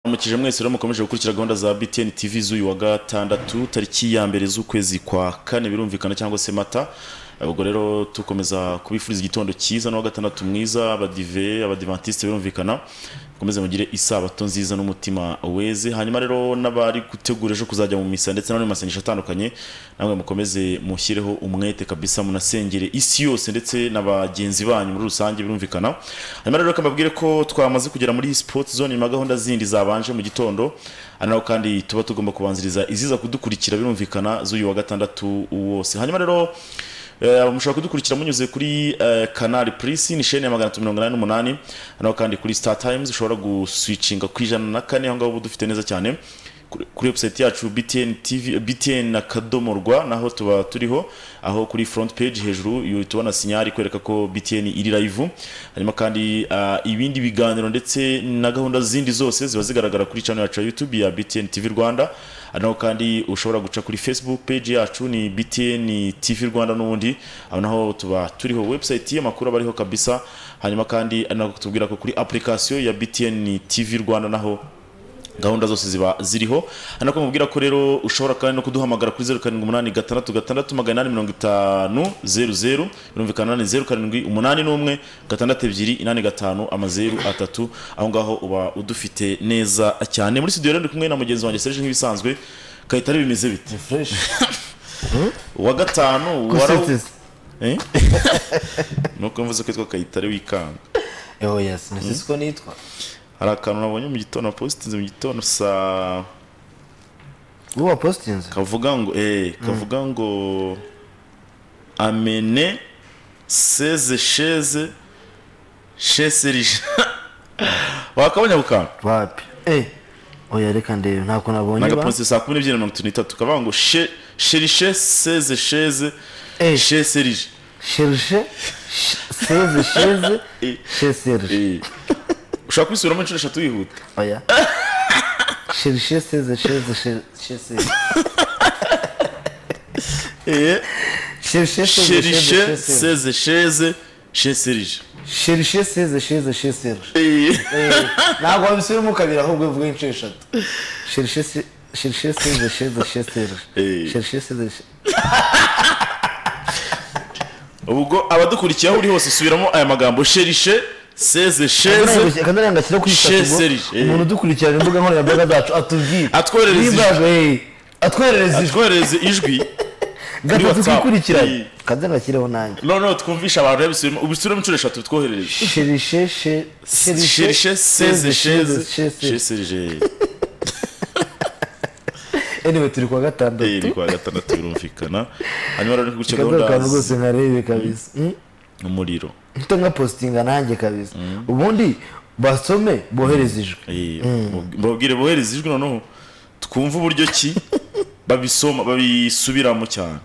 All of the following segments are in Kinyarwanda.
mwarakije mwese rero mukomeje gukurikira gahunda za btn tv z'uyu wa gatandatu tariki ya mbere z'ukwezi kwa kane birumvikana cyangwa se mata ubwo rero tukomeza kubifuriza igitondo cyiza n'uwa gatandatu mwiza abadive abadivantisite birumvikana mukomeze mugire isabato nziza n'umutima weze hanyuma rero n'abari gutegura ejo kuzajya mu misa ndetse n'abari mu masengesho atandukanye namwe mukomeze mushyireho umwete kabisa munasengere isi yose ndetse na bagenzi banyu muri rusange birumvikana hanyuma rero kamabwire ko twamaze kugera muri sport zone nyuma ya gahunda zindi zabanje mu gitondo ari naho kandi tuba tugomba kubanziriza iziza kudukurikira birumvikana z'uyu wa gatandatu wose hanyuma rero Eh, mushobora kudukurikira munyuze kuri eh, canal plus ni chaîne ya magana atatu mirongo inani n'umunani naho kandi kuri star times ushobora guswicinga ku ijana na kane aho ngaho uba dufite neza cyane Kuri- kuri website yacu btn tv btn akadomo rwa naho tuba turiho aho kuri front page hejuru yu- tubona sinyari kwereka ko btn iri live hanyuma kandi ah, ibindi biganiro ndetse na gahunda zindi zose ziba zigaragara kuri channel yacu ya youtube ya btn tv rwanda Ah, naho kandi ushobora guca kuri facebook page yacu ni btn tv rwanda n'ubundi aho naho tuba turiho website y'amakuru aba ariho kabisa hanyuma kandi ari nako tubwira ko kuri application ya btn tv rwanda naho gahunda zose ziba ziriho hano ko mubwira ko rero ushobora kandi no kuduhamagara kuri zeru karindwi umunani gatandatu gatandatu magana inani mirongo itanu zeru zeru birumvikana ni zeru karindwi umunani n'umwe gatandatu ebyiri inani gatanu amazeru atatu aho ngaho uba udufite neza cyane muri studio rero ndi kumwe na mugenzi wanjye Serge nk'ibisanzwe kayitare bimeze bite wa gatanu waraw- Kusetsa. Eh? nuko mvuze ko yitwa kayitare wikanga Yo, yes. Ni siko nitwa. hari akantu nabonye mu gitondo napositinze mu gitondo saa Uwo wapositinze? kavuga ngo eh kavuga ngo amene seze sheze sheserije wakabonye bukanga Wapi? Eh. Oya reka ndebe ntako nabonye ba. nagaponse saa kumi n'ebyiri na mirongo itatu n'itatu kavuga ngo she sherishe seze sheze Eh. sheserije Cherche sh- seze sheze Eh. sheserje. Eh. ushobora kubisubiramo inshuro eshatu wihuta Oya. Cherche seze sheze she- sheserje. Eh, Cherche seze sheze sherishe sheserje. seze sheze sheserije Cherche seze sheze sheserje. Eh. Ntabwo wabisubiramo kabiri ahubwo uvuge inshuro eshatu. Cherche se- cherche seze sheze sheserje. Eh. Cherche seze she- ubwo abadukurikiye aho uri hose subiramo aya magambo sherishe seze sheze akanari agashyira kuri Chez Facebook, Serge, eh. umuntu udukurikirana imbuga nkoranyambaga zacu atubwire Atwoherereze ijwi. Nimbaje, eh, atwoherereze ijwi twoherereze ijwi gatatu WhatsApp. twikurikiranye Eh. kanzani gashyiraho nanjye noneho twumvishe abantu rero bisubiremo ubisubiremo inshuro eshatu bitwoherereje sherishe she- sherishe seze sheze sheze sheserije anyway turi kuwa gatandatu ni kuwa gatandatu birumvikana hanyuma rero gutya kado kantu gahunda rwose nkarebe kabisa Mm. umuriro mpite nka postinga nanjye kabisa ubundi basome bohereze ijwi Eh, babwire bohereze ijwi noneho twumve uburyo ki babisoma babisubiramo cyane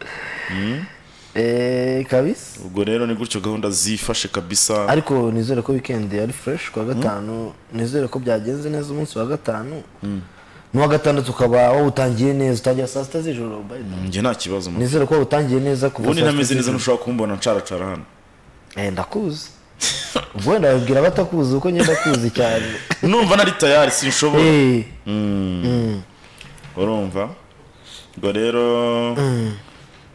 Eh, kabisa ubwo rero ni gutyo gahunda zifashe kabisa ariko nizere ko weekend yari fresh ku wa gatanu nizere ko byagenze neza umunsi wa gatanu n'uwa gatandatu ukaba wawutangiye neza utangira saa sita z'ijoro by the way. njye nta kibazo man. nizere ko wawutangiye neza kuva ubundi saa sita ntameze neza z'ijoro ntushobora kumbona nsharacara hano Eh, ndakuzi ubwo wenda babwira abatakuzi kuko nyine ndakuzi cyane numva nari tayari sinshobora Eh, urumva ubwo rero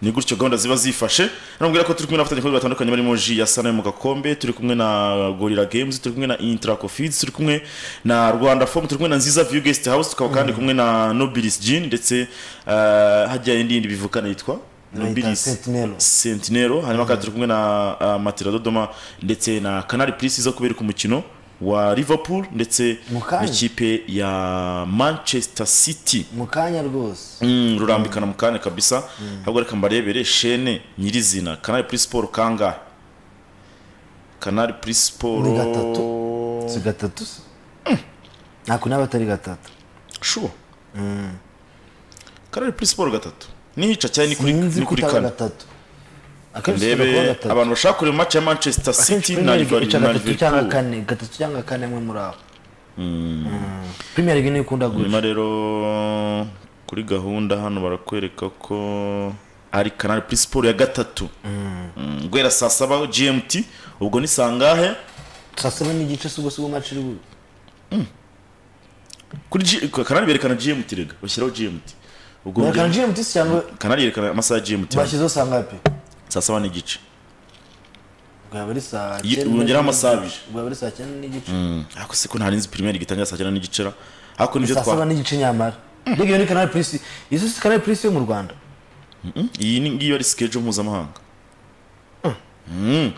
ni gutyo gahunda ziba zifashe namubwira ko turi kumwe n'abafatanyabikorwa batandukanye barimo ji ya sana yo mu gakombe turi kumwe na gorira games turi kumwe na intraco feeds turi kumwe na rwanda form turi kumwe na nziza view guest house tukaba kandi kumwe na nobilis jean ndetse eh, hajya indi yindi bivukana yitwa Nobilis Sentinel. sentinero hanyuma kandi turi kumwe na uh, matira dodoma ndetse na canal plus iza kubereka umukino wa liverpool ndetse Mu kanya. n'ikipe ya manchester city mu kanya rwose Mm, rurambikana mu kanya kabisa ahubwo reka mbarebere shene nyirizina kanari puri siporo kangahe kanari puri siporo Ni gatatu. si gatatu se ntako n'aba atari gatatu shuwa kanari puri siporo gatatu nihica cyane ni kuri- sinzi ni ko kuri itaba kane gatatu akenshi ikunda kuba ndebe gatatu abantu bashaka kureba match ya manchester akenshi city na Premier League ica Liverpool- na gatatu cyangwa liverpool kane gatatu cyangwa kane amwe muri abo Mm. Premier League niyo ikunda gutya nyuma rero kuri gahunda hano barakwereka ko ari kanari puri siporo ya gatatu Mm, guhera saa saba gmt ubwo ni sangahe saa saba n'igice si ubwo si ubwo match iri bube kuri G- kanari berekana gmt rega bashyiraho gmt ubwo berekana gmt se cyangwa kanari yerekana amasaha ya gmt bashyizeho saa ngapi saa saba n'igice ubwo yaba ari saa Yi- cyenda wongeraho amasaha n'igice. abiri. ubwo yaba ari saa cyenda n'igice ariko se ko ntarinzi pirimeri gitangira saa cyenda n'igicera ariko nibyo saa saba twa n'igice nyamara mbega iyo ni kanari purisi izo si kanari purisi yo mu rwanda Mm, iyi ni- ngiyo ari sikejo mpuzamahanga Mm.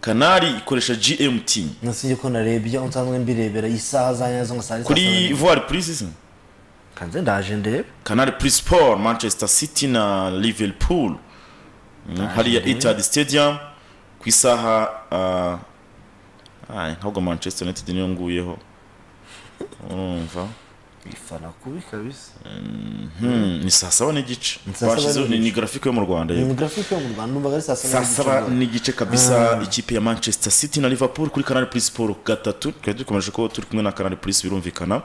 kanari ikoresha gmt nasinjye ko narebye aho nsanzwe mbirebera isaha za nyazo nka saa kuri voire purisi se kanze ndaje ndebe kanari prisport manchester city na liverpool Mm, hariya etihad stadium ku isaha ah, ah, ntabwo manchester united niyo nguyeho urumva ifana kubi kabisa Hmm, ni saa saba n'igice saa saba Bashizeho- ni- ni n'igice. grafike yo mu rwanda ni yego. grafike yo mu rwanda numvaga ari saa saba saa n'igice saba ngo- n'igice kabisa ikipe ya manchester city na liverpool kuri canal plus siporo gatatu twari dukomeje ko turi kumwe na canal plus birumvikana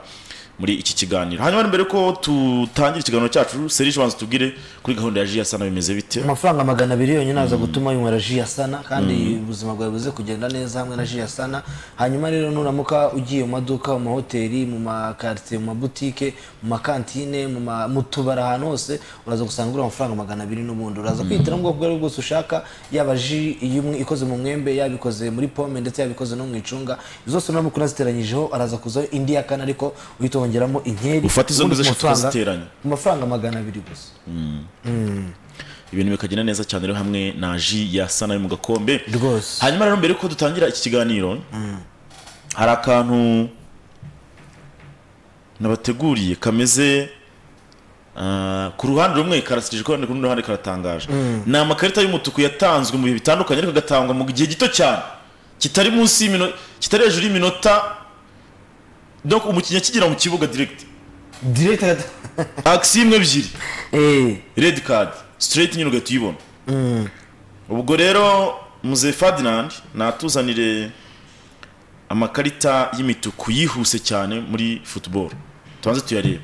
muri iki kiganiro hanyuma mbere ko tutangira ikiganiro cyacu serije banza tubwire kuri gahunda ya jiya sana bimeze bite amafaranga magana abiri yonyine aza gutuma yinywera ji ya sana kandi ubuzima bwawe buze kugenda neza hamwe na ji ya sana hanyuma rero nuramuka ugiye mu maduka mu mahoteli mu makaritsiye mu mabutike mu makantine mu ma- mu tubari ahantu hose uraza gusanga uri amafaranga magana abiri n'ubundi uraza kwihitiramo ubwoko ubwo ari bwo bwose ushaka yaba ji y'umwe- ikoze mu mwembe yaba ikoze muri pome ndetse yaba ikoze no mu icunga izo zose nuramuka unaziteranyijeho araza kuzaho indi ya kane ariko uhita wongeramo inkeri Ufata izo ubundi ngizo ku eshatu mafaranga- ukaziteranya. ku mafaranga magana abiri gusa ibintu bikagenda neza cyane rero hamwe na ji ya sana yo mu gakombe Rwose. hanyuma rero mbere ko dutangira iki kiganiro hari akantu nabateguriye kameze ah, ku ruhande rumwe karasirije ku rundi ruhande karatangaje ni amakarita y'umutuku yatanzwe mu bihe bitandukanye ariko agatangwa mu gihe gito cyane kitari munsi y'imino kitari hejuru y'iminota donc umukinnyi akigera mu kibuga direct directed akisi imwe ebyiri eh red card straight nyine ugahita uyibona ubwo rero muze ferdinand natuzanire amakarita y'imituku yihuse cyane muri football tubanze tuyarebe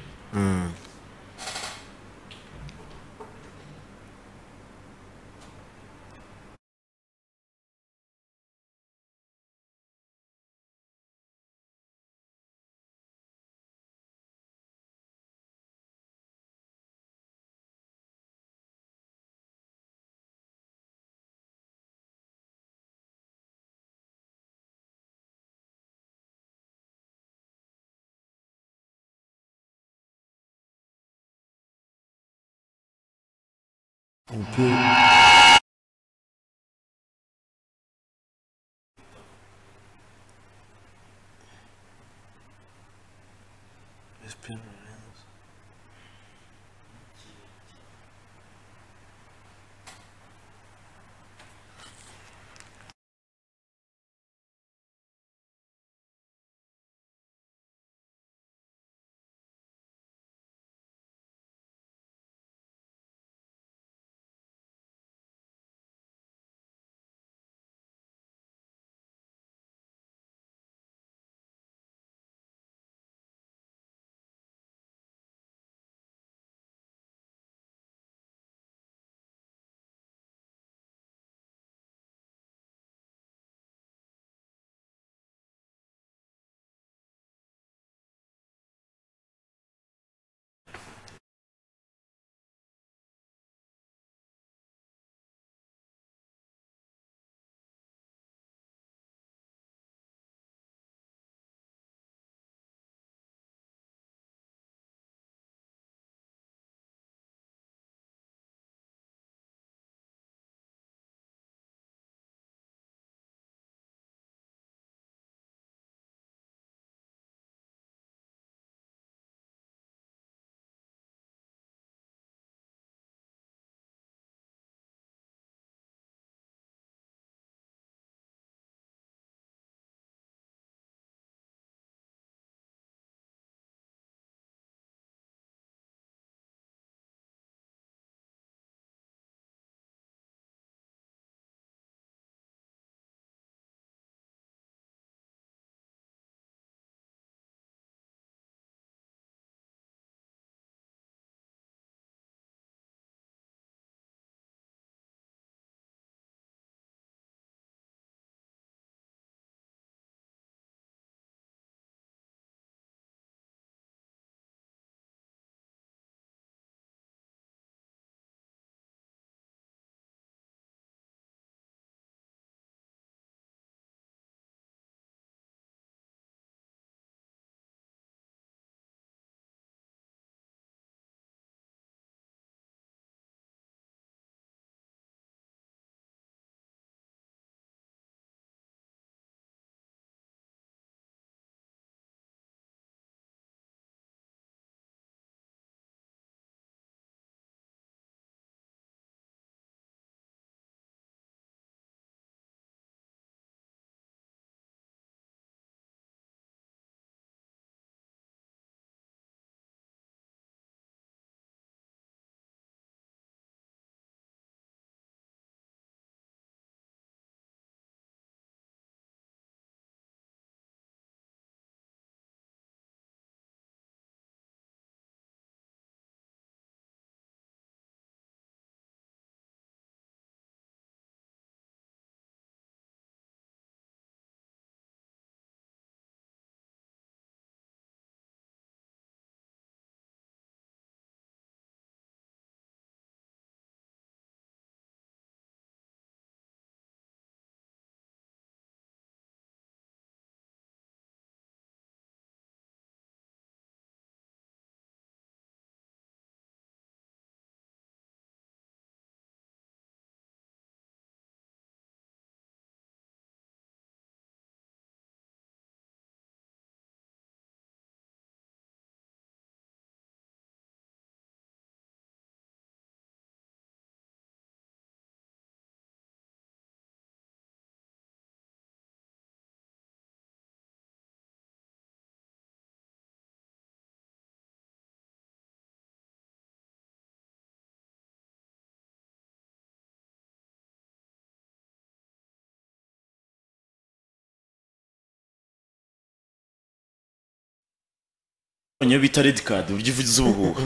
niyo bita redi kadi uburyo uvuze ubuhuha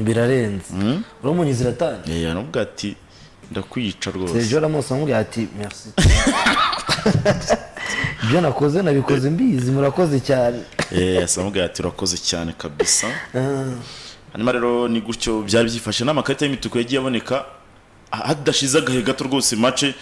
birarenze uramunyuze ziratanga yewe aramubwira ati ndakwica rwose sergio ramos amubwira ati merci ibyo nakoze nabikoze mbizi murakoze cyane yewe asamubwira ati urakoze cyane kabisa hanyuma rero ni gutyo byari byifashe n'amakarita y'imituku yagiye aboneka hadashize agahe gato rwose mace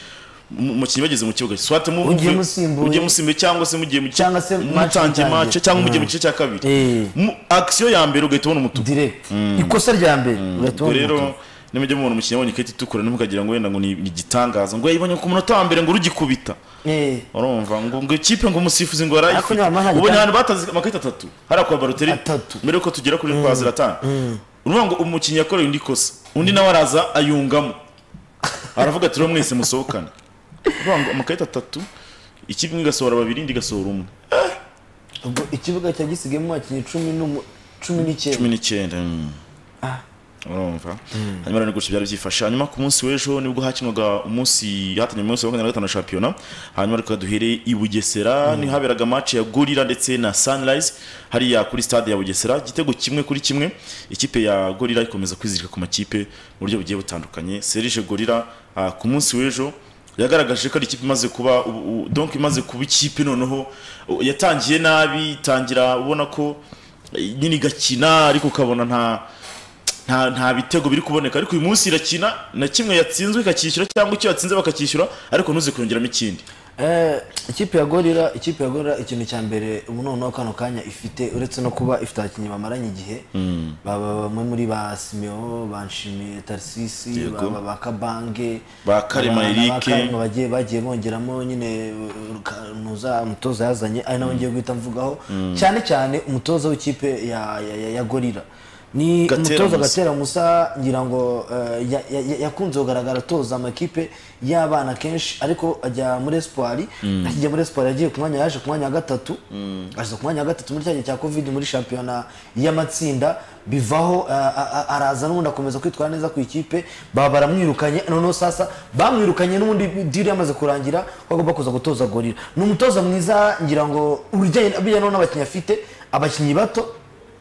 umukinnyi bageze mu kibuga swate mu Ugiye musimbuye. ugiye musimbuye cyangwa se mugiye mu gice- Cyangwa se match mutangiye itangiye. mace cyangwa mugiye mu gice cya kabiri Eh. Mu- akisiyo ya mbere ugahita ubona umutuku direct ikosa rya mbere urahita ubwo ubona rero umutuku. nimujya mubona umukinnyi abonye ikarita itukura ntimukagira ngo wenda ngo ni ni igitangaza ngo yayibonye ku munota wa mbere ngo urugikubita Eh, urumva ngo ngo ikipe ngo umusifuzi ngo Ariko arayifite nyamara nta ubonye gitanga- ahantu bataze amakarita atatu hariya kwa baroteri Atatu. mbere yuko tugera kuri kwa ziratani urumva ngo umukinnyi yakoreye undi ikosa undi nawe araza ayungamo aravuga ati rero mwese musohokane urumva ngo amakarita atatu ikipe imwe igasohora babiri indi igasohora umwe ubwo ikibuga cya gisigayemo abakinnyi cumi n'umu- cumi n'icyenda cumi n'icyenda mm. urumva hanyuma rero ni gutyo byari byifashe hanyuma ku munsi w'ejo nibwo hakinwaga umunsi hatanye umunsi wa makumyabiri na gatanu wa shampiyona hanyuma reka duhere i bugesera ni haberaga match ya gorira ndetse na sunrise hariya kuri stade ya bugesera igitego kimwe kuri kimwe ikipe ya gorira ikomeza kwizirika ku makipe mu buryo bugiye butandukanye serije gorira ah, ku munsi w'ejo yagaragaje ko ari ikipe imaze kuba ubu- ubu- donc imaze kuba ikipe noneho u- yatangiye nabi itangira ubona ko eh, nyine igakina ariko ukabona nta nta nta bitego biri kuboneka ariko uyu munsi irakina na kimwe yatsinzwe ikacyishyura cyangwa icyo yatsinze bakacyishyura ariko ntuze kongeramo ikindi Eh, ikipe ya gorira ikipe ya gorira ikintu cya mbere ubu noneho kano kanya ifite uretse no kuba ifite abakinnyi bamaranye igihe baba bamwe muri ba simeo banshimiye tarisisi Yego. ba kabange Ba Karema Eric. bagiye bagiye bongeramo nyine uh, Kanuza umutoza yazanye ari nawe ngiye guhita mvugaho cyane cyane umutoza w'ikipe ya, ya, ya, ya gorira ni Gatera umutoza Musa. gatera musa ngira ngo eh, ya- ya- ya- yakunze kugaragara atoza amakipe y'abana kenshi ariko ajya muri espoir akijya muri espoir yagiye ku mwanya yaje ku mwanya wa gatatu aza ku mwanya wa gatatu muri cya gihe cya covid muri shampiyona y'amatsinda bivaho eh, a- a- araza n'ubundi akomeza kwitwara neza ku ikipe baba baramwirukanye noneho sasa bamwirukanye n'ubundi diri yamaze kurangira ko agomba kuza gutoza gorira ni umutoza mwiza ngira ngo urujyanye bijyana n'abakinnyi afite abakinnyi bato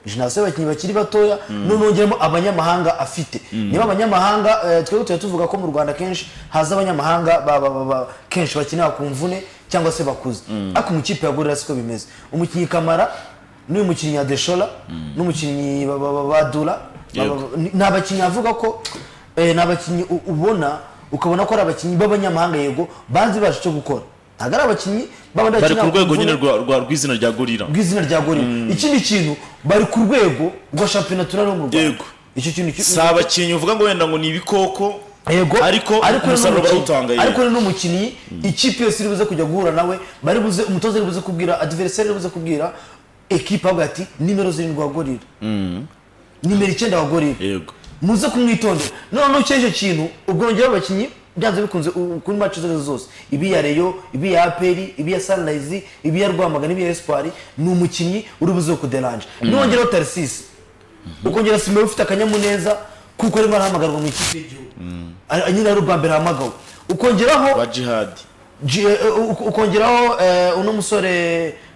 jenasiyo abakinnyi bakiri batoya noneho ngeramo abanyamahanga afite niba abanyamahanga eh, twebwe tujya tuvuga ko mu rwanda kenshi haza abanyamahanga ba- ba- ba- ba- kenshi bakinira ku mvune cyangwa se bakuze ariko mu ikipe ya gorira siko bimeze umukinnyi kamara n'uyu mukinnyi adeshora n'umukinnyi ba- ba- ba- ba dura ba- ba- Yego. ni ni abakinnyi avuga ko eh, ni abakinnyi u- ubona ukabona ko ari abakinnyi b'abanyamahanga yego banzi baje icyo gukora ntabwo ari abakinnyi baba bari ku rwego nyine rwa- rwa- rw'izina rya gorira bw'izina rya gorira ikindi kintu bari ku rwego rwa shampiyona turari mu rwanda Yego. icyo kintu ki- si abakinnyi uvuga ngo wenda ngo ni ibikoko yego ariko umusaruro n'umukinnyi- barawutanga yego. ariko n'umukinnyi ikipe yose iri buze kujya guhura nawe bari buze umutoza ari buze kubwira adiveriseri ari buze kubwira ekipa avuga ati nimero zirindwi wa gorira nimero icyenda wa gorira yego muze kumwitondera noneho cy'icyo kintu ubwongeraho abakinnyi byanze bikunze u- kuri maci zose zose ibi ya reyo ibi ya aperi ibi ya sanirayizi ibi ya rwamagana ibi ya esipari ni umukinnyi uri buze kuderanje nongeraho tarisisi ukongera simba ufite akanyamuneza kuko arimo arahamagarwa mu ikipe y'igihugu Ari- nyine ari ubwa mbere ahamagawe ukongeraho ba jihadi Ji- eh, u- ukongeraho eh, uno musore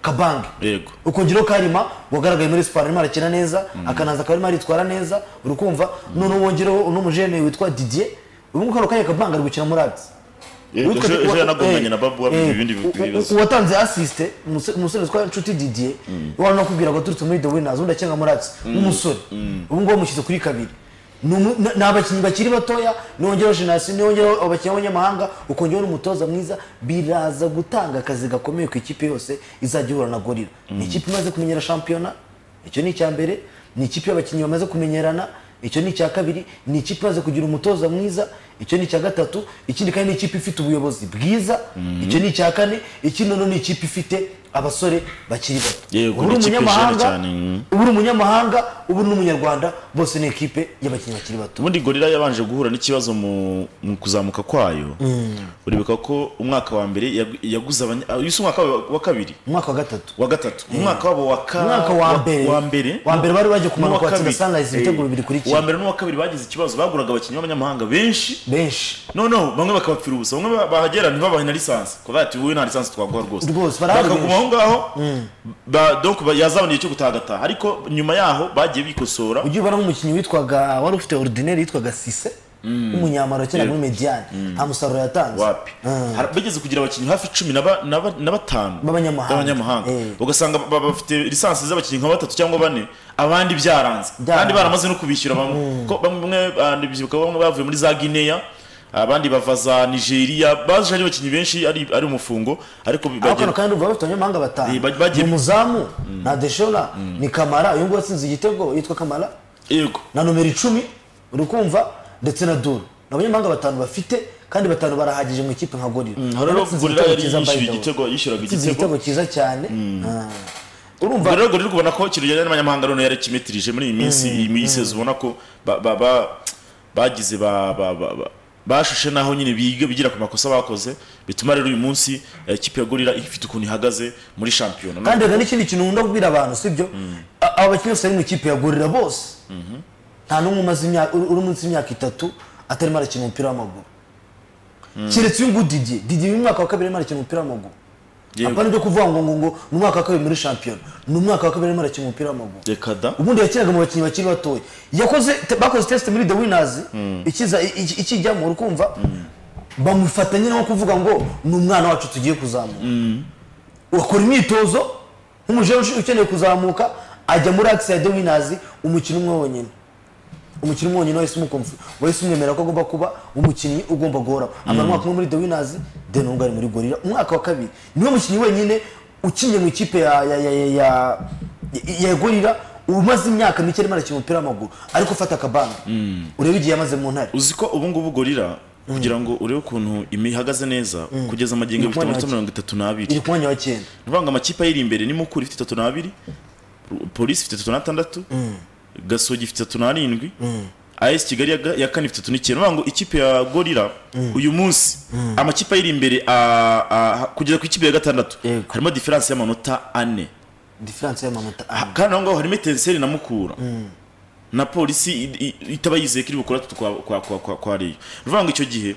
kabange yego ukongeraho karima wagaragaye muri siporo arimo arakina neza akanaza akaba arimo aritwara neza uri kumva noneho wongereho uno mujene witwa didier ubu ngubu kano kanya kabanga ari gukina muri abisi Yego, Uwitwa- ejo ejo yanagonganye eh, na babu wabigize eh, ibindi u- u- bibazo uwatanze asisite umusore witwa nshuti didier wari no kubwira ngo aturutse muri the winners undi akenga muri abisi w'umusore ubu ngubu bamushyize kuri kabiri Ni umu- ni ni abakinnyi bakiri batoya nongeraho jenasi nongeraho abakinnyi b'abanyamahanga ukongeraho n'umutoza mwiza biraza gutanga akazi gakomeye ku ikipe yose izajya ihura na gorira ni ikipe imaze kumenyera shampiyona icyo ni icya mbere ni ikipe y'abakinnyi bamaze kumenyerana icyo ni icya kabiri ni ikipe imaze kugira umutoza mwiza icyo ni icya gatatu ikindi kandi ni ikipe ifite ubuyobozi bwiza icyo ni icya kane ikindi noneho ni ikipe ifite abasore bakiri bato Yego, ubu uri ni ikipe jeune umunyamahanga cyane, mm. ubu uri umunyamahanga ubu uri n'umunyarwanda bose ni ikipe y'abakinnyi bakiri bato ubundi gorira yabanje guhura n'ikibazo mu, mu kuzamuka kwayo uribuka ko umwaka wa mbere yagu- yaguze abanya- ah, yise umwaka wa wa kabiri umwaka wa gatatu wa gatatu umwaka wabo wa ka- umwaka wa mbere wa mbere wa mbere bari bagiye n'uwa kumanuka watsinda kabiri. sunrise ibitego Eh, bibiri kuri uwa kimwe mbere n'uwa kabiri bagize ikibazo baguraga abakinnyi b'abanyamahanga benshi benshi no no bamwe bakabapfira ubusa bamwe ba- bahagera ntibabahe na lisansi kuvuga ati wowe nta lisansi twaguha rwose Rwose, barahari bakaguma aho benshi. ngaho ba- donc ba- yazabona igihe cyo gutagataha ariko nyuma yaho bagiye bikosora ujye ubona nk'umukinnyi witwaga wari ufite ordinaire yitwaga sise w'umunyamaro kera muri mediyani nta musaruro yatanze wapi Har- bageze kugira abakinnyi hafi cumi na ba- na ba- na batanu B'abanyamahanga. b'abanyamahanga Eh. ugasanga ba- ba- bafite lisansi z'abakinnyi nka batatu cyangwa bane abandi byaranze Byaranze. kandi baramaze no kubishyura bamwe ko bamwe ah, ndabyibuka bamwe bavuye muri za Guinea abandi bava za Nigeria baje ari abakinnyi benshi ari ari umufungo ariko ariko hano bagera kandi urumva bafite abanyamahanga batanu Eh, bagiye- ni umuzamu na deshona ni kamara uyu nguyu watsinze igitego yitwa kamara yego na nomero icumi uri kumva ndetse na duru ni abanyamahanga batanu bafite kandi batanu barahagije mu ikipe nka gorira rero Yatsinze gorira yari igitego cyiza, yishyura by the way. igitego yishyuraga Yatsinze igitego igitego cyiza cyane Ah. urumva rero gorira ubona ko ikintu kijyanye n'abanyamahanga none yarakimetirije muri iyi minsi iyi minsi ubona ko ba- ba- ba- bagize ba- ba- ba- ba- bashushe naho nyine biga bigira ku makosa bakoze bituma rero uyu munsi eh, ikipe ya gorira ifite ukuntu ihagaze muri shampiyona kandi hari n'ikindi kintu nkunda kubwira abantu sibyo A- aba bakinnyi bose bari mu ikipe ya gorira bose nta n'umwe umaze imyaka uri uri munsi y'imyaka itatu atarimo arakina umupira w'amaguru keretse uyu nguyu didiye didiye uyu mwaka wa kabiri arimo arakina umupira w'amaguru Yego. apana ibyo kuvuga ngo ngo ngo ni umwaka wa kabiri muri shampiyona ni umwaka wa kabiri arimo arakina umupira w'amaguru dekada ubundi yakinaga mu bakinnyi bakiri batoya yakoze te- bakoze test muri the winners ikiza i- i- ikijyamo urukumva bamufata nyine nko kuvuga ngo ni umwana wacu tugiye kuzamura wakora imyitozo nk'umujeje ush- ukeneye kuzamuka ajya muri akisi ya the winners umukino umwe wonyine umukino umwe wonyine wahise umukumva wahise umwemera ko agomba kuba umukinnyi ugomba guhoraho amara umwaka umwe muri the winners then ubwo ari muri gorira umwaka wa kabiri niwe mukinnyi wenyine ukinnye mu ikipe ya ya ya ya ya, ya, ya gorira umaze imyaka mike arimo arakina umupira w'amaguru ariko ufata akabanga urebe igihe yamaze mu ntare uzi ko ubu ngubu gorira kugira ngo urebe ukuntu ihagaze neza kugeza amagingo Iri ifite ku mwanya wa amanota mirongo itatu n'abiri iri ku mwanya wa ni cyenda ukuvuga ngo amakipe ayiri imbere ni mukuru ifite itatu n'abiri Ru- polisi ifite itatu n'atandatu gasogi ifite itatu n'arindwi as kigali ya ga- ya kane ifite itatu n'icyenda ni ukuvuga ngo ikipe ya gorira uyu munsi amakipe ayiri imbere a- a- kugeza ku ikipe ya gatandatu Yego. harimo diferanse y'amanota ane diferanse y'amanota Ah, ane kandi aho ngaho harimo etenseri na mukura na polisi i- i- itaba yizeye ko iri bukora atu kwa kwa kwa kwa kwa reyo ni ukuvuga ngo icyo gihe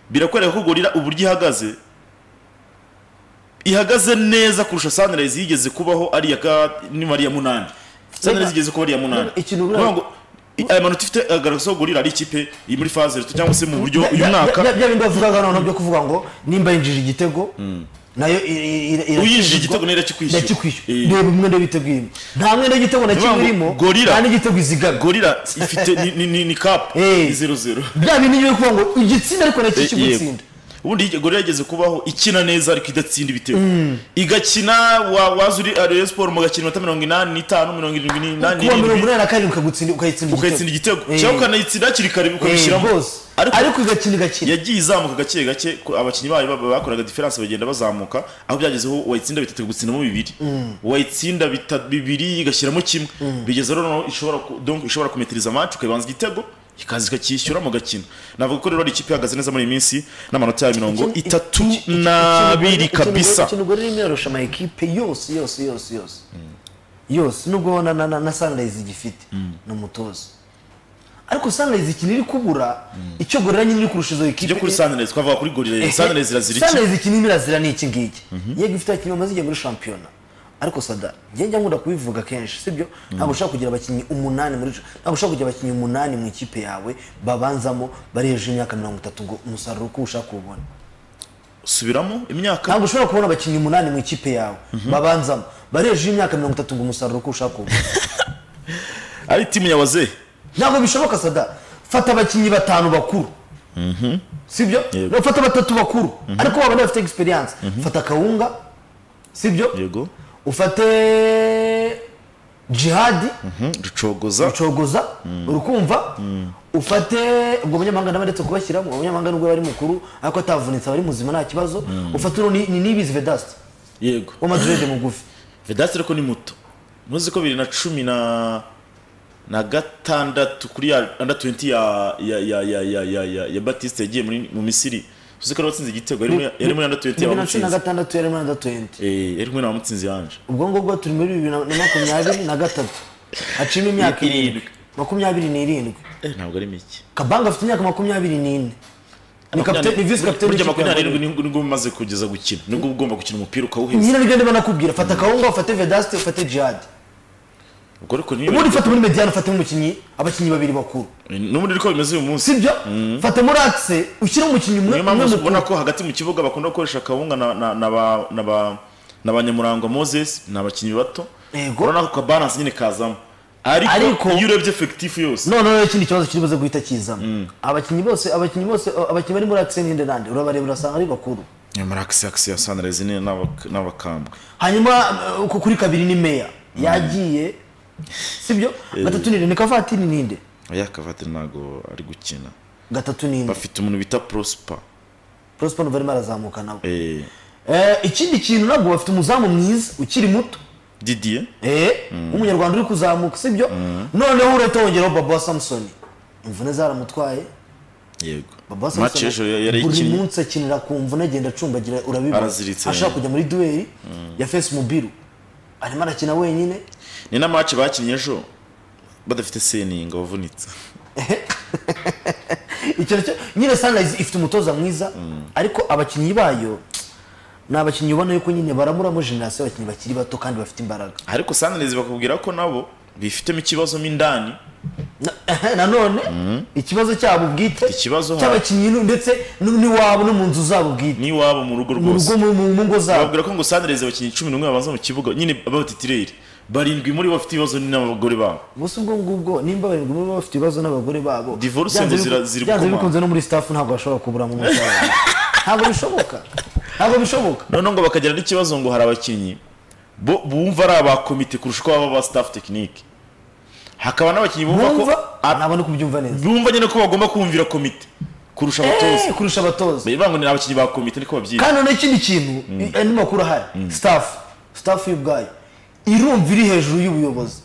birakwereka ko gorira uburyo ihagaze ihagaze neza kurusha sunrise yigeze kubaho ari iya ka niba ari iya munani sunrise igeze kuba ari iya munani Ikintu Ni ukuvuga ngo i- aya manota ifite agaragaza ko gorira ari ikipe iri muri faze reto cyangwa se mu buryo uyu mwaka bya bindi bavugaga noneho byo kuvuga ngo nimba yinjije igitego nayo i- i- i- Uyinjije igitego nayo irakikwishyura. irakikwishyura Eh. reba umwenda w'ibitego irimo nta mwenda w'igitego na Ni kimwe ukuvuga ngo irimo gorira. nta n'igitego izigamye gorira ifite ni- ni ni- ni kapu Eh. ni zeru zeru bya bindi byo kuvuga ngo igitsinda ariko nacyo Eh, yego. kigutsinda ubundi iyi gore yageze kubaho ikina neza ariko idatsinda ibitego igakina wa- waza uri Rayon Sport mugakina iminota mirongo inani n'itanu mirongo irindwi n'inani kuba mirongo n'irindwi inani na karindwi ukagutsinda ukayitsinda ukayitsinda igitego Eh. cyangwa ukanayitsinda hakiri kare Eh, ukabishyiramo rwose ariko ariko igakina igakina yagiye izamuka gake gake ko abakinnyi bayo ba- bakoraga diferanse bagenda bazamuka aho byagezeho wayitsinda bitatu gutsindamo bibiri wayitsinda bita- bibiri igashyiramo kimwe bigeze rero noneho ishobora ku- donc ishobora kumetiriza amacu ukayibanza igitego ikaza ikakishyura mu gakino navuga ko rero ari ikipe ihagaze neza muri iyi minsi n'amanota ya mirongo itatu n'abiri kabisa ikintu gore rimwe yarusha ama ekipe yose yose yose yose yose nubwo na, na, na, na sunrise igifite ni umutoza ariko sunrise ikintu iri kubura icyo gorira nyine iri kurusha izo ekipe ibyo kuri sanderezi twavuga kuri gorire sanderezi irazira iki Sunrise ikintu irimo irazira ni iki ngiki yego ifite abakinnyi bamaze igihe muri shampiyona ariko sada njye njya nkunda kubivuga kenshi sibyo ntabwo ushobora kugira abakinnyi umunani muri ntabwo ushobora kugira abakinnyi umunani mu ikipe yawe babanzamo bari hejuru y'imyaka mirongo itatu ngo umusaruro uko ushaka kuwubona subiramo imyaka ntabwo ushobora kubona abakinnyi umunani mu ikipe yawe babanzamo bari hejuru y'imyaka mirongo itatu ngo umusaruro uko ushaka kuwubona ari timu ya waze ntabwo bishoboka sada fata abakinnyi batanu bakuru sibyo Yego. fata batatu bakuru ariko wabona bafite egisperiyanse fata kawunga sibyo yego ufate jihadi Mhm, rucogoza ucogoza urukumva ufate ubwo umunyamahanga nawe ndetse kubashyiramo umunyamahanga nubwo yari mukuru ariko atavunitse aba ari muzima nta kibazo ufate uno ni ni nibizi vedasite yego wa madrid mugufi vedasi ariko ni muto muzi ko bibiri na cumi na na gatandatu kuri ya under 20 ya ya ya ya ya ya ya, ya batiste yagiye muri mu misiri uzi ko watsinze igitego yari muri- yari muri under 20 bibiri na cumi na yabamutsinze gatandatu yari muri under twenty eh yari kumwe n'abamutsinze yanje ubwo ngubwo turi muri bibiri na na makumyabiri na gatatu hacimo imyaka irindwi makumyabiri n'irindwi ntabwo ari mike kabanga afite imyaka makumyabiri n'ine ni kapiteni ni visi kapiteni burya w'ikipe ya makumyabiri Madrid. n'irindwi nibwo umaze kugeza gukina nibwo uba ugomba gukina umupira ukawuheza nyine nibyo ndimo nakubwira fata kawunga ufate vedasite ufate jihadi ubwo ariko niyo ubundi fata muri mediyani ufate umukinnyi abakinnyi babiri bakuru n'ubundi niko bimeze uyu munsi sibyo fata muri atise ushyire umukinnyi umwe niyo umwe mpamvu mukuru ubona ko hagati mu kibuga bakunda gukoresha kawunga na na na ba na ba na banyamurangwa moses ni abakinnyi bato Yego. urabona ko kabaranse nyine kazamo ariko Ariko- iyo urebye efekitifu yose none rero ikindi kibazo kiri buze guhita kizamo abakinnyi bose abakinnyi bose abakinnyi bari muri atise n'inde nande urabareba urasanga ari bakuru nyamara akisi akisi ya sanirezi ni n'abak- n'abakambwe hanyuma eh, uku kuri kabiri ni meya yagiye sibyo gatatu ninde ni kavatiri ninde aya kavati ntabwo ari gukina gatatu ninde bafite umuntu bita prosper prosper nuva arimo arazamuka nawe eh, Eh, ikindi kintu nabwo bafite umuzamu mwiza ukiri muto didier Eh, w'umunyarwanda uri kuzamuka sibyo noneho urahita wongeraho baba wa samusoni imvune zaramutwaye yego baba wa match ejo samusoni yari buri ikinnye munsi akinira ku mvune agenda acumbagira urabibona Araziritse. ashaka kujya muri duweri ya fesi mubiru arimo arakina wenyine ni na match bakinnye ejo badafite seninga wavunitse Icyo cyo nyine sanirayizi ifite umutoza mwiza ariko abakinnyi bayo ni abakinnyi ubona yuko nyine baramuramo generasiyo abakinnyi bakiri bato kandi bafite imbaraga ariko sanirezi bakubwira ko nabo bifitemo ikibazo mo indani Na- nanone ikibazo cyabo ubwite Ikibazo ha- cy'abakinnyi nu- ndetse nu- n'iwabo no mu nzu zabo bwite n'iwabo mu rugo mu rwose rugo mu- mu mu ngo zabo bababwira ko ngo sanirezi abakinnyi cumi n'umwe babanza mu kibuga nyine b'abatitireri barindwi muri bo bafite ibibazo n'abagore babo gusa ubwo ngubwo nimba barindwi muri bo bafite ibibazo n'abagore babo Divorce byanze ngo zira- biku- ziri byanze gukomanga. bikunze no muri staff ntabwo bashobora kubura mu musaza ntabwo bishoboka ntabwo bishoboka noneho ngo bakagira n'ikibazo ngo hari abakinnyi bo bumva ari aba komite kurusha uko baba ba staff tekinike hakaba n'abakinnyi bumva ko bumva a- ntabwo no kubyumva neza bumva nyine ko bagomba kumvira komite kurusha abatoza Eh, kurusha abatoza bivuga ngo ni abakinnyi ba komite niko babyita kandi noneho ikindi kintu andi makuru ahari staff staff y'ubwayo irumva iri hejuru y'ubuyobozi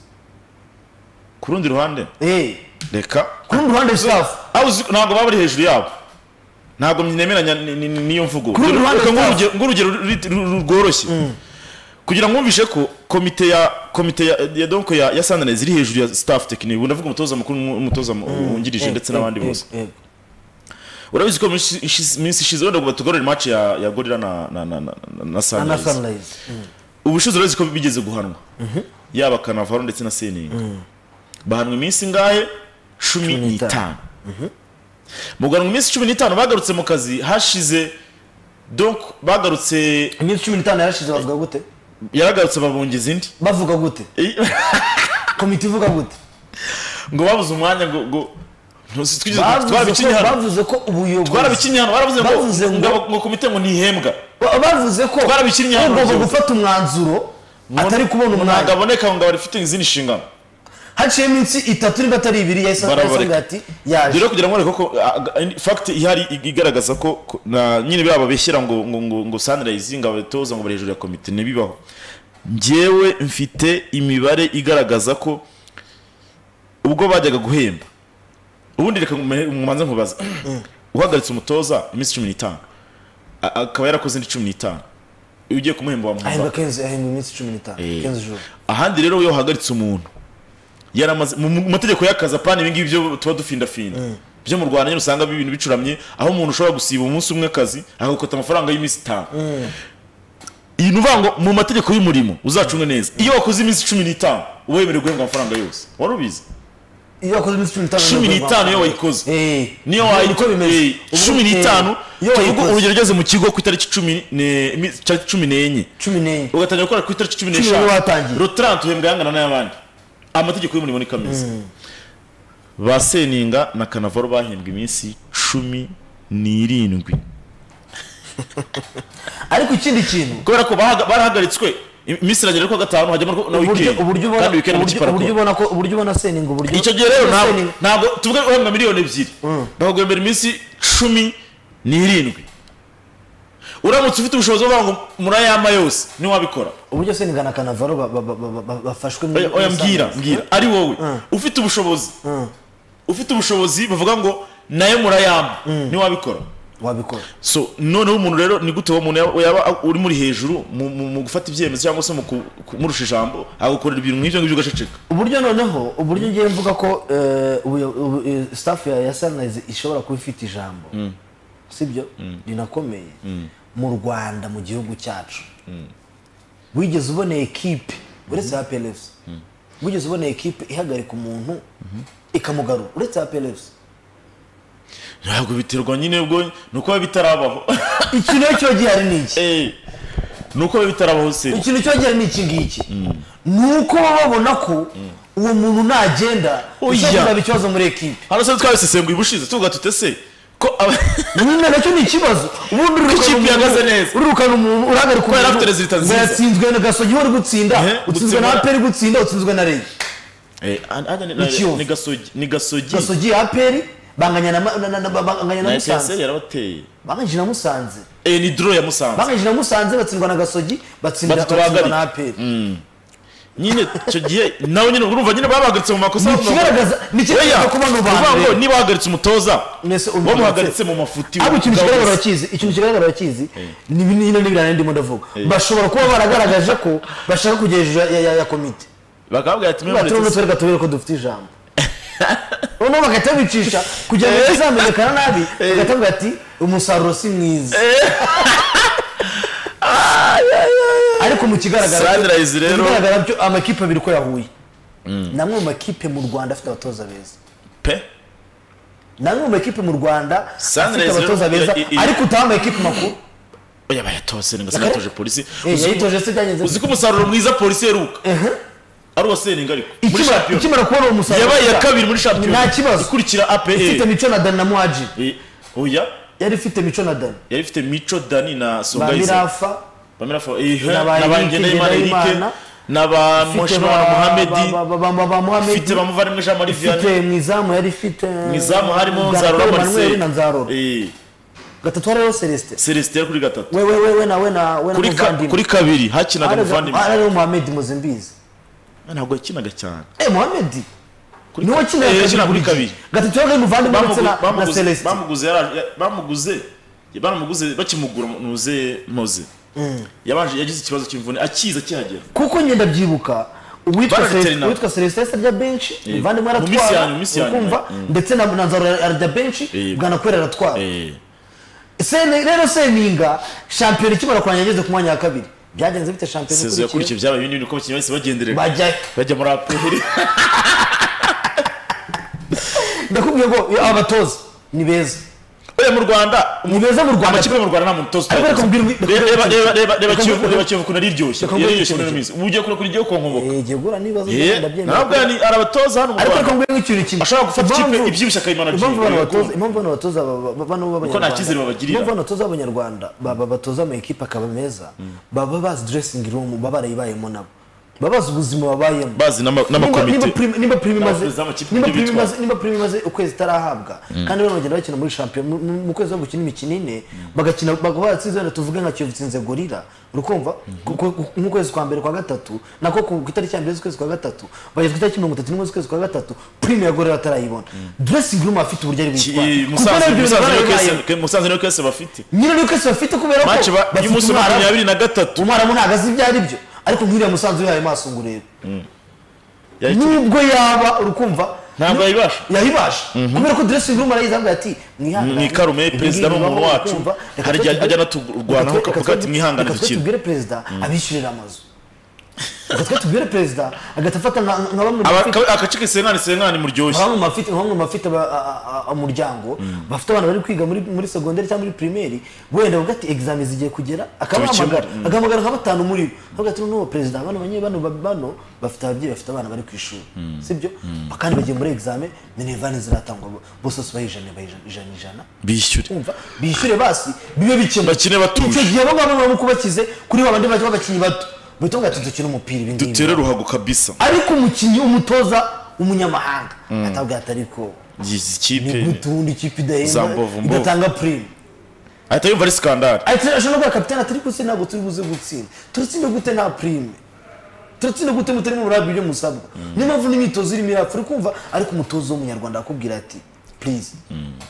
ku rundi ruhande Eh, reka ku rundi ruhande staff Abo uzi- ntabwo baba bari hejuru yabo ntabwo nemeranya ni- ni- ni- n'iyo mvugo Ku rundi ruhande Reka nguhe staff. urugero- nguhe urugero ruri- ru- ru- rworoshye kugira ngo wumvishe ko komite ya komite ya- ya donko ya, ya sanirezi iri hejuru ya staff tekinike ubu ndavuga umutoza mukuru n'umutoza mu- wungirije Eh, ndetse eh, n'abandi eh, bose eh. urabizi ko mu minsi ishize- minsi ishize wenda ngo batugorore match ya, ya gorira na, na, na, na, na, na na sanirezi sunrise Mm. ubushize urabizi ko bigeze guhanwa yaba kanavaro ndetse na seninga bahanwa iminsi ngahe cumi Cumi n'itanu. n'itanu mu guhanwa iminsi cumi n'itanu bagarutse mu kazi hashize donc bagarutse iminsi cumi n'itanu yarashize bavuga gute yaragarutse babongeza indi bavuga gute komite ivuga gute ngo babuze umwanya ngo ngo ntuzi twigeze bavuze twarabikinye ko- hano bavuze ko ubuyobozi twarabikinye hano baravuze ngo Bavuze ngo- ngo ngo komite ngo ntihembwa Ba- bavuze ko Twarabikinnye hano ugomba ubuyobozi. gufata umwanzuro atari kubona ntabwo umwanya aboneka ngo abari ufite izindi nshingano haciyeho iminsi itatu niba atari ibiri yahise Barabareka. avuga ati yaje rero kugira ngo ariko ko fagiti ihari ig- igaragaza ko ko- na- nyine biriya babeshyira ngo ngo ngo ngo sanirayizi ngo abatoza ngo bari hejuru ya komite ntibibaho njyewe mfite imibare igaragaza ko ubwo bajyaga guhemba ubundi reka mume- mubanze nkubaza uhagaritse umutoza iminsi cumi n'itanu a- akaba yarakoze indi cumi n'itanu iyo ugiye kumuhemba wamuhemba ahemba kenzi ahemba iminsi cumi n'itanu Eh. kenzi juru ahandi rero iyo uhagaritse umuntu yaramaze mu mu mategeko y'akazi apana ibi ngibi byo tuba dufindafinda byo mu rwanda nyine usanga ibintu bicuramye aho umuntu ushobora gusiba umunsi umwe akazi agakata amafaranga y'iminsi itanu iyi ni uvuga ngo mu mategeko y'umurimo uzacunge neza iyo wakoze iminsi cumi n'itanu uba wemerewe guhembwa amafaranga yose wari ubizi iyo wakoze iminsi cumi n'itanu cumi n'itanu iyo wayikoze Eh. niyo Ubu wayikoze niko bimeze Ubu- cumi eh, n'itanu iyo tuvuge wayikoze urugero ugeze mu kigo ku itariki cumi ne- iminsi- itariki cumi n'enye cumi n'enye ugatangira gukora ku itariki cumi Cumi n'eshanu n'enye watangiye. rotarante uhembwa yangana n'ay'abandi amategeko y'umurimo ni kameze ba seninga na kanavaro bahembwa iminsi cumi n'irindwi ariko ikindi kintu kubera ko bahaga- barahagaritswe iminsi iragera kuwa gatanu hajyamo na uburyo wikendi uburyo ubona kandi wikendi amakipe uburyo- arakora uburyo ubona ko uburyo ubona seninga uburyo icyo gihe rero uburyo ntabwo- Seninga- ntabwo tuvuge uhembwa miliyoni ebyiri bakaguhembera iminsi cumi n'irindwi uramutse ufite ubushobozi bwo kuvuga ngo murayama yose ntiwabikora uburyo seninga na kanavaro ba- ba- ba- ba- ba- bafashwe muri Oya- oya mbwira Sunrise. mbwira ari wowe ufite ubushobozi ufite ubushobozi bavuga ngo nayo murayama ntiwabikora wabikora so noneho umuntu rero ni gute uwo muntu yaba- yaba uri muri hejuru mu- mu mu gufata ibyemezo cyangwa se mu kumurusha ijambo agakorera ibintu nk'ibyo ngibyo ugaceceka uburyo noneho uburyo ngiye mvuga ko eh, ubuyo- ubu- eh, staff ya ya Sunrise ishobora kuba ifite ijambo sibyo rinakomeye mu rwanda mu gihugu cyacu wigeze ubona ekipe uretse APLFC wigeze ubona ekipe ihagarika umuntu ikamugarura uretse APLFC ntabwo biterwa nyine ubwo ni uko biba bitarabaho iki nacyo gihari ni iki Eh, ni uko biba bitarabaho se ikintu cyongera ni iki ngiki ni uko baba babona ko uwo muntu nagenda Oya. bishobora kuzaba ikibazo muri ekipe hano se twabisesenguye ubushize tuvuga tutese ko aba- nyine nacyo ni ikibazo ubundi Ko ikipe ihagaze neza. urukana umuntu urahagarika Kubera afite resultat nziza. yatsinzwe na gasogi uri gutsinda Ehe, utsinzwe na gutsimura. aperi gutsinda utsinzwe na rege Eh, an- an- an- Ikiyovu. ni gasogi ni gasogi gasogi aperi banganya na ma- na- na- na- banganya na na esense musanze yarabateye banganyije na musanze Eh, ni doro ya musanze banganyije na musanze batsindwa na gasogi batsindira Batatu bahagaritse. batsindwa na aperi nyine icyo gihe nawe nyine urumva nyine babahagaritse mu makosa Ni bavuga ngo- ikigaragaza- ni ikigaragaza Oya, ko bano ni ukuvuga bantu ngo rero. niba bahagaritse umutoza Mwese urumva bamuhagaritse mu mafuti ariko ikintu ubwabo kigaragara wese. bakizi ikintu kigaragara bakizi ni bino n'ibirane ndimo ndavuga bashobora kuba baragaragaje ko bashaka kujya hejuru ya- ya- ya komite bakababwira ati "Mwemere baturimo tuse." twereka tubere ko dufite ijambo noneho bagahita bicisha kugira ngo bizamenyekana nabi bagahita bavuga ati umusaruro si mwiza ariko mu kigaragara Sunrise rero- mu kigaragara byo amakipe abiri ko yahuye namwe mu makipe mu rwanda afite abatoza beza pe namwe mu makipe mu rwanda afite Sunrise rero- abatoza beza i- i- ariko utaha amakipe makuru oya bayatose ninga sinatoje polisi Eh, Uzi ko- yayitoje se byagenze uzi ko umusaruro mwiza polisi yeruka ari uwa seninga ariko muri Ikimara- shampiyona ikimara kubona uwo musaruro yabaye iya kabiri muri shampiyona nta kibazo ikurikira ifite APR mico na dani na muhaji Eh, oya yari ifite mico na dani yari ifite mico dani na songayiza bamirafa bamirafa eh, na ba na ba Eric, ngendahimana Ngendahimana, erike na ba moshimana muhamedi ifite muhamedi bamuvandimwe jean marie vianney ifite mu izamu yari ifite mu izamu harimo Gatore nzarora Emmanuel na marcel nzarora Eh, gatatu hariho celestin celestin yari kuri gatatu we we we we na we na we na Kuri ka- muvandimwe kuri kabiri hakinaga muvandimwe hariho muhamedi muzimbizi ntabwo yakinaga cyane eh muhamedi niwe Eh, wakinira yakinaga kuri kabiri buri kabiri gihe. gatatu hariho muvandimwe ndetse na- Bamugu- na bamuguze- celestin bamuguze yara- ya- bamuguze baramuguze bakimugura nuze moze yabanje yagize ikibazo cy'imvune akiza akihagera kuko ngenda byibuka uwitwa Barangitse Celestin- nawe. uwitwa celestin yahise arya benshi muvandimwe Mu minsi aratwara ya- mu minsi ya nyuma. ukumva ndetse na na nzaro arya benshi Eh. bwanakwera aratwara Eh, Sene- rero seninga shampiyona ikimara kurangira ageze ku mwanya wa kabiri byagenze bite shampiyona sezo yakurikiye byabaye ibindi bintu uko abakinnyi bahise bagenderera bajya bajya muri aperi ndakubwiye ko iyo abatoza ni beza oya mu rwanda ni beza mu rwanda amakipe yo mu rwanda nta muntu utoza Ariko reka utayakoze. mbwirwe- reka- Reba- reba- reba- reba- reba reka- Kiyovu- reka- reba Kiyovu ukuntu ari iryoshye reka- reka- yaryoshye muri reka- minsi ubu ugiye kura kuri igiye konkomoka Eh, jya guhura n'ibibazo Eh, ntabwo ndabyemera ari ari abatoza hano mu ariko reka rwanda mbwira nk'ikintu kimwe ashobora gufata ikipe Impamvu- ibyibushye akayimana impamvu byibwe. bano batoza impamvu bano batoza ba- ba- ba- bano b'abanyarwanda ntakizere babagirira. impamvu bano batoza b'abanyarwanda baba batoza ama ekipe akaba meza baba bazi dressing room baba barayibayemo nabo baba bazi ubuzima babayemo bazi n'ama- Nimba- n'amakomite nimba prime- nimba prime imaze- N'abakozi b'amakipe nimba nibyo prime bitwara. imaze- nimba prime imaze ukwezi itarahabwa kandi bano bagenda bakina muri shampiyona mu- mu- mu kwezi aho gukina imikino ine bagakina bakaba baratsinze wenda tuvuge nka kiyovu itsinze gorira urukumva Ku- ku- nk'ukwezi kwa mbere kwa gatatu nako ku ku itariki ya mbere z'ukwezi kwa gatatu bageze ku itariki mirongo itatu n'imwe z'ukwezi kwa gatatu prime ya gorira batarayibona dressing room afite uburyo ari Ki- buyitwara Kuko Musanze- nabyo Musanze barabibayeho. niyo case- ke- musanze niyo kese bafite nyine niyo kese bafite kubera ko maci ba- bafite y'umunsi wa umwarabu. makumyabiri na gatatu umwarabu ntabwo azi ibyo ari byo ariko nk'uriya musanze wihaye maso ngo urebe Yahita- nubwo yaba urukumva Ntabwo yayibasha. yayibasha kubera ko dressing room arayizambwira ati mwihangane mwikarume, perezida ni umuntu wacu. Hari igihe ajya anaturwanaho akavuga ati, "Mwihangane, dukine." tubwire perezida abishyurira amazu reka twe tubwire perezida agahita afata nka nka bamwe mu Aba- bafite- ka- agace kisenkani senkani muryoshye bamwe mu bafite bamwe mu bafite aba- a- a- a- umuryango bafite abana bari kwiga muri muri segonderi cyangwa muri primeri wenda bavuga ati examen zigiye kugera akabahamagara Tubikemure, mm. agahamagara nka batanu muri bo bavuga ati noneho perezida bano banye bano ba- bano bafite ababyeyi bafite abana bari ku ishuri sibyo kandi bagiye muri examen minervane ziratangwa bo- bose bose bayijana bayijana ijana ijana bishyure kumva bishyure basi bibe bikemuye Bakine batuje. icyo gihe baba baba bamukubakize kuri ba bandi b'abakinnyi bato bahita bavuga ati dukine umupira ibi ngibi dutere ruhago kabisa ariko umukinnyi umutoza umunyamahanga atabwira atari ko izi ni kipe gute ubundi ikipe Za idahemba mbovu, mbovu. idatanga purime ahita yumva ari skandale ariko ashobora kuba kapitani atari gutse ntabwo turi buze gutsinda turatsinda gute nta purime turatsinda gute mutarimo murabwa ibyo musabwa niyo mpamvu n'imyitozo irimo irapfa uri kumva ariko umutozo w'umunyarwanda akubwira ati purize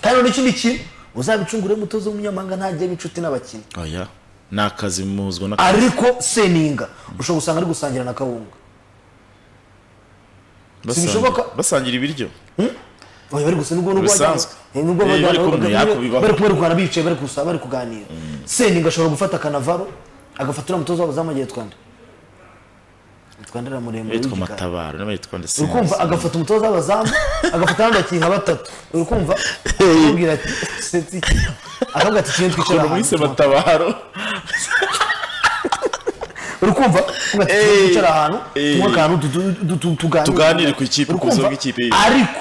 kandi noneho ikindi kintu uzabicunguremo umutoza w'umunyamahanga ntajye inshuti n'abakinnyi aya ni akazi muzwa na ariko seninga ushobora gusanga ari gusangira na kawunga basangira- bishoboka. basangira ibiryo oya bari gusa nubwo nubwo Bisanzwe. bajya- nubwo Eh, bajya- bari kumwe, bajya- ariko bibaho. bari kumwe bicaye bari gusa bari kuganira seninga ashobora gufata kanavaro agafata uriya mutoza w'abazamu agiye twanda twanda ari muremure yitwa w'igikara. matabaro n'abayitwa ndetse uri kumva agafata umutoza w'abazamu agafata n'abandi bakinnyi nka batatu uri kumva akakubwira ati seti akabwira ati ikintu twicara ukuntu mwise ahantu matabaro uri kumva akakubwira ati ikintu Eh, twicara ahantu eh. tunywe akantu tu- tu- tu- tu- tuganire Tuganire ku ikipe, Uri ku buzima kumva? bw'ikipe ye. ariko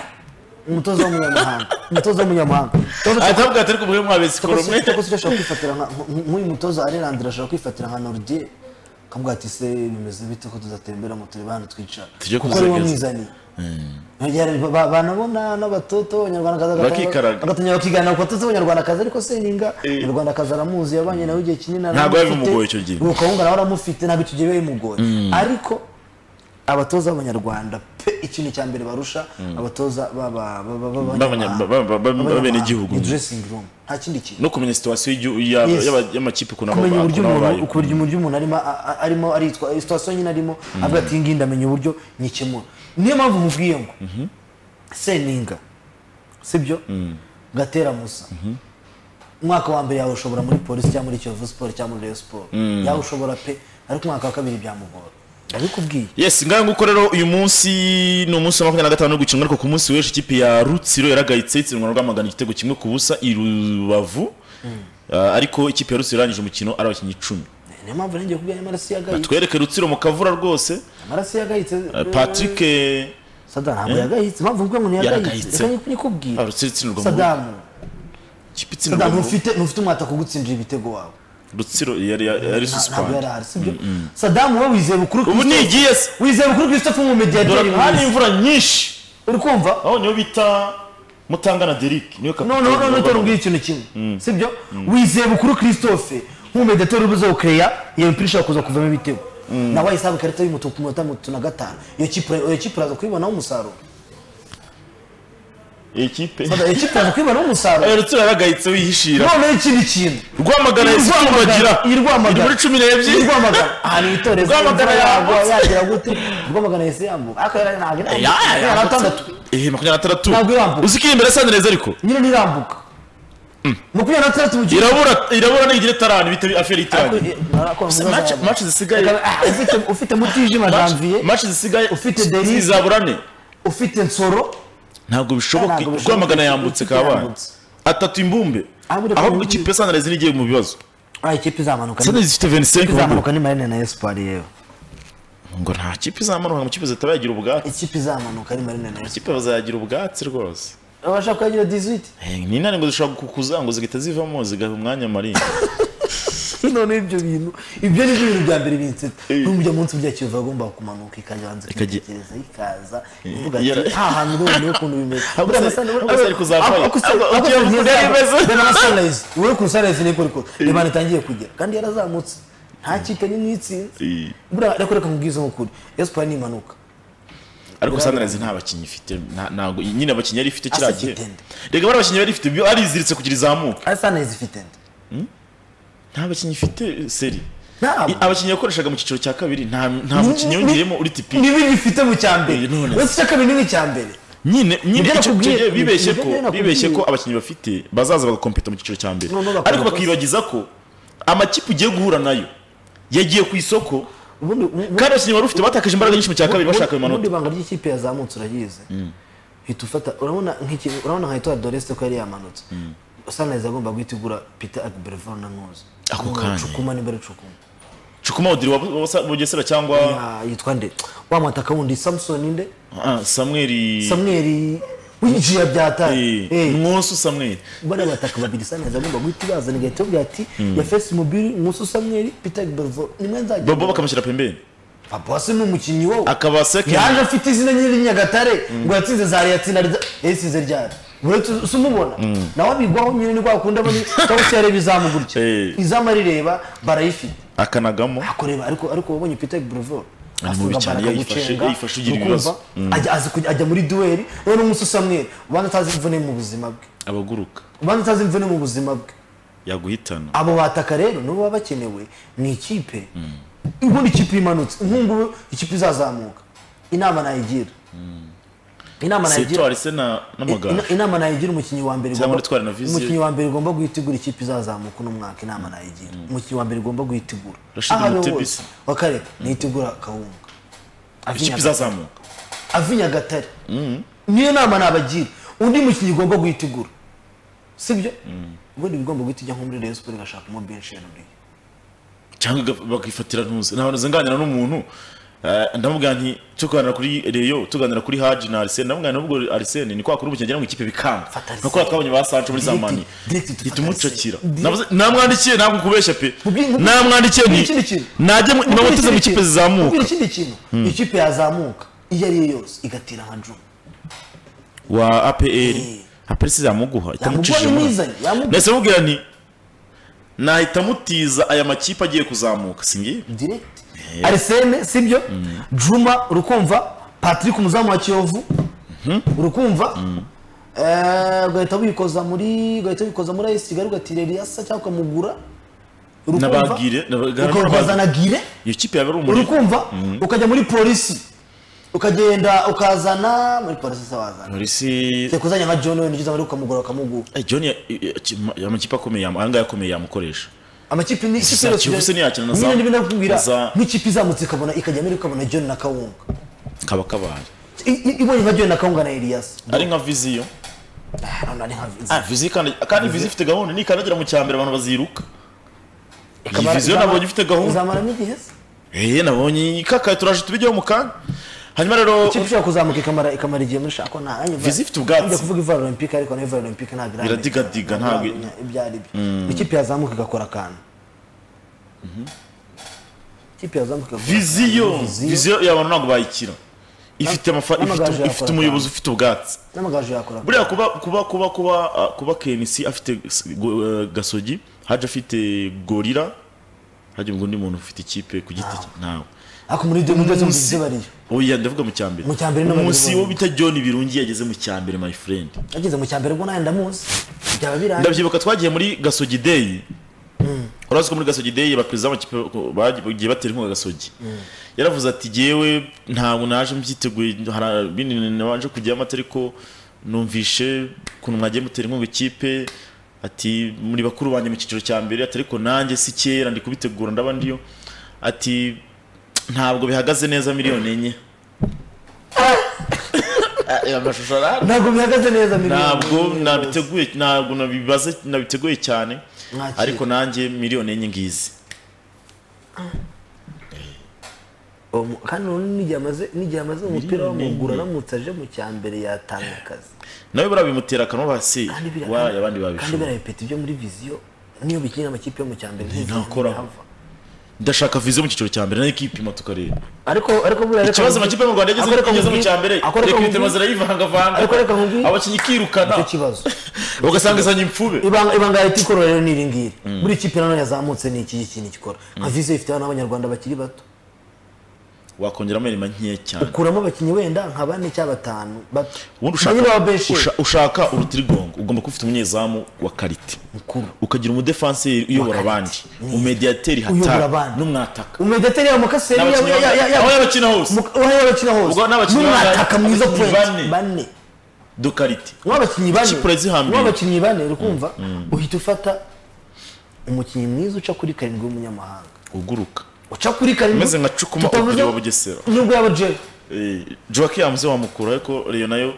umutoza w'umunyamahanga umutoza w'umunyamahanga Ikibazo cya- atabwa atari kumwe mwabe sikoro Cyakoze mwe cyakoze icyo ashobora kwifatira nka nk- nk'uyu mutoza arerandira ashobora kwifatira nka Nordier akavuga ati se bimeze bite ko tuzatembera mu tureba hano twicara Tujye kuko ariwe kuzegeza. mwizaniye Ntagera- ba- ba- banabona n'abatoto abanyarwandakazi Bakikaraga. bagatangira bakiganira ku batoto b'abanyarwandakazi ariko seninga Eh. umunyarwandakazi aramuzi yabanye nawe igihe kinini Ntabwo biba bimugoye icyo gihe. ukawunga nawe aramufite ntabwo icyo gihe biba bimugoye ariko abatoza b'abanyarwanda pe ikintu cya mbere barusha abatoza b'aba- b'aba- B'abanya- b'abanyamahanga. ba- ba- ba- Abanyamahanga. b'abenegihugu. Ni dressing room nta kindi kintu no kumenya situwasiyo y'igi- ya- Yes. y'aba- y'amakipe ukuntu aba- kumenya uburyo ukuntu aba umuntu abayeho. uburyo uburyo umuntu arimo a- a- arimo aritwa iyi situation nyine arimo avuga ati ngi ndamenya uburyo nyikemura niyo mpamvu mubwiye ngo seninga sibyo gatera musa umwaka wa mbere yawe ushobora muri polisi cyangwa muri kiyovu siporo cyangwa muri reyo siporo yawe ushobora pe ariko umwaka wa kabiri byamugora ndabikubwiye yes ngaho nguko rero uyu munsi ni umunsi wa makumyabiri na gatanu w'ugukina ariko ku munsi w'ejo ikipe ya rutsiro yaragayitse itsinwa na rwamagana igitego kimwe ku busa i rubavu Ah, ariko ikipe ya rutsiro yarangije umukino ari abakinnyi icumi niyo mpamvu nongeye kubwira amaraso yagayitse twereke rutsiro mu kavura rwose amaraso yagayitse Ah, patrick eh, sadamu ntabwo yagayitse mpamvu mvuga ngo Yaragayitse. ntiyagayitse reka ah, nyikubwire rutsiro itsindwa mu sadamu ikipe itsindwa sadamu mu ntufite ntufite umwata kugutsinjira ibitego wawe rutsiro yari yari- yari Nta- ntabwo yari suspend ahari sibyo sadamu we wizeye bukuru ubu Christophe- nigiye se wizeye bukuru christophe dore nk'umumediateri hari mwiza. imvura nyinshi uri kumva aho niyo bita mutangana derike niyo kapiteni noneho noneho w'urwanda. utari ikintu kimwe sibyo wizeye bukuru christophe nk'umumediateri ubuze gukereya iyo mipira ishobora kuza kuvamo ibitego nawe ayisabe ikarita y'umutuku ku minota mirongo na gatanu iyo kipe iyo kipe iraza kuyibonaho umusaruro iyi kipe Sada, iyo kipe iraza kuyibonaho umusaruro Eh, rutsiro yaragayitse wihishira noneho ikindi kintu rwamagana Iyi yahise Rwamagana, tumbagira iyi Rwamagana. iri muri cumi Iyi n'ebyiri rwamagana ahantu itoreza Rwamagana yambutse. yagera gute rwamagana yahise yambuka ariko yari ntabwo Eh, ya- ya- yari atandatu Eh, makumyabiri na atandatu Ntabwo irambuka. uzi ko iri imbere ya sanireza ariko nyine ntirambuka makumyabiri na gatandatu mu gihe irabura irabura n'igira itarani bita aferi Ariko, itarani eh, ariko Se- muzaza match- yabona. match zisigaye- Reka- ah, ufite- ufite mutijima janvier maci zisigaye Ufite Derrick. zizaburane ufite nsoro ntabwo bishoboka Ntabwo bishoboka. rwamagana yambutse Ufite kabana yambutse. atatu imbumbe Ah, buri aho kumwe ikipe ya sanireza nigiye mu bibazo Ah, ikipe izamanuka ni- sanireza ifite ikipe 25 ngo- izamanuka ni marine na espoir yewe ngo nta kipe izamanuka mu kipe zitabagira ubwatsi ikipe izamanuka ni marine na espoir ikipe bazagira ubwatsi rwose abashaka kuyagira 18 Eh, ni intare ngo zishobora kukuza ngo zigahita zivamo zigaha umwanya maringa none ibyo bintu ibyo ni byo bintu bya mbere binsetsa n'ubu bya munsi burya kiyovu agomba kumanuka ikajya hanze Ikajya- ikitegereza ikaza ivuga ati yara- nta hantu rero niyo kuntu bimeze Ahubwo Buriya Sunrise- Sunrise- ahubwo Sunrise kuzavayo. ahubwo Sunrise- Ahubwo Kiyovu Sunrise yari izava- imeze. dore na Sunrise wowe ku Sunrise niko riko reba itangiye kugera kandi yarazamutse nta kipe n'imwe itsinze Eh, buriya reka reka nkubwize nk'ukuri esipanye ni impanuka ariko sanireza nta bakinnyi ifite nta- ntabwo nyine abakinnyi yari ifite kiriya Asa gihe igitende. reka bari abakinnyi yari ifite ibyo ariziritse kugira izamuka ari Sunrise ifite nde nta bakinnyi ifite eh, seri Ntabwo. I- abakinnyi yakoreshaga mu cyiciro cya kabiri nta nta mukinnyi ni- yongereyemo uri tipi nibi bifite mu cya mbere Eh, none. uretse icya kabiri n'icya mbere nyine nyine Nibyo icyo- icyo nakubwiye. gihe bibeshye Nibyo ko nakubwiye. bibeshye ko abakinnyi bafite bazaza bagakompeta mu cyiciro cya mbere Noneho bakora ariko amakosa. bakibagiza ko amakipe ugiye guhura nayo yagiye ku isoko ubundi ubu- kandi abakinnyi wari ufite batakaje imbaraga nyinshi mu cya kabiri bashaka Ubundi- amanota ubundi ibanga ry'ikipe yazamutse urayizi hita ufata urabona nk'iki urabona nka Etoile Doreste ko yari yamanutse Sunrise agomba guhita igura Peter Agberevan na Nkuzi Ako kanya. Cukuma nimba ari Cukuma cukuma odiri wa wa- wa bugesera cyangwa Ya, yitwa nde wa mwataka wundi Samson nde ah, samweri Samuel winjiye byataye Eh, nkosu samweri bana bataka babiri Sunrise agomba guhita ibazana igahita ivuga ati ya Face Mobile Nkuzi Samuel Peter Agberevan nimwe nzajya bobo bakamushyira pembeni Papa se ni umukinnyi wowe akaba second yaje afite izina nyine ry'inyagatare ngo yatsinze zari yatsinda yasinze ryari uretse usa umubona nawe abigwaho nyine ni kwa kundi abona cyangwa se yareba izamu gutya Eh. izamu arireba barayifite akanagamo akoreba ariko ariko wabonye peter brevo Ni mubi cyane iyo ayifashe iyo ayifashe ugira ibibazo ukumva ajya azi kujya- ajya muri duweri rero umunsi usamwera ubana utazi imvune mu buzima bwe abaguruka ubana utazi imvune mu buzima bwe yaguhitana abo bataka rero nibo baba bakenewe ni ikipe ubundi ikipe imanutse nk'ubu ikipe izazamuka inama nayigira inama nayigira sitwari se na n'amagare ina- inama nayigira umukinnyi wa mbere Cyangwa ugomba- nitwara na viziyo. umukinnyi wa mbere ugomba guhita igura ikipe izazamuka uno mwaka inama nayigira umukinnyi wa mbere ugomba guhita igura Rashid Aho ari Mutebi hose se. wakareka niyitegura akawunga ikipe izazamuka ava i nyagatare niyo nama nabagira undi mukinnyi ugomba guhita igura sibyo ubundi bigomba guhita ijya nko muri reyo siporo igashakamo benshi ya ruriya cyangwa iga- bakifatira ntuzi ntabwo nzenganira n'umuntu eh, ndamubwira nti cyo kuganira kuri Reyo tuganira kuri Haji na Arsene ndamubwira nti nubwo Arsene ni kwa kuri ubu cyangwa ngo ikipe bikanga Fata Arsene. nkuko twabonye ba Sancho muri Direct- zamani direct dufata hita umucakira Arsene. Navuze- namwandikiye ntabwo kubeshya pe Mubwire- mubwire- namwandikiye ni mubwire ikindi kintu. najye mu- Mubwire namuteze mu ikindi kipe kintu. Mubwire zizamuka ikindi kintu ikipe yazamuka iyo ari yo yose igatira nka juma wa APR Eh. APR se yamuguha yamuguha itamucishije muri- imizanye yamuguha nahise mubwira nti nahita mutiza aya makipe agiye kuzamuka singiye direct arisene sibyo juma urukumva patrick umuzamu wa kiyovu urukumva Eh, ugahita wikoza muri ugahita wikoza muri ayisi kigali ugatira eliyasa cyangwa ukamugura Nabagire- nabagara- ukakoza na gire iyo kipe yaba ari umuriro urukumva ukajya muri polisi ukagenda ukazana muri polisi se wazana polisi Se kuzanya nka john wenda ugize amahirwe ukamugura bakamuguha Eh, John ya- i- i- amakipe akomeye yamu- aya ngaya akomeye yamukoresha amakipe ni Gusa Kiyovu se ntiyakina na za- nyine ndabwira na za- nk'ikipe izamutse ikabona ikajya muri ikabona john na kawunga kaba kabaye I- i- ibonye nka john na kawunga na elias ari nka viziyo Ah, none ari nka Vizi. Ah, viziyo ikanda- kandi viziyo ifite gahunda nikandagira mu cya mbere abantu baziruka iyi Ikamara- viziyo izamara- nabonye ifite gahunda izamaramo igihe se eh nabonye ikakaye turaje tubijyeho mu kanya hanyuma rero ikipe ishobora kuzamuka ikamara ikamara igihe muri shako nta nanjye Vizi ifite ubwatsi. njya kuvuga ivari olympique ariko nayo ivari olympique ntabwo iramenya. Iradigadiga, ntabwo- Iramenya ibyo ari byo ikipe yazamuka igakora akantu ikipe yazamuka igakora viziyo akantu, viziyo y'abantu ntabwo bayikira ifite amafa ifite- n'amagaju yakora ifite cyane. umuyobozi ufite ubwatsi n'amagaju yakora akantu. buriya kuba kuba kuba kuba ah, kuba KNC afite s- go- eh, gasogi haje afite gorira haje ngo undi muntu ufite ikipe ku giti cye ntawe ariko muri ibyo muri ibyo Munsi- byo bariyo oya ndavuga mu cya mbere Mu cya mbere n'abandi umunsi bose. wo bita John Birungi yageze mu cya mbere my friend ageze mu cyambere ubwo nawe ndamuzi byaba birangiye ndabyibuka twagiye muri gasogi day urazi ko muri gasogi day abaperezida b'amakipe bagiye batera inkunga gasogi yaravuze ati jyewe ntabwo naje mbyiteguye hari ibindi nabanje kujyamo ariko numvishe ukuntu mwagiye mutera inkunga ikipe ati muri bakuru banjye mu cyiciro cya mbere ati ariko nanjye si kera ndi kubitegura ndaba ndiyo ati ntabwo bihagaze neza miliyoni enye aya mashusho arahari ntabwo bihagaze neza miliyoni ntabwo nabiteguye ntabwo nabibaze nabiteguye cyane Mwakire. ariko nanjye miliyoni enye ngizi Uwo mu- kandi ubundi n'igihe amaze n'igihe amaze umupira w'amaguru aramutse aje mu cyambere yatanga akazi nawe buriya bimutera akanwa basi kandi bira- waye abandi kandi babishobora birabipeta ibyo muri viziyo niyo bikinira amakipe yo mu cyambere ntakoraho. ndashaka viziyo mu cyiciro cya mbere nayo ikipima tukareba ariko ariko buriya reka ikibazo nkubwire- amakipe yo mu rwanda yageze ariko reka igeze mu nkubwire- cya mbere ariko reka reka ibitema nkubwire- zirayivangavanga ariko reka nkubwire- abakinnyi ikirukana icyo kibazo ugasanga izanye impfube ibanga ibanga leta ikora rero ni iri ngiri buri kipe nanone yazamutse ni iki kintu ikora nka viziyo ifite abana b'abanyarwanda bakiri bato wakongeramo inyuma nkeya cyane ukuramo abakinnyi wenda nka bane cyangwa batanu bato ubundi Na nyine ushaka wa Benchir. usha- ushaka urutirigongo ugomba kuba ufite umunyezamu wa karite Mukuru. ukagira umudefanseri uyobora abandi umediyateri Uyobora hatari abandi. n'umwataka umedeteri ya mukaseri ya n'abakinnyi ya ya bangana- aho yabakina hose Muka- aho y'abakina hose Ubwo n'abakinnyi n'umwataka bangana- mwiza abakinnyi bane. point bane dukarite w'abakinnyi Ikipe bane urazihambira. w'abakinnyi bane urikumva uhita ufata umukinnyi mwiza uca kuri karindwi w'umunyamahanga uguruka uca kuri karindwi Umeze nka Cukuma tutavuze- Ogiri wa Bugesera. nubwo yaba jeri Eh, Joaki yamuze wamukura ariko Reyo nayo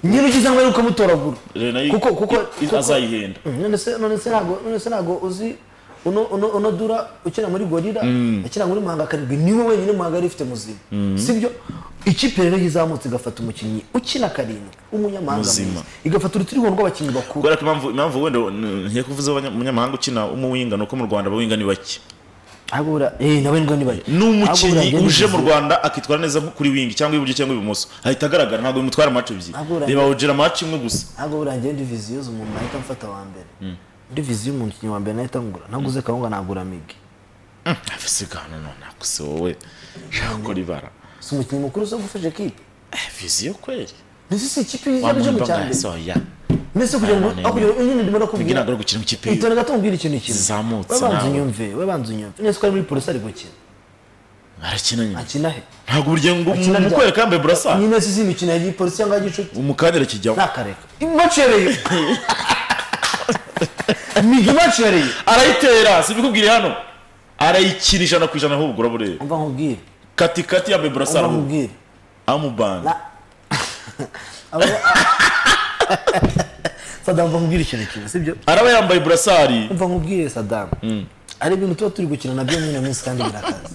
nyine ugize ngo ari ukamutoragura Reyo nayo kuko kuko i- kuko- azayihenda Mm, none se none se ntago none se ntago uzi uno uno uno dura ukina muri gorira ukina muri muhanga karindwi niwe wenyine muhanga yari ifite muzima sibyo ikipe rero yizamutse igafata umukinnyi ukina karindwi w'umunyamahanga Muzima. mwiza igafata urutirigongo rw'abakinnyi bakuru kubera ko impamvu impamvu wenda ntiye kuvuze abanya- umunyamahanga ukina umuwinga ni uko mu rwanda abawinga ni bake ahubwo buriya eh nawe ngo nibaye ni umukinnyi uje mu rwanda akitwara neza nko kuri wingi cyangwa iburyo cyangwa ibumoso ahita agaragara ntabwo bimutwara amace ebyiri Ntabwo urangiye. reba ogera amace imwe gusa ntabwo buriya ngenda viziyo z'umuntu nahita mfata wa mbere muri viziyo umukinnyi wa mbere nahita ngura ntabwo uze kawunga nagura migi visiga hano nonaha gusa wowe ushaka gukora ibara si umukinnyi mukuru uza gufasha ekipe Eh, viziyo kweli mbese si ikipe y'igihugu cyo mu cya mbere wamurimba mbese kugira ngo None- aho kugira ngo nyine kugira ndimo nakubwira ngo gukina mu kipe itore gato mbwira ikintu kimwe Zizamutse we banza nawe. unyumve we banza unyumve neza ko ari muri polisi ari gukina arakina nyine akina he ntabwo burya ngo Akina mu ryari? kwereka yambaye burasa nyine si iz'imikino ya gipolisi cyangwa ya gicuti umukandira kijyamo ntakareka ibacereye miga ibacereye arayitera sibikubwire hano arayikina ijana ku ijana ahubwo urabure umva nkubwire kati kati yambaye burasa umva ahubwo nkubwire amubanga Na- Aba- sadamu mva nkubwire ikintu kimwe sibyo araba yambaye burasari umva nkubwire sadamu hari ibintu tuba turi gukina nabyo nyine minsi kandi birakaze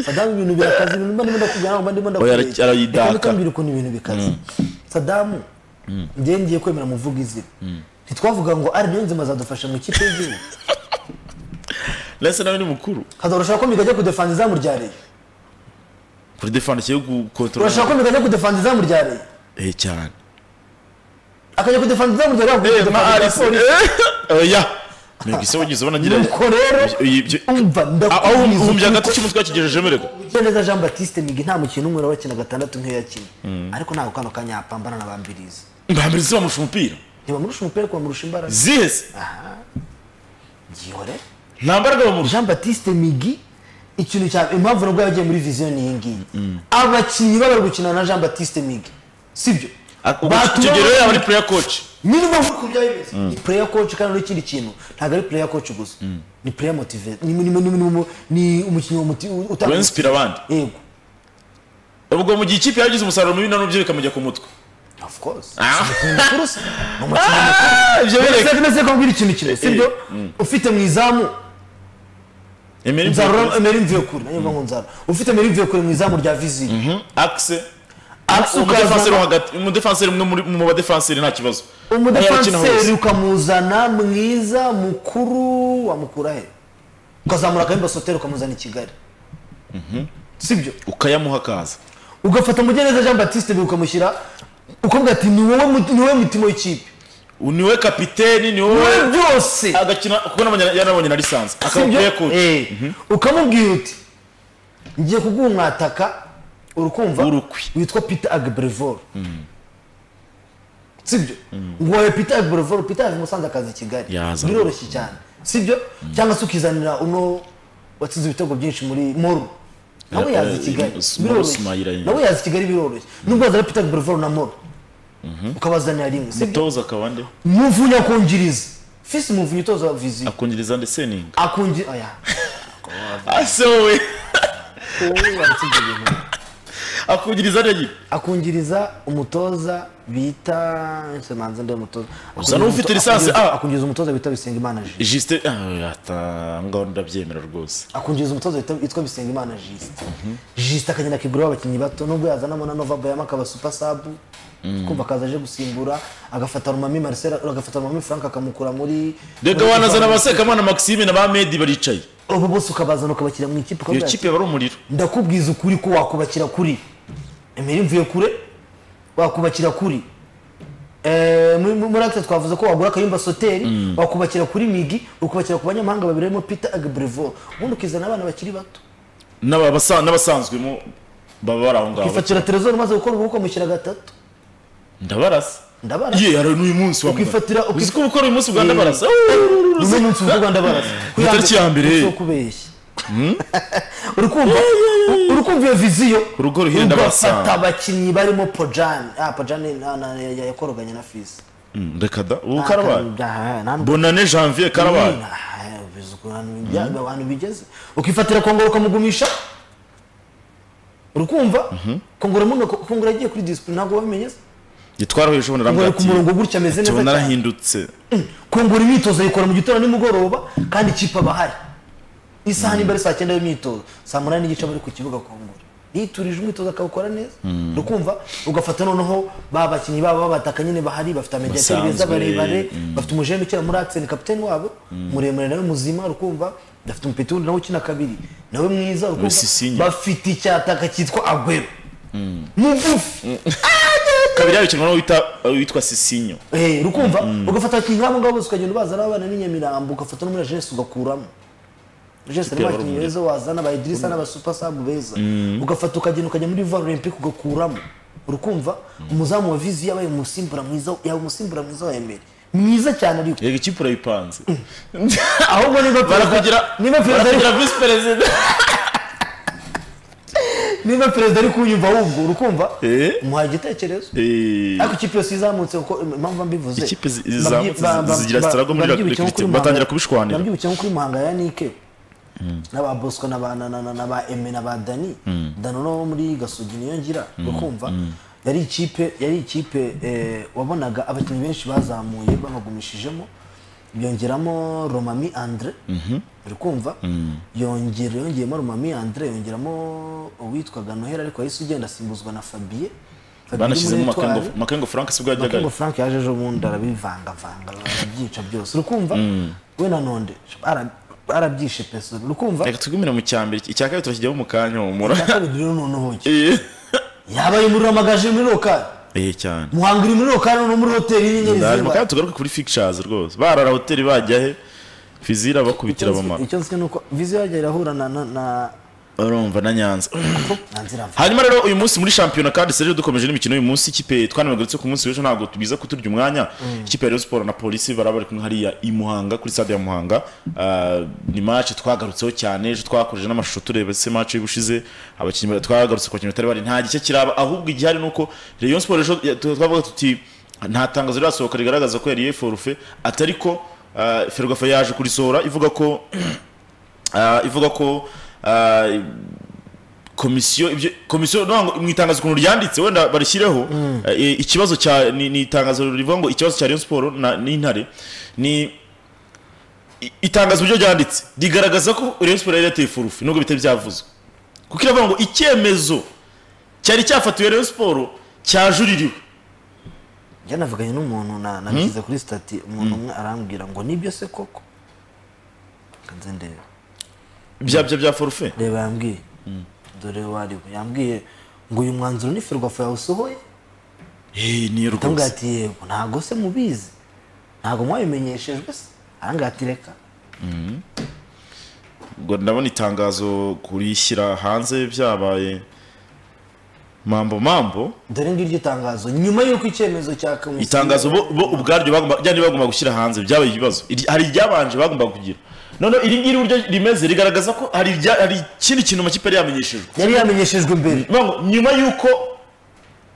sadamu ibintu birakaze ibintu mba ndimo ndakubwira ntabwo mba ndimo Oya, ndakubwira ara- arayidaka. Reka mbikubwire ukuntu ibintu bikaze sadamu njyewe ngiye kwemera muvuga izina ntitwavuga ngo ari niyo nzima zadufasha mu ikipe y'igihugu ndetse nawe ni mukuru hazarushaho ko mikajya kudefanza izamu rya reyo kuri defanda kiyo gukontorora urashaka ko mikajya kudefanza izamu rya reyo eh cyane akajya kudefanza izamu rya reyo eh kudefanza ma izamu rya arise polisi. eh oya ntabwo ise wagize ubona ngira nuko rero ibyo- umva aho ndakubwiza uhumbya ukuri agati ko- cy'umutwe yakigejejemo reka Neza Jean Baptiste Migi nta mukino umwe wakina gatandatu nk'iyo yakina ariko ntabwo kano kanya yapambana na bambirizi mbambere zibamurusha umupira ntibamurusha umupira ariko bamurusha imbaraga zihese ngihore nta mbaraga bamurusha Jean Baptiste Migi ikintu cya impamvu nabwo yagiye muri viziyo ni iyi ngiyi abakinnyi baba bari gukina na Jean Baptiste Migi sibyo Batuma- kigero yaba ari player coach ni niyo mpamvu uko byaba bimeze ni player coach kandi n'ikindi kintu ntabwo ari player coach gusa ni player motive ni ni- ni- ni- ni umukinnyi wa muti- utanga urinspira abandi yego ubwo mu gihe ikipe yagize umusaruro mubi nano byo bikamujya ku mutwe of course ni umukinnyi mukuru se ni umukinnyi mukuru ibyo Ese nese ko mbwira ikintu kimwe sibyo ufite mu izamu nzarura bireka emera imvuye kure nanjye ngo nzarura ufite emera imvuye kure mu izamu rya viziri akise Axe ukazana- umudefanseri wo hagati umudefanseri umwe muri- mu badefanseri nta kibazo Aho yakina umudefanseri hose. ukamuzana mwiza mukuru wamukura he ukazamura akabimba soteri ukamuzana i kigali sibyo ukayamuha akaza ugafata mugeneza jean batiste Bihi ukamushyira ukavuga ati ni wowe mu- ni wowe mutima w'ikipe niwe kapiteni ni wowe wowe byose agakina kuko n'abanya- yanabonye na lisansi akaba sibyo player coach Eh. ukamubwira uti ngiye kuguha umwataka urukumva W'urukwi. witwa peter agbrevor sibyo ngo wowe peter agbrevor peter yava i musanze akaza i kigali Yaza. biroroshye cyane sibyo cyangwa se ukizanira uno watsinze ibitego byinshi muri moru nawe Eh, yaza i eh, kigali Moru Sumayira biroroshye nyine. nawe yaza i kigali biroroshye nubwo wazana peter agbrevor na moru ukabazanira rimwe sibyo toza akaba nde muvunyi akungiriza fisi muvunyi utoza viziyo akongereza ndetse ninga akungiriza oya ase wowe wowe waratsinze ibintu akongereza ndege akungiriza umutoza bita nsemanze ndi umutoza Usa n'ufite Akungiriza- lisansi, akungiriza- ah! akungiriza umutoza bita bisengimana jisite jisite ah, ata ngaho ndabyemera rwose akungiriza umutoza bita- witwa bisengimana jisite jisite akagenda akiguraho abakinnyi bato nubwo yazanamo na nova bayama akaba supa sabu kumva akaza aje gusimbura agafata rumami marcel agafata rumami frank akamukura muri reka muri- wanazana abasekamana maxime na ba medi baricaye abo bose ukabazana ukabashyira mu iyo ikipe ukavuga ati, kipe bari umuriro ndakubwiza ukuri ko wakubakira kuri emera imvuye kure wakubakira kuri Eh, muri muri acte twavuze ko wagura akayumba soteri wakubakira kuri migi ukubakira ku banyamahanga babiri harimo peter agbrevor ubundi ukizana abana bakiri bato N'abasa- n'abasanzweho baba bari aho ngaho ukifatira telezone umaze gukora ubukwe ukamushyira gatatu ndabarasa Ndabarasa. ye hari n'uyu munsi wa Ukifatira- muganga. uzi ukif- ko gukora uyu munsi bwa ndabarasa uno munsi uvuga ndabarasa Ni tariki ya mbere. si ukubeshya uri kumva uri kumva iyo viziyo Urugo ruhira Ndabarasa. ugafata abakinnyi barimo pojani ah pojani na- na- ya- yakoroganye na fisi Mm, reka da ubu karabaye Aha, nta- bonane janvier karabaye Aha, ubizi ukuntu bijya- abantu bigeze ukifatira kongoro ukamugumisha urukumva kongoro muno kongoro yagiye kuri disipurine ntabwo wabimenyeza gitwara hejuru kongoro ku murongo narambwira gutya ameze neza tubona cyane arahindutse kongoro imyitozo ayikora mu gitondo nimugoroba kandi ikipe aba ahari isaha niba ari saa cyenda y'imyitozo saa munani n'igice aba ari ku kibuga kongoro yiturije umwitozo akawukora neza urukumva ugafata noneho ba bakinnyi babo b'abataka nyine bahari bafite amajyateri Basanzwe, beza barebare bafite umujene ukina muri akiseni kapiteni wabo muremure nawe muzima urukumva bafite umupeti wundi nawe ukina kabiri nawe mwiza urukumva Sisinye. bafite icyataka cyitwa agwero mugufi kabiri yabikinwa n'uwo wita- witwa sisinyo Eh, rukumva ugafata abakinnyi nk'abo ngabo bose ukagenda ubazana abana n'Inyamirambo ugafata no muri Agenesi ugakuramo jese Ikipe ya abakinnyi Rugunga. beza wazana aba idirisa n'aba super sub beza ugafata ukagenda ukajya muri vare olympique ugakuramo urukumva umuzamu wa vizi yabaye umusimbura mwiza yaba umusimbura mwiza wa emeri mwiza cyane ariko yego ikipe urayipanze ahubwo niba perezida Barakugira- niba perezida ari- barakugira visi perezida niba perezida ari kunyumva wumva urukumva Eh. umuhaye igitekerezo Eh, ariko ikipe yose izamutse kuko impamvu mbivuze Ikipe zi- zizamutse zigira sitarago muri babyibukira Repuburika nko kuri Iharanira- batangira Muhanga- kubishwanira. babyibukira nko kuri muhanga ya nike n'aba bosco n'aba na- na- na- n'aba eme n'aba dani dano no muri gasugi niyo ngira ukumva yari ikipe yari ikipe eh, wabonaga abakinnyi benshi bazamuye babagumishijemo yongeramo romami andre uri kumva yongere yongeyemo romami andre yongeramo uwitwaga noheli ariko yahise ugenda asimbuzwa na fabie Fabie banashyizemo Muretwari. Makengo- makengo frank sibwo yajyaga Makengo Frank yaje ejo bundi arabivangavanga arabyica byose urukumva we na nonde ara- arabyishe peso urukumva reka tugumire mu cya mbere icya kabiri turakijyamo mu kanya humura na kabiri rero noneho ki Eh, yaba ari muri ramagaje muri rokari eh cyane muhanga iri muri rokari no muri hoteli y'inyenyeri Ndahari, zibara. kandi tugaruke kuri fictures rwose barara hoteli bajya he fizira bakubitira abamara icyo nzi ni uko vizi yajya irahura na na na urumva na nyanza na nzira mva hanyuma rero uyu munsi muri shampiyona kandi Serge dukomeje n'imikino y'uyu munsi ikipe twanabagarutse ku munsi w'ejo ntabwo tubiza kuturya umwanya ikipe ya Rayon Sport na polisi baraba bari kumwe hariya i Muhanga kuri stade ya Muhanga Ah, ni match twagarutseho cyane ejo twakoreje n'amashusho tureba se match y'ubushize abakinnyi bari- twagarutse ku bakinnyi batari bari nta gice kiraba ahubwo igihari ni uko Rayon Sport ejo ya- tu- twavuga tuti nta tangazo rirasohoka rigaragaza ko yariye forfait atari ko ah, Ferwafa yaje kurisohora ivuga ko ah, ivuga ko ah, komisiyo ibyo komisiyo no ngo mu itangazo ukuntu ryanditse wenda barishyireho eh, ikibazo cya ni, ni itangazo rivuga ngo ikibazo cya Rayon Sport na n'intare ni i- itangazo buryo ryanditse rigaragaza ko Rayon Sport yari yateye furufi nubwo bitari byavuzwe kuko iravuga ngo icyemezo cyari cyafatiwe Rayon Sport cyajuririwe njya navuganye n'umuntu na nabishyize kuri stati umuntu umwe arambwira ngo nibyo se koko kanze ndebe bya bya bya forfait reba yambwiye dore wari we yambwiye ngo uyu mwanzuro ni ferwafa yawusohoye eh ni ndamubwira rwose ati yego ntabwo se mubizi ntabwo mwabimenyeshejwe se arambwira ati reka ngo ndabona itangazo kurishyira hanze byabaye mambo mambo dore ngiryo itangazo nyuma y'uko icyemezo cya komisiyo itangazo bo bo ubwaryo bagomba ryari bagomba gushyira hanze byabaye ibibazo Iri- hari iryabanje bagomba kugira none iri ngiri uburyo rimeze rigaragaza ko hari ibya- hari ikindi kintu amakipe yari yamenyeshejwe yari yamenyeshejwe mbere Bivuga ngo, nyuma y'uko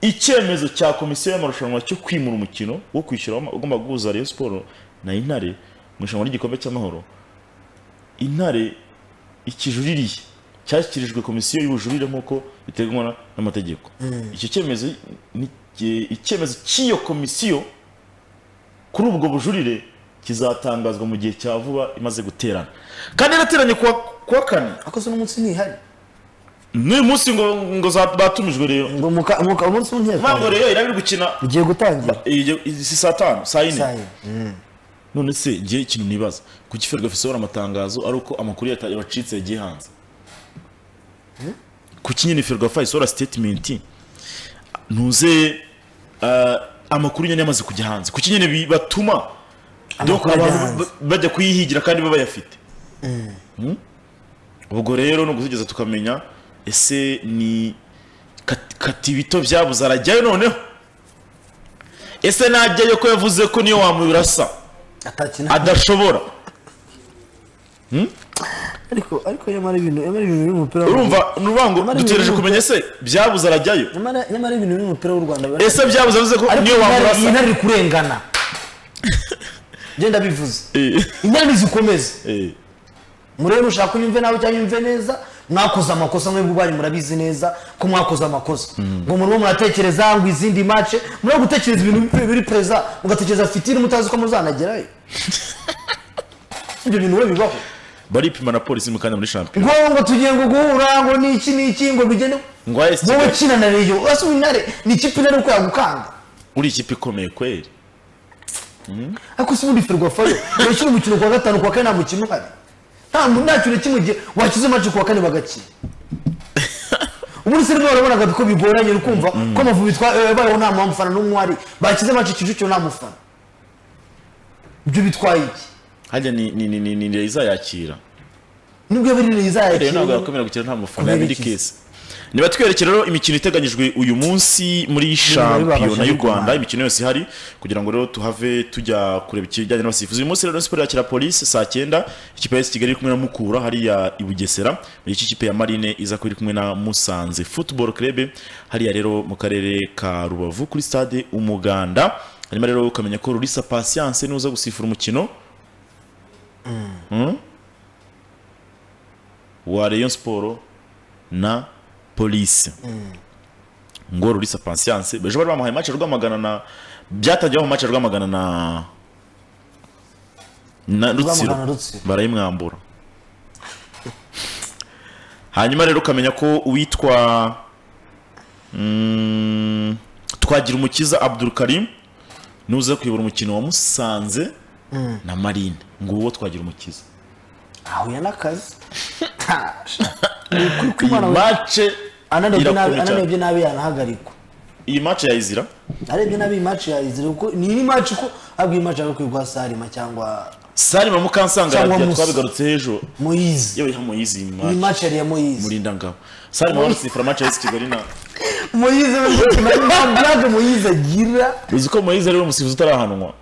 icyemezo cya komisiyo y'amarushanwa cyo kwimura umukino wo kwishyura wama- ugomba guhuza Rayon Sport na Intare mu irushanwa ry'igikombe cy'amahoro Intare ikijuririye cyashyikirijwe komisiyo y'ubujurire nk'uko biteganywa na- n'amategeko icyo cyemezo ni- ki- icyemezo cy'iyo komisiyo kuri ubwo bujurire kizatangazwa mu gihe cya vuba imaze guterana kandi yarateranye kuwa kuwa kane ariko se n'umunsi ntihari n'uyu munsi ngo ngo za- batumijwe rero ngo muka- muka- umunsi ntabwo w'inteko rero iraba iri gukina ugiye gutangira iyo- izi si saa tanu saa Saa yine yine. Mm. none se ngiye ikintu nibaza kuki ferwafa isohora amatangazo ari uko amakuru yata- yabacitse yagiye hanze kuki nyine ferwafa isohora sitetimenti ntuze ah, amakuru nyine yamaze kujya hanze kuki nyine bi- batuma Amakuru abantu ajya hanze. ba- bajya kuyihigira kandi baba bayafite Hmm? ubwo rero ni ugutugeza tukamenya ese ni kat- katibito byabuze arajyayo noneho ese najyayo ko yavuze ko niyo wamubirasa atakina adashobora ariko ariko nyamara ibintu nyamara ibintu by'umupira w'u- urumva ni uruvuga ngo Amara dutegereje ibintu kumenya ese byabuze arajyayo nyamara nyamara ibintu by'umupira w'u rwanda biba- ese byabuze avuze ko ariko niyo intare- iyi wamurasa ntare iri kurengana genda bivuze Eh, intare nizikomeze eh, murebe ushaka unyumve nawe cyangwa unyumve neza mwakoze amakosa mwebwe ubwanyu murabizi neza ko mwakoze amakosa ngo murimo muratekereza ngo izindi mace murimo gutekereza ibintu biri- biri pereza mugatekereza fitiri mutazi ko muzanagerayo ibyo bintu we bibaho baripima na polisi mu kanya muri shampiyona ngo ngo tugiye ngo guhura ngo niki niki ngo bigene ngo AS wowe Kigali kina na reyo urasa intare ni ikipe intare uko yagukanga uri ikipe ikomeye kweri ariko si ubundi ferwafayo yashyira umukino ku wa gatanu ku wa kane nta mukino uhari nta mu- nta kintu kimwe gihe washyize mace ku wa kane bagakina ubundi se rero warabonaga ko bigoranye ukumva ko amavubi twa- eh, yabayeho nta mufana n'umwe uhari bashyize mace Kicukiro nta mufana ibyo bitwaye iki hajya ni ni ni ni ni izayakira nibwo birira rero ntabwo izayakira yakomera gukina nta mafaranga ya Kubera iki? kesi niba twerekera rero imikino iteganyijwe uyu munsi muri shampiyona y'u Rwanda imikino yose ihari kugira ngo rero tuhave tujya kureba ikijyanye n'abasifuzi uyu munsi rero siporo yakira polisi saa cyenda ikipe ya AS kigali iri kumwe na mukura hariya i bugesera mu gice ikipe ya marine iza kuba iri kumwe na musanze football club hariya rero mu karere ka rubavu kuri stade umuganda hanyuma rero ukamenya ko rurisa patience nuza gusifura umukino wa Rayon Sport na polisi ngo rurisa patience bejo bari bamuhaye match ya rwamagana na byatangiye mu match ya rwamagana na na rutsiro Rwamagana Rutsiro. barayimwambura hanyuma rero ukamenya ko uwitwa mm, twagira umukiza Abdul Karim nuza kuyobora umukino wa Musanze na Marine nguwo twagira umukiza ahuye n'akazi ni uko iyi umwana we match ananebye nabi irakomeye cyane. ananebye nabi yanahagarikwa iyi match yayizira arebye nabi iyi match yazira kuko ni iri match ko abwo iyi match yakwirwa Salima cyangwa Salima Mukansanga Cyangwa yagiye Musa. twabigarutse hejuru Moise yewe hamo yizi iyi match match yari ya Moise murinda ngabo Salima warusifura match y'isi Kigali na Moise we nta blague Moise agira uzi ko Moise ari we musifuzi utarahanwa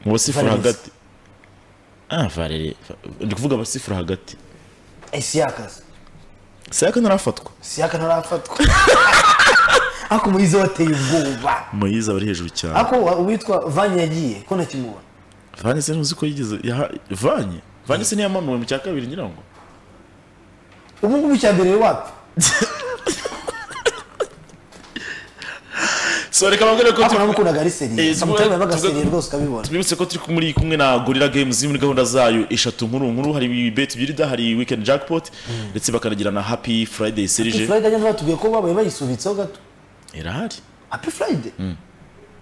mu basifura Valens. hagati ah Valerie ndi kuvuga abasifura hagati Isiakazi Sayaka ntarafatwa Siaka ntarafatwa ako Moise wateye ubwoba Moise aba ari hejuru cyane ako uwitwa Vanya yagiye ko ntakimubona Vanye se ntuzi ko yigeze yaha- Vanye Vanye se ntiyamanuwe mu cya kabiri ngira ngo ubu ngubu icyambere wapi so reka babwire ko ako tu- namukundaga ari Eh, seriye tuvuge- samutema yabaga tuvuge- seriye rwose ukabibona tubibutse ko turi muri kumwe na gorilla games muri gahunda zayo eshatu nkuru nkuru hari bet byirida hari weekend jackpot ndetse bakanagira na happy friday Happy serije Friday nyine batubwiye ko babaye bayisubitseho gato irahari Happy Friday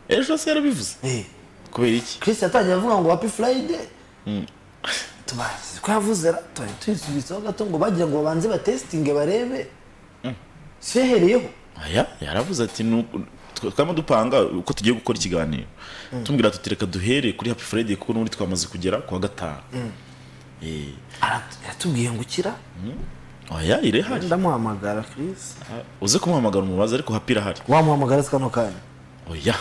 ejo se yarabivuze eh kubera iki Chris yatangiye avuga ngo Happy Friday tubazi ko yavuze ra tuba tuyisubitseho gato ngo bagira ngo babanze batesitinge barebe si yahereyeho aya yaravuze ati "Nuko- twe- twama dupanga uko tugiye gukora ikiganiro tumubwira tuti reka duhere kuri happy friday kuko n'ubundi twamaze kugera ku wa gatanu Eh, Arat- yaratubwiye ngo ukira aya irahari ndamuhamagara Chris uze kumuhamagara umubaza ariko happy irahari wamuhamagara se kano kanya oya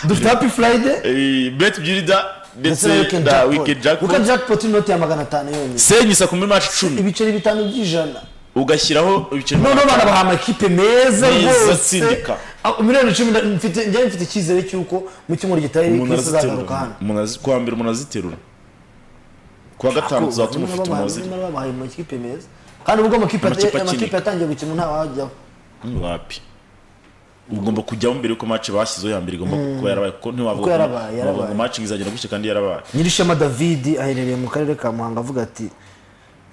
dufite Happy Friday Eh, bet byirida ndetse na ndetse Weekend na Jackpot weekend kuko jackpot jackpot inoti ya magana atanu yonyine senyisa ku muri match icumi ibiceri bitanu by'ijana ugashyiraho ibiceri noneho bana baha amakipe meza Meza rwose atsindika. Ah, miliyoni icumi na- mfite njyewe mfite icyizere cy'uko mu cyumweru gitaye umuntu Chris azagaruka araziterura hano Umuntu azi- kuwa mbere umuntu aziterura kuwa gatanu tuzatuma ufite umuzi Barimo babahaye amakipe meza kandi ubwo amakipe Amakipe amakipe akinika. yatangiye gukina nta wajyaho wapi ugomba kujyaho mbere yuko match bashyizeho ya mbere igomba kuba yarabaye kuko ntiwavuga Kuko yarabaye, ngo- yarabaye. ngo match izagenda gutya kandi yarabaye nyirishema davidi aherereye mu karere ka muhanga avuga ati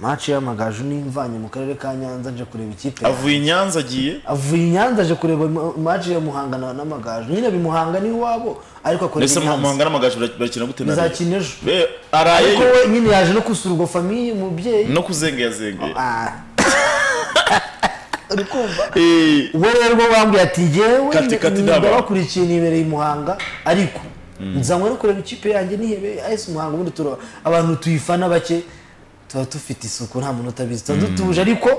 maci y'amagaju n'imvanye mu karere ka nyanza nje kureba ikipe yanjye." avuye i nyanza agiye avuye i nyanza aje kureba maci ya muhanga na- n'amagaju nyine bimuhanga ni iwabo ariko akorera mbese i nyanza muhanga n'amagaju bara- barakina gute na Rayon? bizakina ejo Be- ariko arayeyo we nyine yaje no gusura ubwo famiye umubyeyi no kuzengeyazengeye Ah. uri kumva Eh, ubwo rero bwo bambwiye ati njyewe Kati kati ni- ndaba." ndabakurikiye nibereye i muhanga ariko nzanywe no kureba ikipe yanjye nihebe ayise umuhanga ubundi turaba abantu tuyifana bake tuba dufite isuku nta muntu utabizi tuba dutuje ariko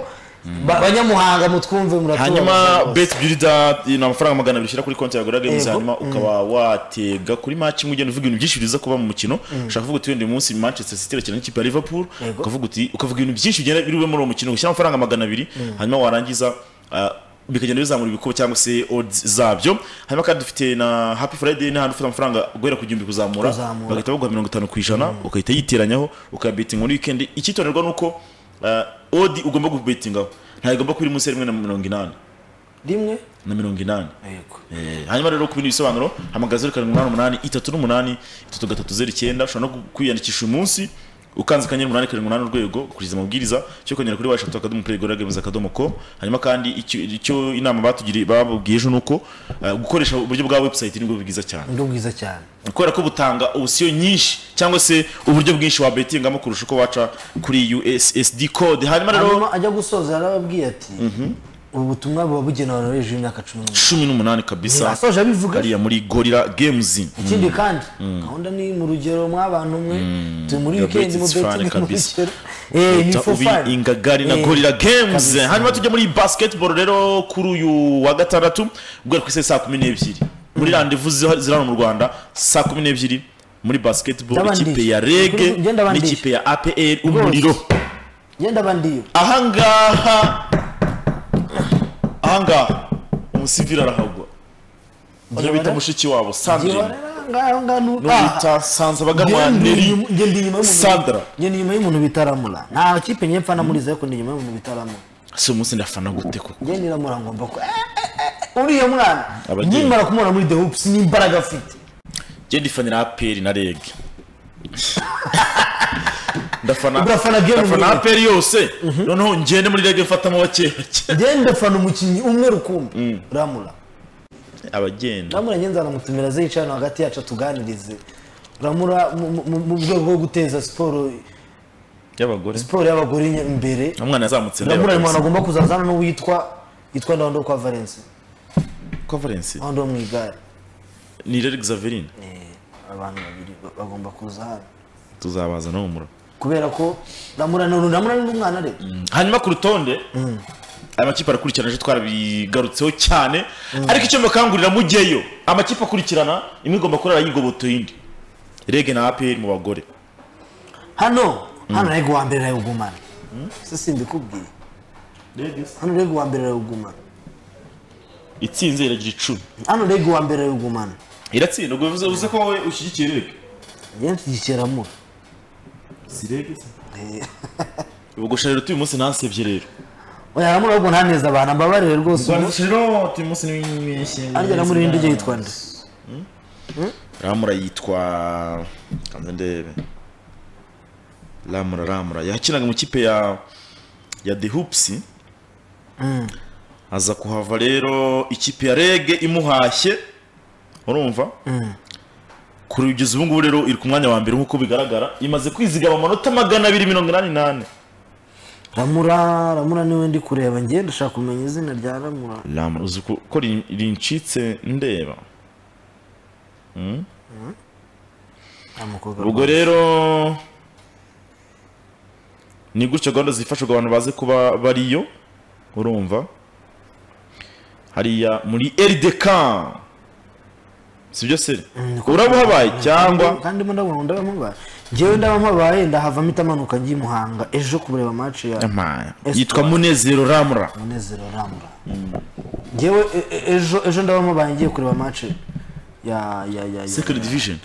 ba- banyamuhanga mutwumve muratubaza hanyuma rwose. bet byurida ni amafaranga magana abiri ushyira kuri konti ya gorilla games Yego. hanyuma ukaba watega kuri match imwe ugenda uvuga ibintu byinshi biza kuba mu mukino ushaka kuvuga uti wenda uyu munsi manchester city irakina n'ikipe ya liverpool Yego. ukavuga uti ukavuga ibintu byinshi bigenda biri bube muri uwo mukino ushyira amafaranga magana abiri hanyuma warangiza ah, bikagenda bizamura ibikubo cyangwa se odds zabyo hanyuma kandi dufite na happy friday n'ahantu ufite amafaranga guhera ku gihumbi kuzamura Kuzamura. bagahita baguha mirongo itanu ku ijana ugahita yiteranyaho ukabetinga muri weekend icyitonderwa ni uko ah, odi ugomba kubetingaho ntabwo igomba kuba iri munsi ya rimwe na mirongo inani rimwe na mirongo inani yego Eh, hanyuma rero ku bindi bisobanuro hamagara zeru karindwi umunani umunani itatu n'umunani itatu gatatu zeru icyenda ushobora no kwiyandikisha uyu munsi ukanze akanyenyeri umunani karindwi umunani urwego ukurikiza amabwiriza cyo kongera kuri washatu akadomo play gorilla games akadomo ko hanyuma kandi icyo icyo inama batugiriye bababwiye ejo ni uko eh, gukoresha uburyo bwa website nibwo bwiza cyane undi bwiza cyane kubera ko butanga opsiyo nyinshi cyangwa se uburyo bwinshi wabetingamo kurusha uko waca kuri ussd code hanyuma rero hanyuma ajya gusoza yarababwiye ati ubu butumwa buba bugenewe abantu hejuru y'imyaka cumi n'umunani cumi n'umunani kabisa asoje abivuga hariya muri gorira games ikindi kandi gahunda ni mu rugero mw'abantu mwe turi muri Gabriel wikendi mu is fan betingi mu kabisa. rugero Eh, ni Uta- for ubi fun. ingagari na Eh, gorira games kabisa. hanyuma tujya muri basketball rero kuri uyu wa gatandatu guhera ku isaha saa kumi n'ebyiri muri randevu ziha- ziri hano mu rwanda saa kumi n'ebyiri muri basketball Ndabandisha. ikipe ya Ukuri- rege ugenda bandisha. n'ikipe ya apr umuriro genda bandiyo ahangaha ahangaha umusivili arahagwa niyo bita Gihora? mushiki wabo sandrine ngaho ngaho nu- ah, n'uwita sanzabaganwa ngenda neri inyuma- ngenda inyuma y'umuntu- Sandra. ngenda inyuma y'umuntu bitaramura nta kipe nyepfa namuriza ariko ndi inyuma y'umuntu bitaramura si umunsi ndafana gute koko njye niramura ngomba ko eh, eh, eh, uriya mwana Abageni. nimara kumubona muri the hoops n'imbaraga afite ngenda ifanira aperi na rege ndafana Udafana game ndafana nyine. aperi yose noneho ngende muri rege mfatamo bakeya ngenda afana umukinnyi umwe rukumbi ramura abagenda ramura njye nzanamutumira aze yicaye hano hagati yacu atuganirize ramura mu- mu- mu rwego rwo guteza siporo y'abagore siporo y'abagore nye- imbere umwana yazamutse ndeba ramura ni umuntu rwose. agomba kuzaza hano n'uwitwa yitwa ndawundi kwa valence ko valence ndawundi wo mu igare ni rege xaverine Eh, abantu babiri ba- bagomba kuza hano tuzabaza no mu murongo kubera ko ramura ni ramura ni umwana rero hanyuma ku rutonde aya makipe arakurikirana ejo twarabigarutseho cyane ariko icyo mbakangurira mujyeyo amakipe akurikirana imwe igomba kurara yigobotoye indi rege na aperi mu bagore hano hano rego uwa mbere arawugumana si simbikubwiye hano rego uwa mbere arawugumana itsinze iragira icumi hano rego uwa mbere arawugumana iratsinda ubwo bivuze bivuze ko wowe ushyigikiye rege njyewe nshyigikira ramura si rege se ubwo rero uyu munsi ntasebye rero oya ramura ahubwo ntaneza abantu mbabarire rwose ubu rero uyu munsi n'iminsi arya ramura irindi ryo yitwa nde ramura yitwa kanze ndebe ramura ramura yakinaga mu kipe ya ya the hoops aza kuhava rero ikipe ya rege imuhashye urumva kuri kugeza ubu ngubu rero iri ku mwanya wa mbere nk'uko bigaragara imaze kwizigama amanota magana abiri mirongo inani n'ane ramura ramura niwe ndi kureba njye ndashaka kumenya izina rya ramura ramura uzi ko ko rin- rincitse ndeba nta mukobwa ubwo rero ni gutyo gahunda zifashishwa abantu bazi kuba bariyo urumva hariya muri rdk si byo se urabuhabaye cyangwa kandi mo ndabona ndaba mubaye njyewe ndaba mubaye ndahava mpita amanuka njye i muhanga ejo kureba match ya Ama, Espoir. yitwa munezero ramura munezero ramura njyewe e- e- ejo ejo ndaba mubaye ngiye kureba match ya ya ya Second division.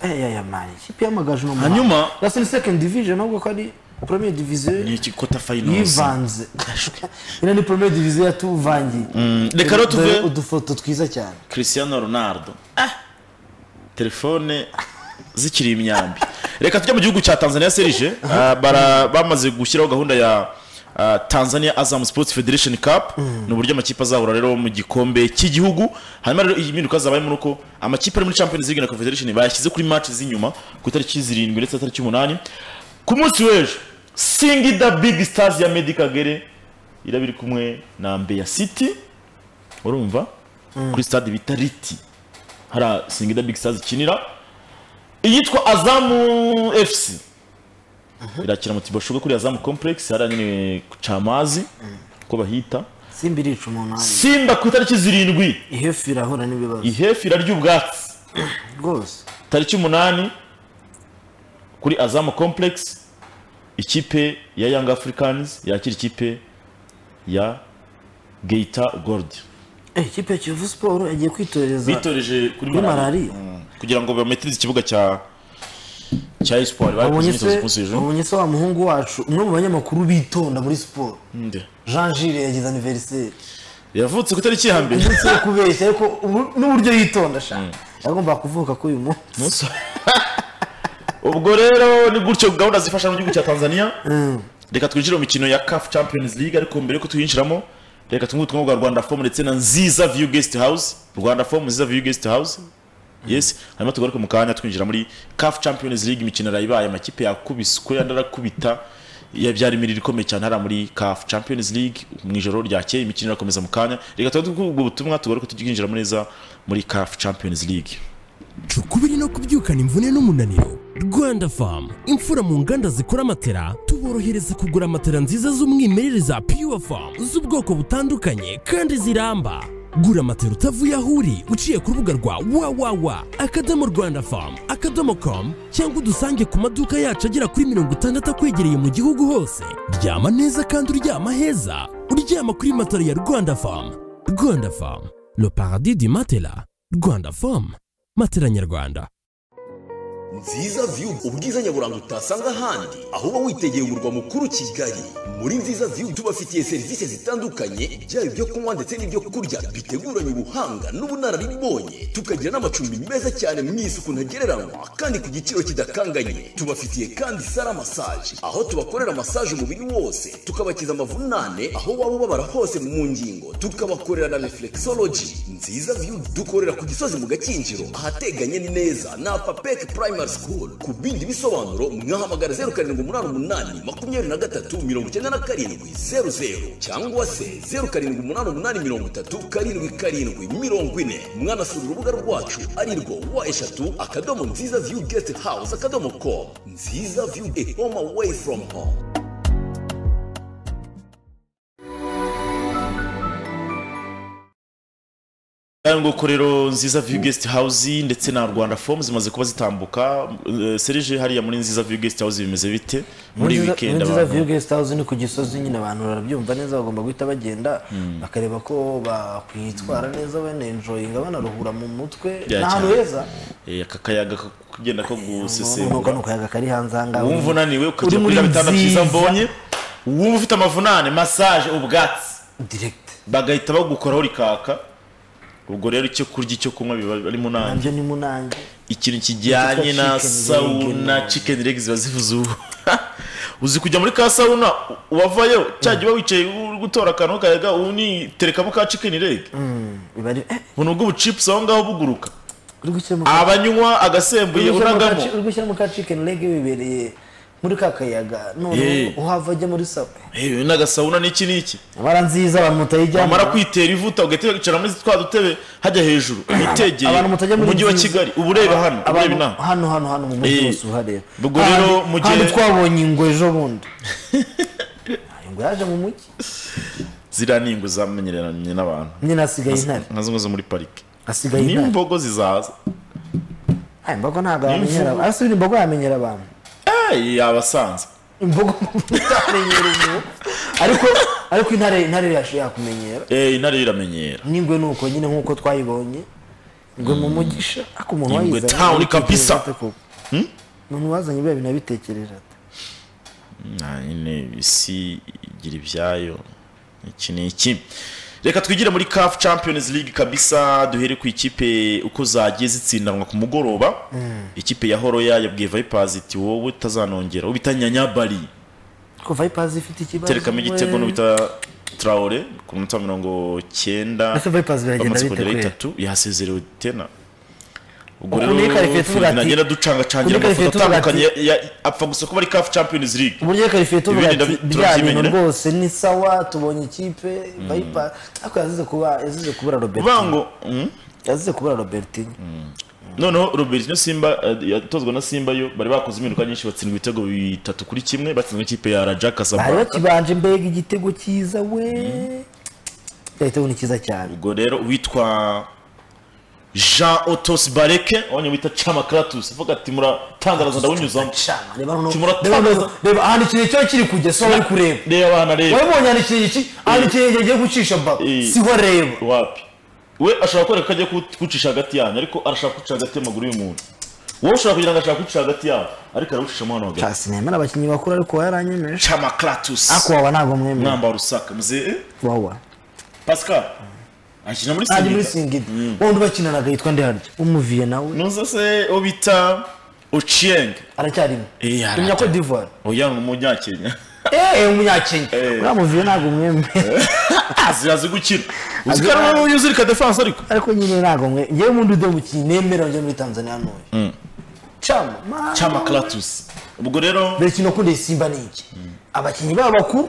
ya ya man ikipe y'amagaju no mu Hanyuma- Rwanda. Basi ni second division ahubwo ko ari premier division ni ikikota finals yivanze ino ni premier division yatuvangiye reka rero tuve- Dore udufoto twiza cyane cristiano ronaldo telefone zikiri imyambi reka tujye mu gihugu cya tanzania serije Ah, bara- bamaze gushyiraho gahunda ya ah, tanzania azam sports federation cup ni uburyo amakipe azahura rero mu gikombe cy'igihugu hanyuma rero iyi mpinduka zabayemo ni uko amakipe ari muri champions league na confederation bayashyize kuri match z'inyuma ku itariki zirindwi ndetse na tariki umunani ku munsi w'ejo singi da big stars ya Meddie Kagere iraba iri kumwe na mbeya city urumva kuri stade bita riti hariya singida big stars ikinira iyitwa azamu fc irakina mu tibashuga kuri azamu complex hariya nyine ku camazi uko bahita simba irica umuntu hano simba ku itariki zirindwi ihefu irahura n'ibibazo ihefu irarya ubwatsi rwose tariki umunani kuri azamu complex ikipe ya young africans yakira ikipe ya geita gold Eh, ikipe ya kiyovu siporo yagiye kwitoreza bitoreje kuri Kuri malariya malariya. Mm. kugira ngo bametirize ikibuga cya cya espoir bari babonye kuzinyiza se zikuze ejo babonye se wa muhungu wacu umwe mu banyamakuru bitonda muri siporo Nde. jean gilles yagize aniveriseri yavutse ku itariki ya mbere umunsi wo kubeshya ariko ubu- n'uburyo yitonda shaka yagomba kuvuka kuri uyu munsi ubwo rero ni gutyo gahunda zifasha mu gihugu cya tanzania reka twinjire mu mikino ya caf champions league ariko mbere yuko tuyinjiramo reka tumwe ubutumwa bwa rwanda fomu ndetse na nziza view guest house rwanda fomu nziza view guest house yes hanyuma tugaruke mu kanya twinjira muri caf champions league imikino yarayibaye amakipe yakubiswe andi arakubita ya- byari imirire ikomeye cyane hariya muri CAF Champions League mu ijoro ryakeye imikino irakomeza mu kanya reka tuba tuvuga ubwo butumwa tugaruke tukinjiramo neza muri CAF Champions League Cu ukubiri no kubyukana imvune n'umunaniro rwanda famu imfura mu nganda zikora amatera tuborohereza kugura amatera nziza z'umwimerere za pure famu z'ubwoko butandukanye kandi ziramba gura amatera utavuye aho uri uciye ku rubuga rwa wawawa akadomo rwanda famu akadomo komu cyangwa udusange ku maduka yacu agera kuri mirongo itandatu akwegereye mu gihugu hose ryama neza kandi uryama heza uryama kuri matera ya rwanda famu rwanda famu le paradis du matela rwanda famu matela nyarwanda nziza view ubwiza nyaburanga utasanga ahandi aho uba witegeye umurwa mukuru kigali muri nziza view tubafitiye serivisi zitandukanye byaba ibyo kunywa ndetse n'ibyo kurya biteguranye ubuhanga n'ubunararibonye tukagira n'amacumbi meza cyane mu isuku ntagereranywa kandi ku giciro kidakanganye tubafitiye kandi sara massage aho tubakorera massage umubiri wose tukabakiza amavunane aho waba ubabara hose mu ngingo tukabakorera na reflexology nziza view dukorera ku gisozi mu gakinjiro ahateganye neza na papek primary school ku bindi bisobanuro mwahamagara zeru karindwi umunani umunani makumyabiri na gatatu mirongo icyenda na karindwi zeru zeru cyangwa se zeru karindwi umunani umunani mirongo itatu karindwi karindwi mirongo ine mwanasura urubuga rwacu arirwo wa eshatu akadomo nziza view guest house akadomo com nziza view a home away from home aya nguko rero nziza view guest house ndetse na rwanda form zimaze kuba zitambuka Eh, serije hariya muri nziza view guest house bimeze bite muri Nziza- weekend nziza abantu view guest house ni ku gisozi nyine abantu barabyumva neza bagomba guhita bagenda bakareba ko bakwitwara neza banenjoyinga banaruhura mu mutwe ni Yeah, ahantu cyane. heza Eh, aka kayaga ko kugenda ko nuko ni gusesengura akayaga kari hanze ahangaha wumva unaniwe Uri ukajya kuri muri bitanda byiza nziza. mbonye wumva ufite amavunane massage ubwatsi direct bagahita bagukoraho rikaka ubwo rero icyo kurya icyo kunywa biba ari munani nabyo ni munange ikintu kijyanye na Chicken leg, sauna no. chicken leg ziba zivuze ubu uzi kujya muri ka sauna wavayo cya gihe uba wicaye uri gutora akantu kayaga uniterekamo ka chicken leg biba ari eh ubu nubwo ubucipusi aho ngaho buguruka uri gushyira mu abanywa agasembuye unagamo uri gushyira mu ka chicken leg bibereye muri ka kayaga none Yeah. uhava ajya muri sawa Eh, n'agasauna n'iki n'iki amara nziza abantu mutayijyamo wamara kwitera ivuta ugahita wicara muri twa dutebe hajya hejuru witegeye abantu mutajya muri umujyi wa nziza. kigali uba ureba hano uba ureba abantu inaha hano hano hano mu mujyi Eh, wose uhareba ubwo rero Handi- mu gihe- handi twabonye ingwe ejo bundi ingwe yaje mu mujyi ziriya ni ingwe zamenyeranye n'abantu nyine hasigaye intare nka zimwe zo muri parike hasigaye intare n'imbogo zizaza Aya, imbogo ntabwo yamenyera abantu asubira imbogo yamenyera abantu Eh, yabasanze imbogo utamenyera umuntu ariko ariko intare intare yashoboye yakumenyera Eh, intare iramenyera n'ingwe ni uko nyine nk'uko twayibonye ingwe mu mugisha ariko umuntu Ingwe wayizanye town yabitekereza kabisa. ate koko? umuntu wazanye biriya bintu abitekerera ate Nah, nyine isi igira ibyayo iki ni iki reka twigire muri CAF Champions League kabisa duhere ku ikipe uko zagiye zitsindanwa ku mugoroba ikipe ya Horoya yabwiye Vipers iti wowe utazanongera ubitanyanya bari ko vipers ifite ikibazo terekamo igitego we. n'ubita Traore ku munota wa mirongo cyenda Ese Vipers biragenda bamaze bite kongera kwera? itatu yahasezerewe tena ubwo Ukuntu iyi karifiye tuvuga ati- nagenda ducangacangira ukuntu iyi amafoto karifiye tuvuga ati- atandukanye ya- ya- apfa gusa kuba ari CAF Champions League uburyo karifiye tuvuga Ibindi ati ndabi- bya bintu turabyimenyera." rwose ni sawa tubonye ikipe vipers ariko yazize kuba yazize kubura robertinho Bango mm? yazize kubura robertinho noneho Robertino Simba eh, yatozwa na Simba yo bari bakoze impinduka nyinshi batsindwa ibitego bitatu kuri kimwe batsinzwe ikipe ya Raja bari Casablanca bakibanje mbega igitego cyiza we igitego ni cyiza cyane ubwo rero witwa Jean Otos Bareke wabonye wita Chamakratus avuga ati muratandaraza ndawunyuzamo reba noneho Kimura- reba noneho reba ahantu ikintu cyo kiri kujya si wowe uri kureba reba abana reba wabonye ahantu ikintu iki ahantu ikintu yagiye gucisha baro Eh. si we reba wapi we ashobora kwereka ko agiye kuwut- kuwucisha hagati yanyu ariko arashaka kuwucisha hagati y'amaguru y'umuntu wowe ushobora kugira ngo ashaka kuwucisha hagati yanyu ariko arawucishamo hano hagati hasi nemera abakinnyi bakuru ariko yaranyemeje chamakratus ariko wawa ntabwo mwemera mwamba wa rusaka muze eh? wawa pascal akina muri ajya muri singita singida wundi bakinanaga yitwa ndiharya umuviye nawe nuza se uwo bita ochieng aracyarimo Eh, aracyari. umunya Cote d'Ivoire oya ni umunyakenya eh umunyakenya uriya muviye ntabwo mwemera azi azi gukina uzi Azi- ko ari wowe uzirika defense ariko ariko nyine ntabwo mwe ngewe mu ndudo mukinnyi nemera njya muri tanzania n'uyu cyama mama. cyama karatusi ubwo rero mbere kino kundi simba ni iki abakinnyi babo bakuru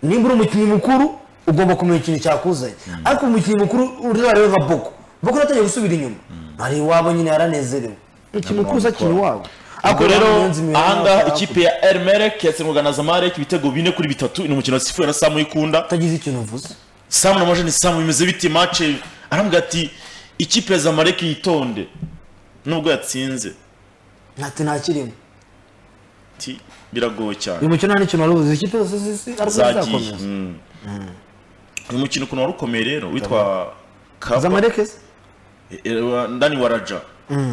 nimba uri umukinnyi mukuru ugomba kumenya ikintu cyakuzanye ariko umukinnyi mukuru ureba rero nka boko boko yatangiye gusubira inyuma ari iwabo nyine yaranezerewe umukinnyi mukuru uzakina iwabo ubwo Ariko rero umurinzi mwiza ahangaha hakurya. ikipe ya erimerek yatsinzwe na zamarek ibitego bine kuri bitatu ni umukino wasifuwe na samu uyikunda utagize ikintu uvuze samu na majeni samu bimeze bite mace arambwira ati ikipe ya zamarek yitonde nubwo yatsinze ntati nta kirimo ati biragoye cyane uyu mukino nta n'ikintu wari ubuze ikipe zose zisi ariko zagiye zizakomeza Mm. uyu mukino ukuntu wari ukomeye rero witwa kaba zamarekezi Ewa, ndani wa raja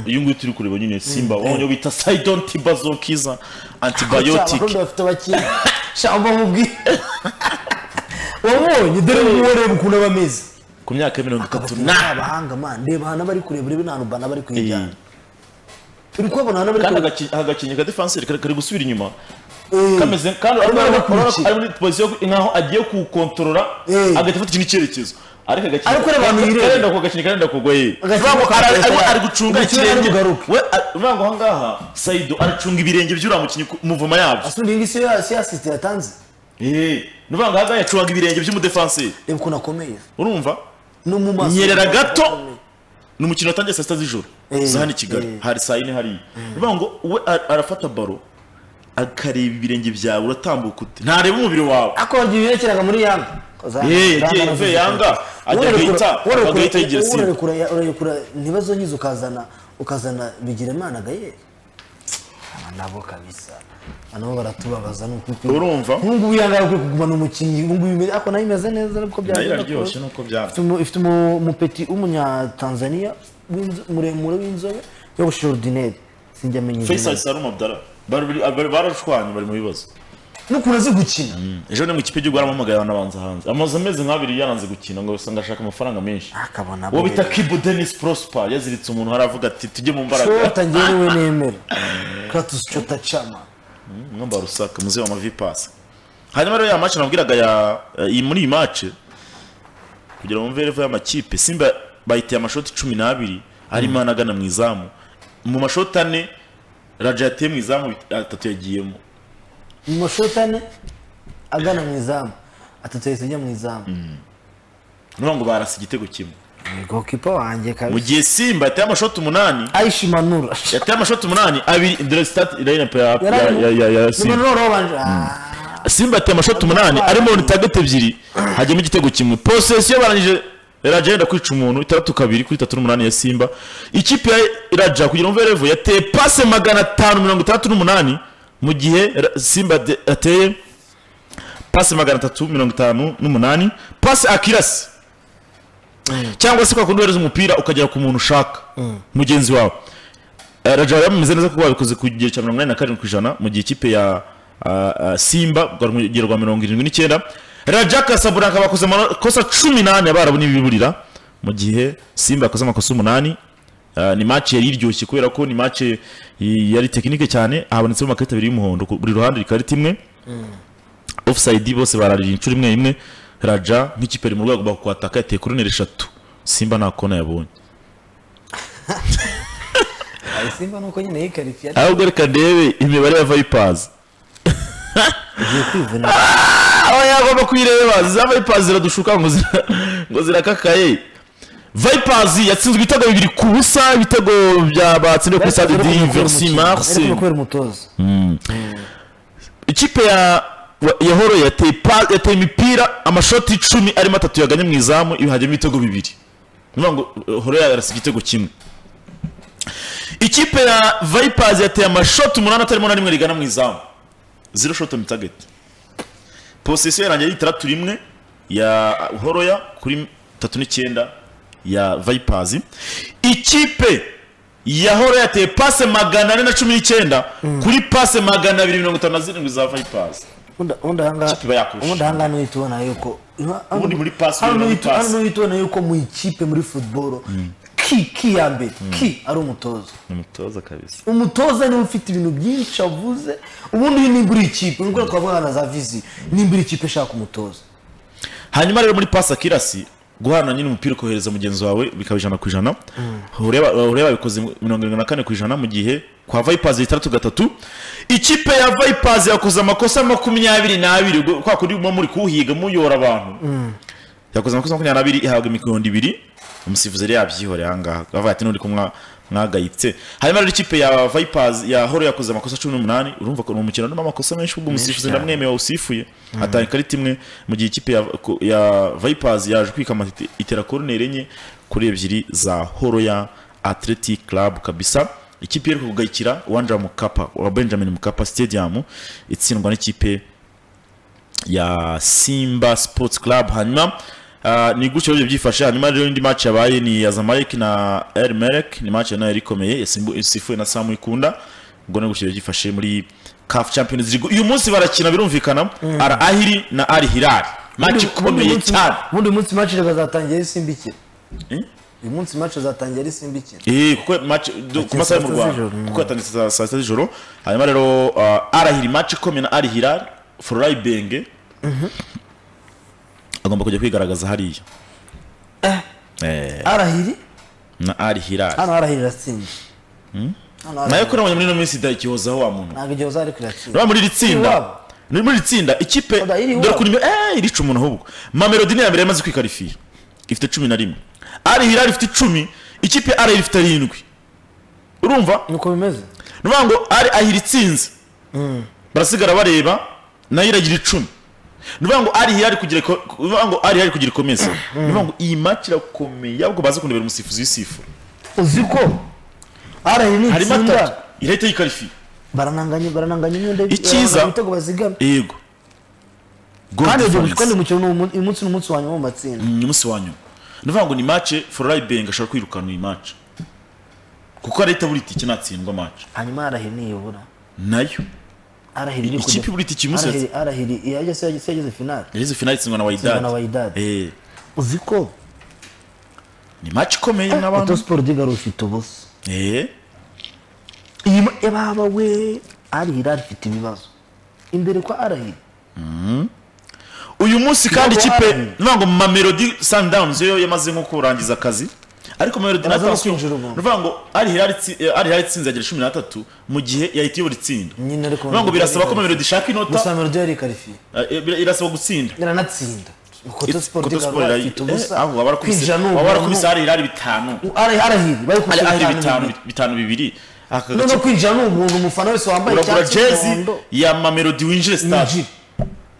uyu nguyu turi kureba nyine simba wabonye bita saidon tibazokiza antibiotic abarundi bafite abakinnyi shamba mubwire wabonye dore ubu wareba ukuntu aba ameze ku myaka ya mirongo itatu Abakinnyi na b'abahanga man reba ahantu bari kureba urebe n'ahantu bana bari Eh, kuyijyana uri kubabona ahantu bari kandi kureba agaki- agakinnyi ka defenseur kari kari gusubira inyuma Eh, kameze kandi Arimo urabona ko- urabona ko arakurikiye. ari muri position yo- nkaho agiye kuwukontorora Eh. agahita afata ikindi cyerekezo ariko agakinnyi Ariko ureba abantu bireba. karenda ku gakinnyi karenda kugwa ye Agakinnyi Urabona ko ari- ari karenda- ari gucunga Umukinnyi ari ikirenge bugaruke. we a- urabona ngo ahangaha saido aracunga ibirenge by'uriya mukinnyi ku- muvoma yabyo asundi iyi ngiyi si yo- si yo assist yatanze Eh, ni ukuvuga ngo ahangaha yacunga ibirenge by'umudefenseur reba ukuntu akomeye urumva no mu maso nyerera gato ni umukino watangiye saa sita z'ijoro Eh, za hano i kigali eh. hari saa yine hariya bivuga ngo we a- arafata baro akareba ibirenge byawe uratambuka ute ntareba umubiri wawe ako wagiye uyerekeraga muri yanga Eh, yagiye avuye Yanga, ajya guhita, agahita yigira Simba. urarekura ntibazo nkizo ukazana ukazana bigirimana gayeri aba nabo kabisa aba nabo baratubabaza ni ukuri Urumva? ubu ngubu yanga ari kugumana umukinnyi ubu ngubu imeze- ariko nayo imeze neza nuko nayo byagenda iraryoshye kose. nuko byaba Ifite umu- ifite umu- umupeti w'umunyatanzaniya w'inzo- muremure w'inzobe yogoshe orudineri sinjya amenya izina faisal rye. salum abdara Bari- bari- barashwanye bari mu bibazo n'ukuntu azi gukina ejo ni mu ikipe y'igihugu yarampamagaye yanabanza hanze amaze amezi nk'abiri yaranze gukina ngo usanga ashaka amafaranga menshi akabona uwo bita kibu denis prosper yaziritse umuntu haravuga ati tujye mu mbaraga shota njyewe nemera kratos shota chama mwamba wa rusaka muzi wa mavipasi hanyuma rero ya mace nabwiraga ya iyi muri iyi mace kugira ngo mve revo y'amakipe simba bayiteye amashoti cumi n'abiri harimo anagana mu izamu mu mashoti ane raja yateye mu izamu bit- atatu yagiyemo mu mashota ane agana mu izamu atatu yahise ajya mu izamu niyo ngo barasa igitego kimwe gokipa wanjye mu kabisa gihe simba yateye amashoti umunani aisha manura yateye amashoti umunani abiri dore sitati irayina pe- ya- Yarari- ya- ya- ya- ya ni simba manura wabanje simba yateye amashoti umunani arimo ni tageti ebyiri hajyamo igitego kimwe porosesiyo barangije iraja yenda kwica umuntu itandatu kabiri kuri itatu n'umunani ya simba ikipe ya iraja kugira ngo revo yateye pase magana atanu mirongo itandatu n'umunani mu gihe Ra- simba de- yateye pase magana atatu mirongo itanu n'umunani pase akirasi cyangwa se kwa kundi wohereza umupira ukagera ku muntu ushaka mugenzi wawe Eh, Raja yameze neza kuko babikoze ku gihe cya mirongo inani na karindwi ku ijana mu gihe ikipe ya ah, ah, Simba rwa rugero rwa mirongo irindwi n'icyenda Raja Casablanca bakoze amakosa cumi n'ane abarabu n'ibiburira mu gihe Simba yakoze amakosa umunani Ah, ni match yari iryoshye kubera ko ni match yari tekinike cyane habonetsemo amakarita abiri y'umuhondo ku buri ruhande ikarita imwe offside bose bararira inshuro imwe imwe Raja nk'ikipe iri mu rwego rwo kwataka yateye koroneri eshatu Simba nta kona yabonye simba nuko nyine yikarifiye ahubwo reka ndebe imibare ya Vipers agiye kwivuna aba yagomba kuyireba za vipers ziradushuka ngo zira- ngo zirakakaye vipers yatsinzwe ibitego bibiri ku busa ibitego bya batsindiwe kuri stade de versi marse ariko kubera umutoza ikipe ya ya horo yateye pa- yateye imipira amashoti icumi arimo atatu yaganye mu izamu ibi hajyamo ibitego bibiri ni ukuvuga ngo horo yarasa igitego kimwe ikipe ya vipers yateye amashoti umunani atarimo na rimwe rigana mu izamu zero shot on target posisiyo yarangiye ari itandatu rimwe ya horoya kuri tatu n'icyenda ya vipers ikipe ya horoya yateye pase magana ane na cumi n'icyenda kuri pase magana abiri mirongo itanu na zirindwi za vipers ubundi ubundi ahangaha Ikipe bayakurusha. ubundi ahangaha niho uhita ubona yuko Ubundi muri pasi, hano muri uhita pasi. hano uhita ubona yuko mu ikipe muri futuboro ki ki ya mbere ki ari umutoza ni umutoza kabisa umutoza niwe ufite ibintu byinshi avuze ubundi uyu nimba uri ikipe nubwo twavuga na za viziyo nimba uri ikipe ishaka umutoza hanyuma rero muri pase akirasi guhana nyine umupira ukohereza mugenzi wawe bikaba ijana ku ijana ureba ureba bikoze mirongo irindwi na kane ku ijana mu gihe kwa vayipazi itandatu gatatu ikipe ya vayipazi yakoze amakosa makumyabiri n'abiri ubwo kwa kundi muba muri kuhiga muyora abantu yakoze amakosa makumyabiri n'abiri ihabwa imikondo ibiri umusifuzi yari yabyihoreye aha ngaha bavuga ati n'uri kumwa mwagayitse hanyuma rero ikipe ya vayipazi ya horo yakoze amakosa cumi n'umunani urumva ko ni umukino urimo amakosa menshi ubwo umusifuzi cyane. ndamwemewe usifuye atanga ikarita imwe mu gihe ikipe ya, ko- ya vayipazi yaje kwikama ite- itera koroneri enye kuri ebyiri za horo ya atletic club kabisa ikipe yari kugayikira uwanja mukapa wa benjamin mukapa stadium itsindwa n'ikipe ya simba sports club hanyuma ah, ni gutyo rero byifashe hanyuma rero indi match yabaye ni ya zamalek na el merek ni match nayo yari ikomeye yasimbu- isifuwe na samu ikunda ubwo ni gutyo rero byifashe muri caf champions league uyu munsi barakina birumvikana al ahiri na al hilal match ikomeye cyane ubundi munsi match reka zatangiye ari simbikira Eh? uyu munsi match zatangiye ari simbikira Eh, kuko match do- ku masaha yo mu saa sita rwanda z'ijoro, mm. kuko yatangije saa saa sita z'ijoro hanyuma rero ah, al ahiri match ikomeye na al hilal fororayi benge agomba kujya kwigaragaza hariya eh arahiri na ari hirari hano arahiri iratsinze Hano Al nayo Hilal- kuri ino muri ino minsi idakihozaho wa muntu ntabwo igihe uzari kuratsinda reba muri iri Iwabo. tsinda ni muri iri tsinda ikipe Oda, iri dore iwabo. kuri eh irica umuntu ahubwo mamelodi ni iya mbere yamaze kwikarifiya ifite cumi na rimwe ari hirari ifite icumi ikipe ya ari ifite arindwi urumva nuko bimeze ni ukuvuga ngo ari ahira itsinze barasigara bareba nayo iragira icumi ni ukuvuga ngo ari hirari kugira iko- ni ukuvuga ngo ari hirari kugira ikomeze ni ukuvuga ngo iyi match irakomeye ahubwo baze kundebera umusifuzi w'isifu uzi ko arahiri ni harimo atatu itsinda irahita yikarifiya barananganya barananganya imyenda Icyiza- barananganya ibitego bazigama yego Goal kandi ibyo difference. kandi umukino ni umu- uyu munsi ni umunsi wa nyuma mu matsinda ni umunsi wa nyuma ni ukuvuga ngo ni mace fororayi benga ashobora kwirukana iyi mace kuko leta buri itike natsindwa mace hanyuma arahiri niyobora nayo arahiri iri Ikipe kujya- buri iti kimusetse. Arahiri- arahiri yageze yageze yageze finale yageze finali itsindwa na Itsindwa na wayidadi Wydad. Eh, uzi ko ni mace ikomeye eto n'abantu siporo digaro ifite ubusa Eh, iyi ma- ebaba we arahiri afite ibibazo imbere kwa arahiri uyu munsi kandi Ntabwo ikipe hari. ni ukuvuga ngo mamelodi sundowns yo yamaze nko kurangiza akazi ariko mamelodi na Amaze no tansiyo ni kwinjira ubu. ukuvuga ngo ari hirari itsi- eh, ari hirari itsinze yagira cumi n'atatu mu gihe yahita iyobora itsinda ni nyine ariko ukuvuga ngo birasaba ko mamelodi ishaka inota gusa melodi yari karifiye eh, bir- irasaba gutsinda iranatsinda koto siporo koto digaro siporo afite ubusa waba warakubise kwinjira ni waba warakubise ubuntu hari irari bitanu Arahi- arahiri hari bari kubishyira ahari bitanu bitanu bibiri. bitanu bibiri aka none gace kwinjira ni ubuntu umufana wese wambaye uragura icyatsi jezi umuhondo ya mamelodi winjire stade yinjira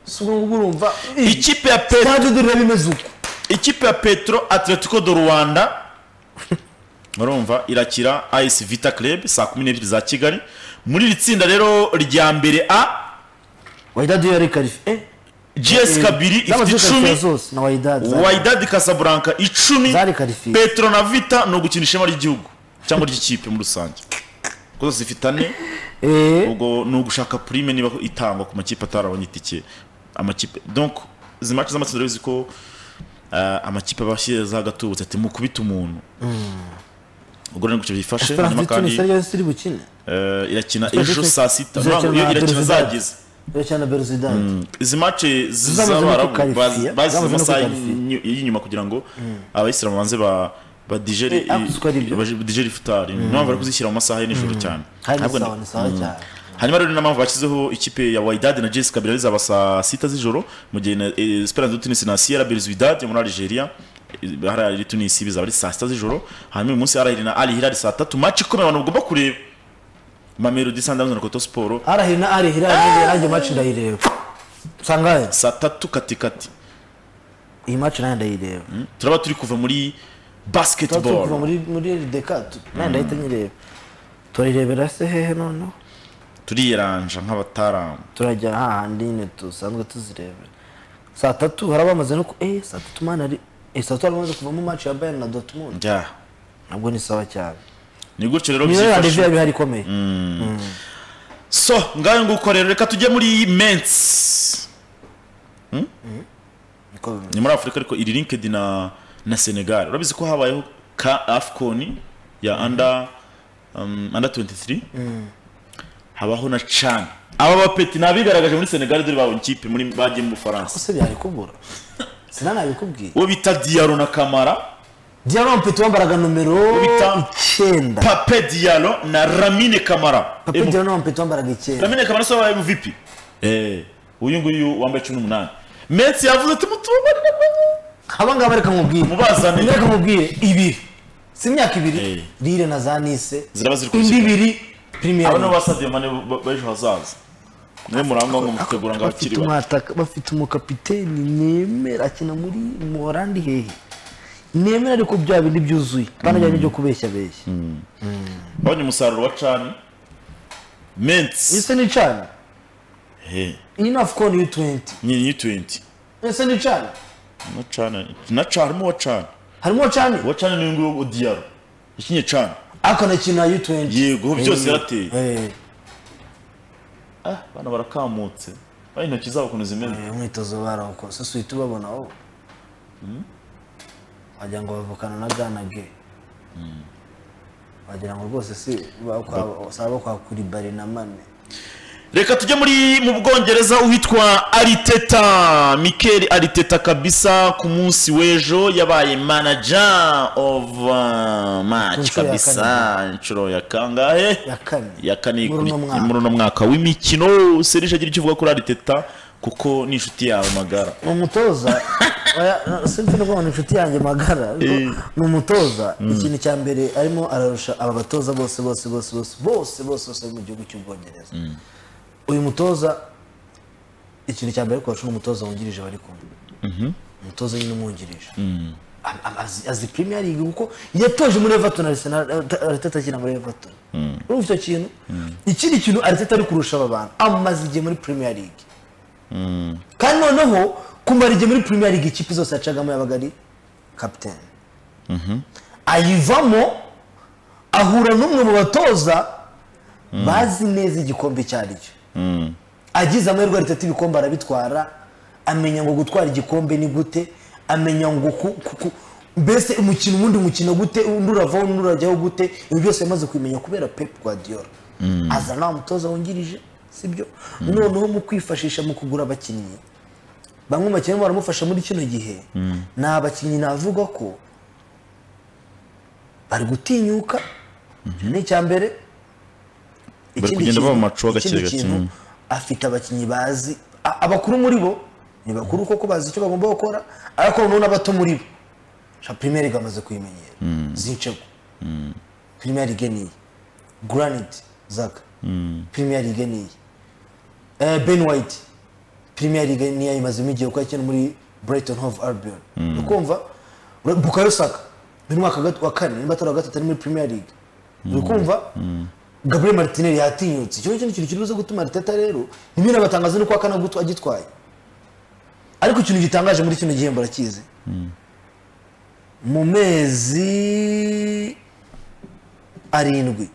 si ubwo ngubwo urumva iyi ikipe ya pe stade dore bimeze uko ikipe ya petro atletico do rwanda murumva irakira as vita club saa kumi n'ebyiri za kigali muri iri tsinda rero rya mbere a wayidadi yari karifiye gs kabiri ifite icumi zose na wayidadi wydad casablanca icumi Zari qualifié. petro na vita ni ugukina ishema ry'igihugu cyangwa ry'ikipe muri rusange kuko zose zifite ane ubwo ni ugushaka prime niba itangwa ku makipe atarabonye itike amakipe donc izi match z'amatsinda urabizi ko ah, amakipe aba ashyizeho agatubutse ati mukubite umuntu ubwo rero gutyo byifashe hanyuma esperance kandi tunis ariyo yose iri bukine eh, irakina Esperance ejo Tunis- saa sita izakina Ntabwo iyo na irakina Belouizdad. zageze irakina na beruzidani izi match Zamaze no z'abarabu kukwalifiya, basize zamaze no amasaha kukwalifiya. y'inyu- y'inyuma kugira ngo abayisilamu banze ba badigere Eh, ah, kuko ari ibyo. badigere ifutari niyo mpamvu bari kuzishyira mu masaha ya nijoro cyane hari Ntabwo isawa ni sawa cyane hanyuma rero ni n'ampamvu bashyizeho ikipe ya wydad na jessica kabila zaba saa sita z'ijoro mu gihe na eh, esperance de tunis na sierra belzwidad yo muri algeria eh, hariya ari tunisi bizaba ari saa sita z'ijoro hanyuma uyu munsi arahiri na ari hirari saa tatu match ikomeye abantu bagomba kureba mamelodi sandams na koto siporo arahiri na arihira nanjye maci ndayireba sangahe saa tatu katikati iyi maci nanjye ndayireba turaba turi kuva muri tuba turi kuva basketball muri muri rdeka nanjye ndahita nyireba turirebera se hehe noneho turiyeranja nk'abataramu turajya hahandi nyine dusanzwe tuzirebera saa tatu hari abamaze no ku eh saa tatu mani ari eh saa tatu hari abamaze kuvamo maci ya bayern na dortmund njya nabwo ni sawa cyane ni gutyo rero niyo byifashe. randevu yaba ihari ikomeye so ngayo nguko rero reka tujye muri mensi niko bimeze ni muri afurika ariko iri linkedi na na senegal urabizi ko habayeho ka afcon ya under um, under 23 habaho na can aba bapeti ni abigaragaje muri senegal dore babonye ikipe muri bagiye mu bufaransa ese byari kubura sinanabikubwiye uwo bita diyaro na kamara diyaromu mfite wambaraga nomero Bita- icyenda pape diyaro na ramine kamara papi M- diyaromu mfite wambaraga icyenda ramine kamara si wabaye mvp Eh, uyu nguyu wambaye cumi n'umunani mensi yavuze ati mutubabarire abangaba reka nkubwire Mubazane. reka nkubwire ibiri si imyaka Eh. ibiri rire na za nise Ziraba ziri ku indi isonga. ibiri aba nibo pirimeri ba sadio mane b- b'ejo hazaza niwe murangwa ngo mutegura ngo bafite abakiri bato umwataka bafite umukapiteni nemera akina muri morandi hehe nemera ariko bya bindi byuzuye banajyanye byo kubeshya beshya babonye umusaruro wa cani mensi ese ni cana Eh, iyi ni afukoni yu tuwenti ni ni 20 ese ni cana na cani na cani harimo uwa cani harimo cani uwa cani ni uyu nguyu wa diyaro yakinye cani akanakina yu tuwenti yego byose yarateye Eh, Ah, bana barakamutse bari intoki zabo ukuntu zimeze uyu mwitozo barawukora sasa uhita ubabona wowe wagira ngo bavukana na gana ge wagira ngo rwose si saba kwa kuri bare na mane reka tujye muri mu bwongereza uwitwa ariteta mikel ariteta kabisa ku munsi w'ejo yabaye manager of uh, match Ku nshuro ya kabisa inshuro ya kangahe ya kane ya kane muri uno mwaka. muri uno mwaka w'imikino serije agira icyo uvuga kuri ariteta kuko ni inshuti yawe magara ni umutoza oya, simfi no kubona inshuti yanjye magara ni umutoza ikintu cya mbere arimo ararusha aba batoza bose bose bose bose bose bose bose bari mu gihugu cy'ubwongereza uyu mutoza ikintu cya mbere ariko bashobora umutoza wungirije bari kumwe umutoza nyine umwungirije A- a- azi- azi premier league kuko yatoje muri everton arsenal Arteta- arteta akina muri everton urumva icyo kintu ikindi kintu arteta ari kurusha aba bantu amaze igihe muri premier league kandi noneho kumara igihe muri premier league ikipe zose yacagamo yabaga ari captain ayivamo ahura n'umwe mu batoza bazi neza igikombe icyo ari cyo agize amahirwe aritatu ibikombe arabitwara amenya ngo gutwara igikombe ni gute amenya ngo ku- ku- ku- mbese umukino uwundi mukino gute undi uravaho undi urajyaho gute ibi byose yamaze kubimenya kubera pep guardiola aza nta mutoza wungirije sibyo noneho mu kwifashisha mu kugura abakinnyi bamwe mu bakinnyi baramufasha muri kino gihe ni abakinnyi navuga ko bari gutinyuka icyo ni icya mbere Ikindi kugenda kintu- baba mu macuwa gake ikindi gake, kintu, mm. afite abakinnyi bazi a- abakuru muri bo ni bakuru koko bazi icyo bagomba gukora ariko noneho n'abato muri bo sha primere gamaze kuyimenyera zincego primere lige niyi granite zaka primere lige niyi Eh, ben white premier league niyo yayimazemo igihe kuko yakina muri brighton hove albion ni kumva Ura- bukayo saka ni umwaka wa gat- wa kane nimba atari uwa gatatu ari muri premier league uri kumva gabriel martinelli yatinyutse icyo ngicyo ni ikintu kibuze gutuma arteta rero ntibintu abatangaza ni uko akana gutu- agitwaye ariko ikintu gitangaje muri kino gihembo arakizi mu mezi arindwi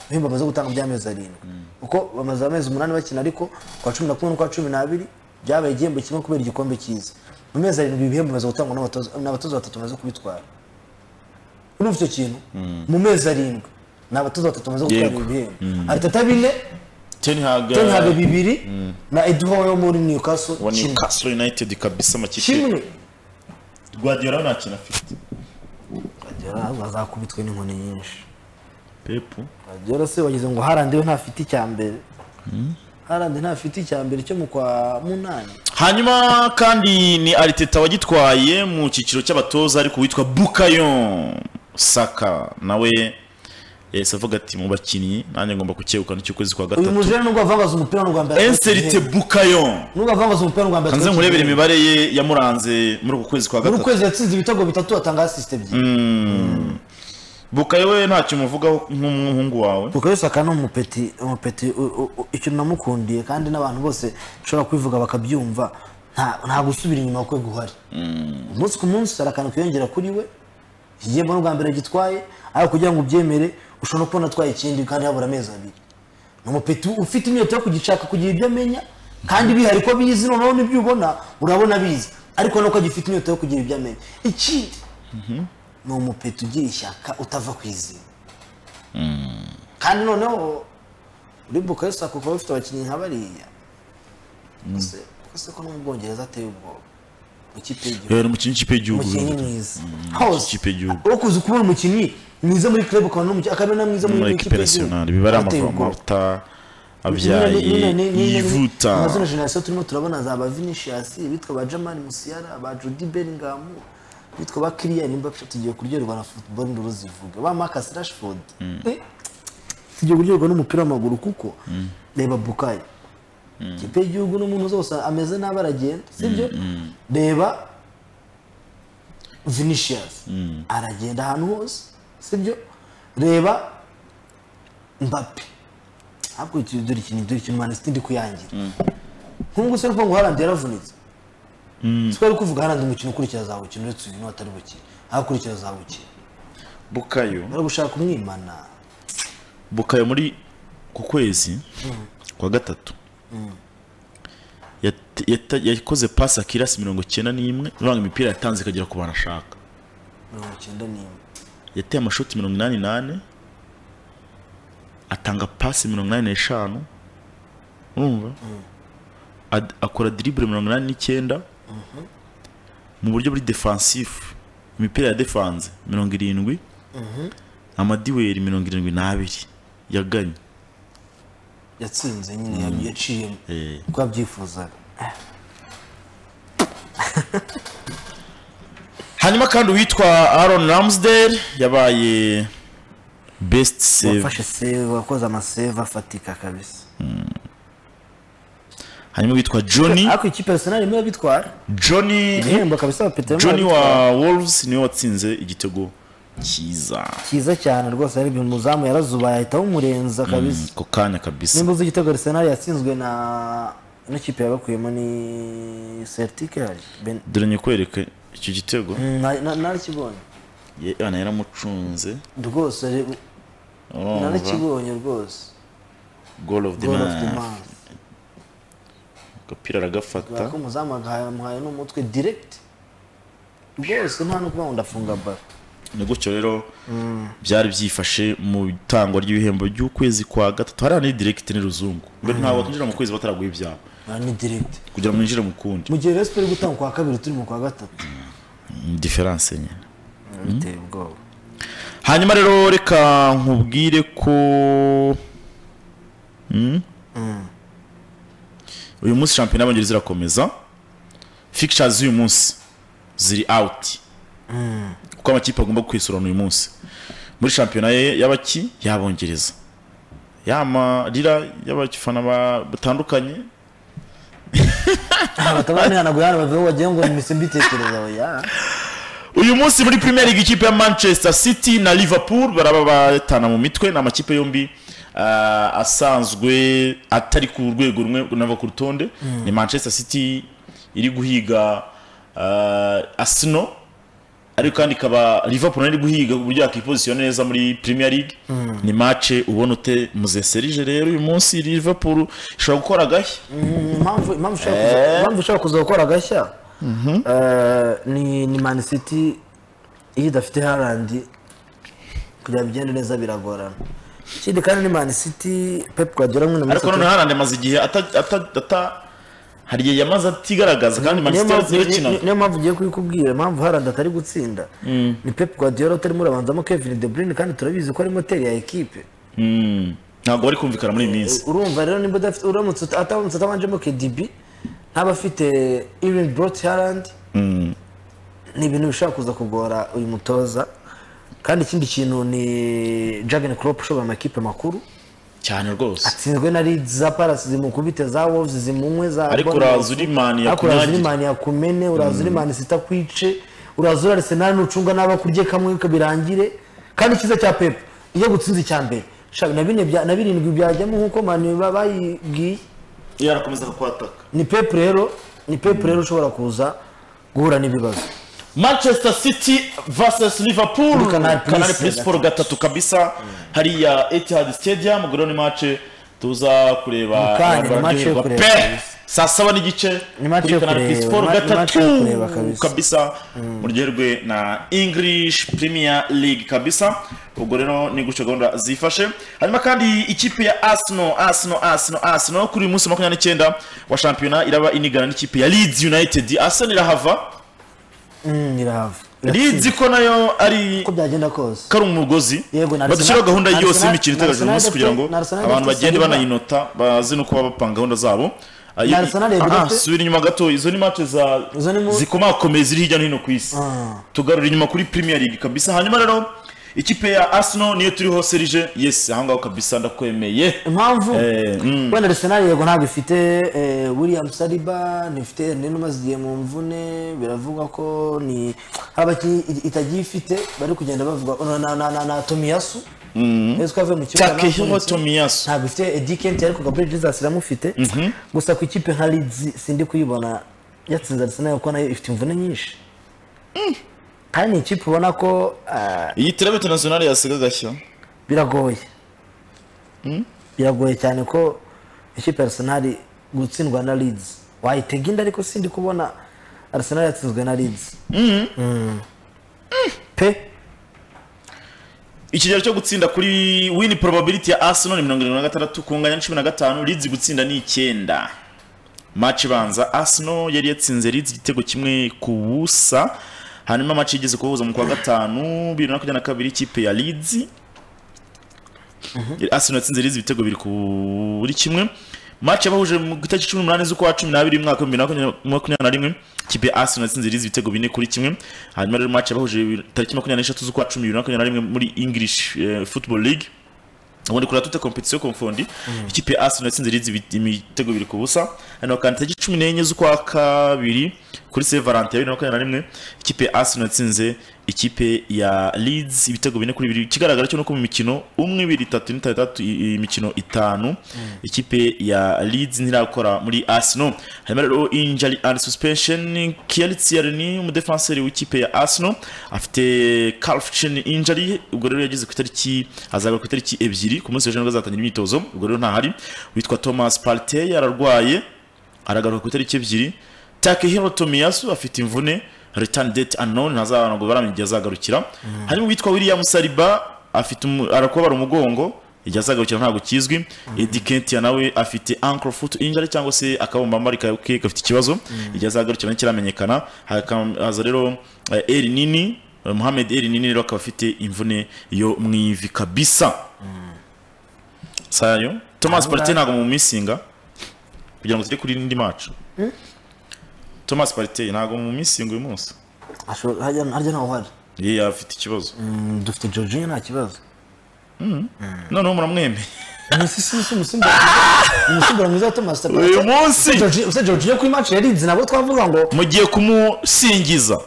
ibihembo bamaze gutanga by'amezi arindwi kuko bamaze amezi umunani bakina ariko kwa cumi na kumwe n'ukwa cumi n'abiri byabaye igihembo kimwe kubera igikombe cyiza mu mezi arindwi ibihembo bimaze gutangwa n'abatoza n'abatoza batatu bamaze kubitwara urumva icyo kintu mu mezi arindwi ni abatoza batatu bamaze gutwara Yego. ibi bihembo ariteta bine ten hag tenhabe bibiri na eduho yo muri newcastle wa kimwe newcastle united kabisa amakipe kimwe guardiola nta kintu afite Guardiola bazakubitwe n'inkoni nyinshi pepu Guardiola se wagize ngo harandi we ntafite icya mbere harandi ntafite icya mbere cyo mu kwa munani hanyuma kandi ni ariteta wagitwaye mu cyiciro cy'abatoza ariko witwa bukayo saka nawe yahise avuga ati mu bakinnyi nanjye ngomba kucyegukana icy'ukwezi kwa uyu gatatu mujene nubwo avangaza umupira n'u Rwanda enserite bukayo nubwo avangaza umupira n'u Rwanda hanze nkurebere imibare ye yamuranze muri uku kwezi kwa muri uku gatatu kwezi yatsinze ibitego bitatu atanga asiste ebyiri bukayo we ntacyo umuvugaho nk'umuhungu wawe kuko yose akaba ni umupeti umupeti u- u- u- ikintu namukundiye kandi n'abantu bose ushobora kubivuga bakabyumva nta- nta gusubira inyuma kwe guhari umunsi ku munsi hari akantu kiyongera kuri we iki gihembo n'ubwa mbere gitwaye ariko kugira ngo ubyemere ushobora no kubona atwaye ikindi kandi habura amezi abiri ni umupeti ufite inyota yo kugishaka kugira ibyo amenya kandi bihari ko bizi noneho n'ibyo ubona urabona bizi ariko nuko agifite inyota yo kugira ibyo amenya ikindi ni umupeti ugira ishyaka utava ku izina kandi noneho uri bukayo sako kuba bafite abakinnyi nka bariya ese ese ko no mu bwongereza ateye ubwoba ikipe y'igihugu yari umukinnyi w'ikipe y'igihugu umukinnyi Bill. mwiza hose ikipe y'igihugu. wo kuza kubona umukinnyi mwiza muri club ukabona n'umukinnyi akabona mwiza muri muri ekipe nasiyonari biba ari amavamavuta abyaye yivuta amazina generasiyo turimo turabona za ba vinicius bitwa ba jamani musiyara ba judi bellingham bitwa ba kiriyani mbape tugiye kuryoherwa na football nduru zivuga ba marcus rashford Eh, tugiye kuryoherwa n'umupira w'amaguru kuko reba bukayo ikipe y'igihugu n'umuntu zose ameze nabi aragenda sibyo reba vinicius aragenda ahantu hose sibyo reba mbappe ahubwo iki dore ikintu dore ikintu mwana sitindi kuyangira nk'ubwo se ngo harandi yaravunitse twari kuvuga harandi umukino ukurikira azawukina uretse uyu niwe atari bukire aho akurikira azawukina bukayo bari gushaka umwimana bukayo muri ku kwezi kwa gatatu yat- yata- yakoze pasi akirasi mirongo icyenda n'imwe ivanga imipira yatanze ikagera ku bantu ashaka mirongo icyenda n'imwe yateye amashoti mirongo inani n'ane atanga pasi mirongo inani n'eshanu urumva Ad- akora diribure mirongo inani n'icyenda mu buryo buri defansifu imipira ya defanze mirongo irindwi amadiweri mirongo irindwi n'abiri yaganye yatsinze nyine ya- yaciyemo Eh. uko yabyifuzaga hanyuma kandi uwitwa Aaron Ramsdale yabaye best save wafashe seve wakoze amaseve afatika kabisa hanyuma uwitwa Johnny ariko ikipe arsenal imwe bitwara Johnny igihembo kabisa wa petero Johnny wa Wolves niwe watsinze igitego cyiza cyiza cyane rwose ari ibintu umuzamu yarazubaye ahita awumurenza kabisa ako kanya kabisa nimba uzi igitego arsenal yatsinzwe na ino kipe yabakuyemo ni celtic yari Ben- dore nyikwereke icyo gitego Na- na- narakibonye yana yaramucunze rwose re- urumva narakibonye rwose goal of the goal of the man man agapira aragafata ko umuzamu agahaye amuhaye n'umutwe direct rwose nta no kuba ngo ndafunga baro ni gutyo rero byari byifashe mu itangwa ry'ibihembo by'ukwezi kwa gatatu hariya ni direct ni ruzungu mbere ntabwo wakinjira mu kwezi bataraguha ibyabo Ah, ni direct kugira ngo mwinjire mu kundi mu gihe rero siporo gutanga kwa kabiri turi mu kwa gatatu ni diferanse nyine biteye ubwoba hanyuma rero reka nkubwire ko Mm? uyu munsi shampiyona y'abongereza irakomeza fixtures z'uyu munsi ziri out kuko amakipe agomba kwisurana uyu munsi muri shampiyona ye y'abaki y'abongereza y'amarira y'abafana ba- batandukanye batabanihanagura hano bavuga ngo wagira ngo ni mise mbitekereza oya uyu munsi muri premier league ikipe ya manchester city na liverpool baraba batana mu mitwe ni amakipe yombi ah, asanzwe atari ku rwego rumwe nava ku rutonde ni manchester city iri guhiga ah, arsenal ariko kandi ikaba liverpool nayo iri guhiga ku buryo yakipozisiona neza muri premier league ni mace ubona ute muzeserije rero uyu munsi liverpool ishobora gukora agashya impamvu impamvu ushaka kuza- impamvu ushaka kuza gukora agashya eh, ni ni mani siti iyo idafite harandi kugira ngo bigende neza biragorana ikindi kandi ni mani siti pepu guardiola mwene muri ariko noneho harandi amaze igihe ata- ata- ata- hari igihe yamaze atigaragaza kandi niyo manchester mpamvu- United yarakinaga ni- niyo mpamvu ugiye kubikubwira impamvu harandi atari gutsinda ni pepu guardiola utarimo urabanzamo kevin de bruyne kandi turabizi ko ari moteri ya ekipe ntabwo bari kumvikana muri iyi minsi urumva rero nimba udafite uramutse uta- ataramutse atabanjemo kedibi ntaba afite irin brot harandi ni ibintu bishobora kuza kugora uyu mutoza kandi ikindi kintu ni jagen crop ushobora amakipe makuru cyane rwose atsinzwe na Leeds, za parasi zimukubite za wolves zimunywe za Ariko Bournemouth. uraza uri Man Ariko uraza uri yakunyagire. Man yakumene uraza uri mani sitakwice uraza uri arisenali nucunga n'abakurye kamwe kabirangire kandi icyiza cya pepu iyo gutsinze icya mbere shaka na bine bya- na birindwi byajyamo nk'uko mani bayibwiye yarakomeza kukwataka ni pepu rero ni pepu rero ushobora kuza guhura n'ibibazo manchester city vs liverpool Muri Canal Plus. kanari plus four gatatu kabisa hariya etihad stadium ubwo rero ni mace tuza kureba Mu kanya, abantu ni match yo baryoherwa kureba pe kabisa. saa saba n'igice Ni match kuri yo Canal Plus kureba, four ni ma- ni match yo gatatu kureba kabisa. kabisa muryoherwe na english premier league kabisa ubwo rero ni gutyo gahunda zifashe hanyuma kandi ikipe ya arsenal arsenal arsenal arsenal kuri uyu munsi wa makumyabiri n'icyenda wa shampiyona iraba inigana n'ikipe ya leeds united arsenal irahava Mm, irahava rizi ko nayo ari uko byagenda kose ko ari umugozi Yego, na Arsenal- badushyiraho gahunda na yose Arsenal- y'imikino na iteganyijwe umunsi Arsenal kugira ngo dufite- na Arsenal abantu dufite bagende Salimba. banayinota bazi n'uko baba bapanga gahunda zabo Ah, Na Arsenal ah, dufite- subira inyuma gato izo ni match za Izo ni mu- zikomakomeye ziri hirya no hino ku isi tugarura inyuma kuri premier league kabisa hanyuma rero ikipe ya arsenal niyo turiho serije yes ahangaho kabisa ndakwemeye impamvu Eh, mm. wenda arsenal yego ntabwo ifite eh, william saliba ntifite ernest igiye mu mvune biravugwa ko ni hari abakinnyi i- itagiye ifite bari kugenda bavuga na- na- na- na- na tomiyasu ese ko yavuye mu kibuga takehiro navunitse. tomiyasu ntabwo ifite Eddie Kent ariko Gabriel Jesus iramufite gusa ku ikipe nka Leeds sindi kuyibona yatsinze Arsenal kuko nayo ifite imvune nyinshi kandi ni ikipe ubona ko ah, iyi terebe internationale yasiga agashya biragoye biragoye cyane ko ikipe ya Arsenal gutsindwa na Leeds wayitega inda ariko sindi kubona Arsenal yatsinzwe na Leeds Mm. pe ikigero cyo gutsinda kuri win probability ya arsenal ni mirongo irindwi na gatandatu kunganya na cumi na gatanu leeds gutsinda ni icyenda match ibanza arsenal yari yatsinze leeds igitego kimwe ku busa hanyuma match igeze kubahuza mu kwa gatanu bibiri na makumyabiri na kabiri ikipe ya leeds arsenal yatsinze leeds ibitego bibiri ku buri kimwe match yabahuje mu itariki cumi n'umunani z'ukwa cumi n'abiri umwaka w'ibihumbi bibiri na makumyabiri- makumyabiri na rimwe ikipe ya arsenal yatsinze leeds ibitego bine kuri kimwe hanyuma rero match yabahuje bibiri- tariki makumyabiri n'eshatu z'ukwa cumi bibiri na makumyabiri na rimwe muri english eh, football league ubundi kuri tute competition konfondi ikipe ya Arsenal yatsinze Leeds ibi- imitego ibiri ku busa hano kandi tariki 14 z'ukwa kabiri kuri Saint Valentin ya 2021 ikipe ya Arsenal yatsinze ikipe ya Leeds ibitego bine kuri bibiri ikigaragara cyo nuko mu mikino umwe ibiri itatu n'itanu itatu i- imikino itanu ikipe ya Leeds ntirakora muri Arsenal harimo rero injury and suspension Kielicierni umudefenseri w'ikipe ya Arsenal afite calcium injury ubwo rero yageze ku itariki azagaruka ku itariki ebyiri ku munsi w'ejo nibwo azatangira imyitozo ubwo rero ntahari witwa Thomas Partey yararwaye aragaruka ku itariki ebyiri Takehiro Tomiyasu afite imvune return date unknown ntazabana ngo baramenya igihe azagarukira harimo witwa William Saliba afite umu- arakobara umugongo igihe azagarukira ntabwo kizwi Eddie Nketiah nawe afite ankle foot injury cyangwa se akabumbambari kawe ke gafite ikibazo igihe azagarukira ntikiramenyekana hakaza rero eh, Eri Nini eh, Mohamed Eri Nini rero akaba afite imvune yo mu ivi kabisa sayo Thomas Partey ntabwo mu misinga kugira ngo tujye kuri indi match Thomas Partey ntabwo mu misinga uyu munsi ashobora harya harya ntaho hari ye afite ikibazo Mm, dufite Jorginho nta kibazo noneho muramwemeye Misi si si umusimbura umusimbura mwiza wa Thomas Tuchel. uyu munsi Georgi- Ese Jorginho kuri match ya Leeds nabo twavuga ngo mugiye kumusingiza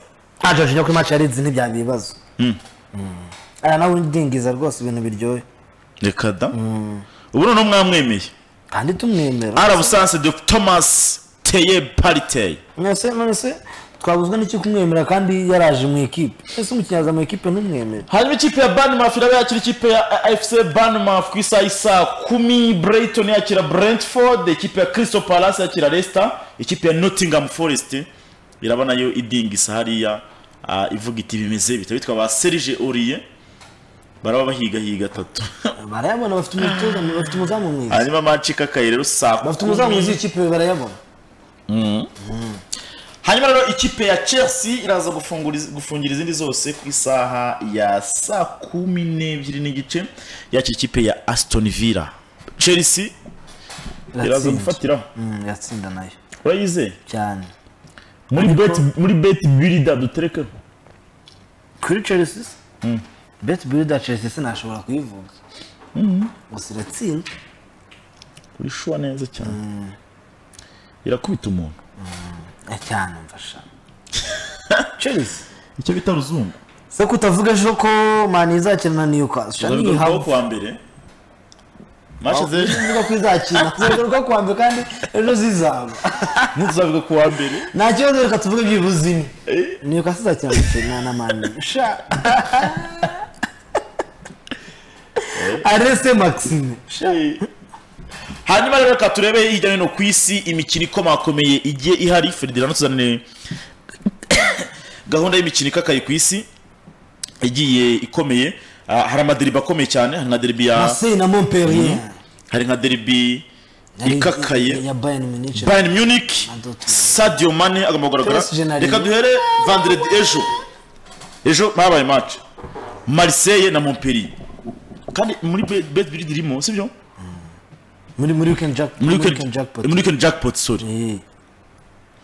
nta Jorginho kuri match ya Leeds ntibyaba ibibazo. Mm. Aya nawe ndingiza rwose ibintu biryoye reka da ubu noneho mwamwemeye kandi tumwemera. ari abusanse de Thomas Teye Partey Mwese mwese twabuzwa n'iki kumwemera kandi yaraje mu ikipe. Ese umukinyaza mu ikipe ntumwemere. hanyuma ikipe ya Bournemouth iraba yakira ikipe ya AFC Bournemouth ku isaha isa kumi Brighton yakira Brentford ikipe ya Crystal Palace yakira Leicester ikipe ya Nottingham Forest iraba nayo idingisa hariya ah, ivuga iti bimeze bita bitwa ba Serge Aurier baraba bahigahiga atatu Barayabona bafite umutoza bafite umuzamu mwiza. hanyuma match ikakaye rero saa Bafite umuzamu kumi. mwiza ikipe barayabona. hanyuma rero ikipe ya chelsea iraza gufungura iz- gufungira izindi zose ku isaha ya saa kumi n'ebyiri n'igice yakira ikipe ya aston villa chelsea iraza Yatsinze. gufatiraho Mm, yatsinda nayo urayizeye cyane. muri beti muri beti birida duterekeho kuri Chelsea bet builder Chelsea sinashobora kuyivuga gusa iratsinda urishuwa neza cyane irakubita umuntu Eh, cyane mfasha Chelsea icyo bita ruzungu se ko utavuga ejo ko mani izakina na Newcastle uzabigorwaho nihavuga kuwa mbere mashe z'ejo ko izakina kuzaruka ku wa mbere kandi ejo zizaba ntuzabiga kuwa mbere nta kibazo reka tuvuge byibuze imwe Newcastle izakina na Chelsea na mani sha Arese Maxime sha hanyuma rero reka turebe hirya no hino ku isi imikino ikomakomeye igiye ihari ferdinand tuzanire gahunda y'imikino ikakaye ku isi igiye ikomeye Ah, hari amaderibi akomeye cyane hari nka deribi ya Marseille na Montpellier hari nka deribi yari- ikakaye ya bayern munich bayern munich sadio mane agomba PSG na kugaragara reka Lyon. duhere vanderedi ejo ejo habaye match marseille na montpellier kandi muri bet biri irimo sibyo muri muri weekend jack muri weekend jackpot muri weekend jackpot sorry Eh.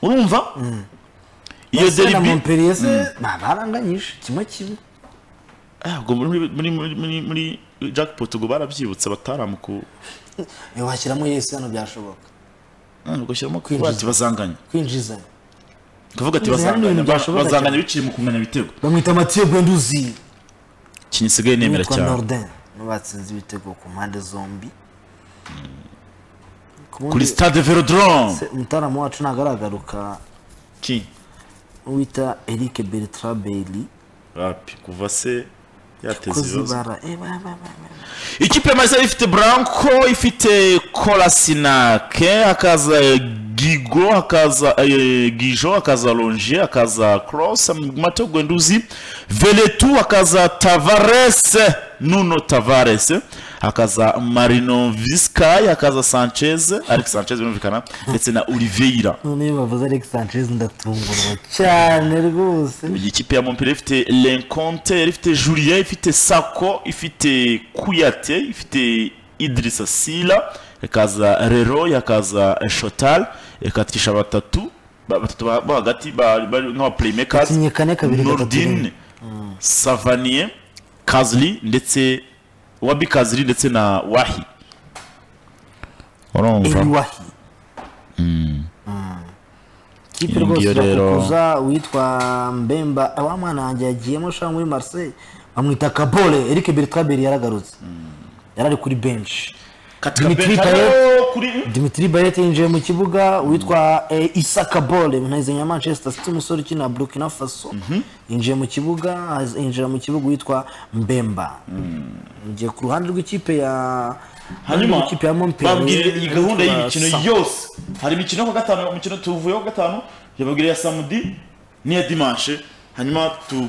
urumva iyo Marseille na derby Montpellier se ba- baranganyije kimwe kimwe Ah, ubwo muri muri muri muri muri jackpot ubwo barabyibutse bataramuku Eh, washyiramo yesi hano byashoboka ubwo shyiramo kuba ati bazanganya kwinjizanya kuvuga ati Ibi hari bazanganya ibintu byashoboka bazanganya biciye mu kunganya ibitego bamwita mathieu bwenduzi ikintu isigaye nemera yitwa cyane norden nibo batsinze ibitego ku mpande zombi Ku bundi- kuri stade velodrome se umutaramu wacu ntabwo aragaruka ki wita eric bertrand bailey rapi kuva se yateze kozi ibibazo bara eh, ba- ba- ba- ba- ikipe ya marseille ifite branco ifite kolasinake hakaza eh, gigo hakaza eh, gijo hakaza longe hakaza cross mateo gwenduzi veletu hakaza tavares nuno tavares hakaza marino viscay hakaza sanchez alex sanchez birumvikana ndetse na oliveira none iyo bavuze eric sanchez ndatungurwa cyane rwose iyi kipe ya Montpellier ifite Lenconte yari ifite Julien ifite Sako ifite Kuyate ifite Idrissa Sila ikaza Leroy yakaza Shotal ikatisha batatu ba- batatu ba ba hagati ba- bari nk'aba playmakers Bakinnye kane, kabiri, gatatu, Nordin rimwe. Savanier Kazli ndetse Wabi Kazli ndetse na Wahi urumva eliwahi kipe Iyi ngiyo rwose rero- irakukuza uwitwa mbemba wa mwana wanjye yagiyemo shaka muri marseille bamwita kabole eric bertrand bailey yaragarutse yari ari kuri benshi katika Dimitri Bentaleb Payet. kuri dimitri bayete yinjiye mu kibuga witwa eh, isa kabole munezanya manchester city umusore ukina burkina faso yinjiye mu kibuga haz- yinjira mu kibuga witwa mbemba ngiye ku ruhande rw'ikipe ya hanyuma ikipe ya Montpellier, babwire iyi gahunda witwa y'imikino Sa- yose hari imikino yo ku wa gatanu umukino tuvuyeho ku wa gatanu yababwira iya samudi n'iya dimanche hanyuma tu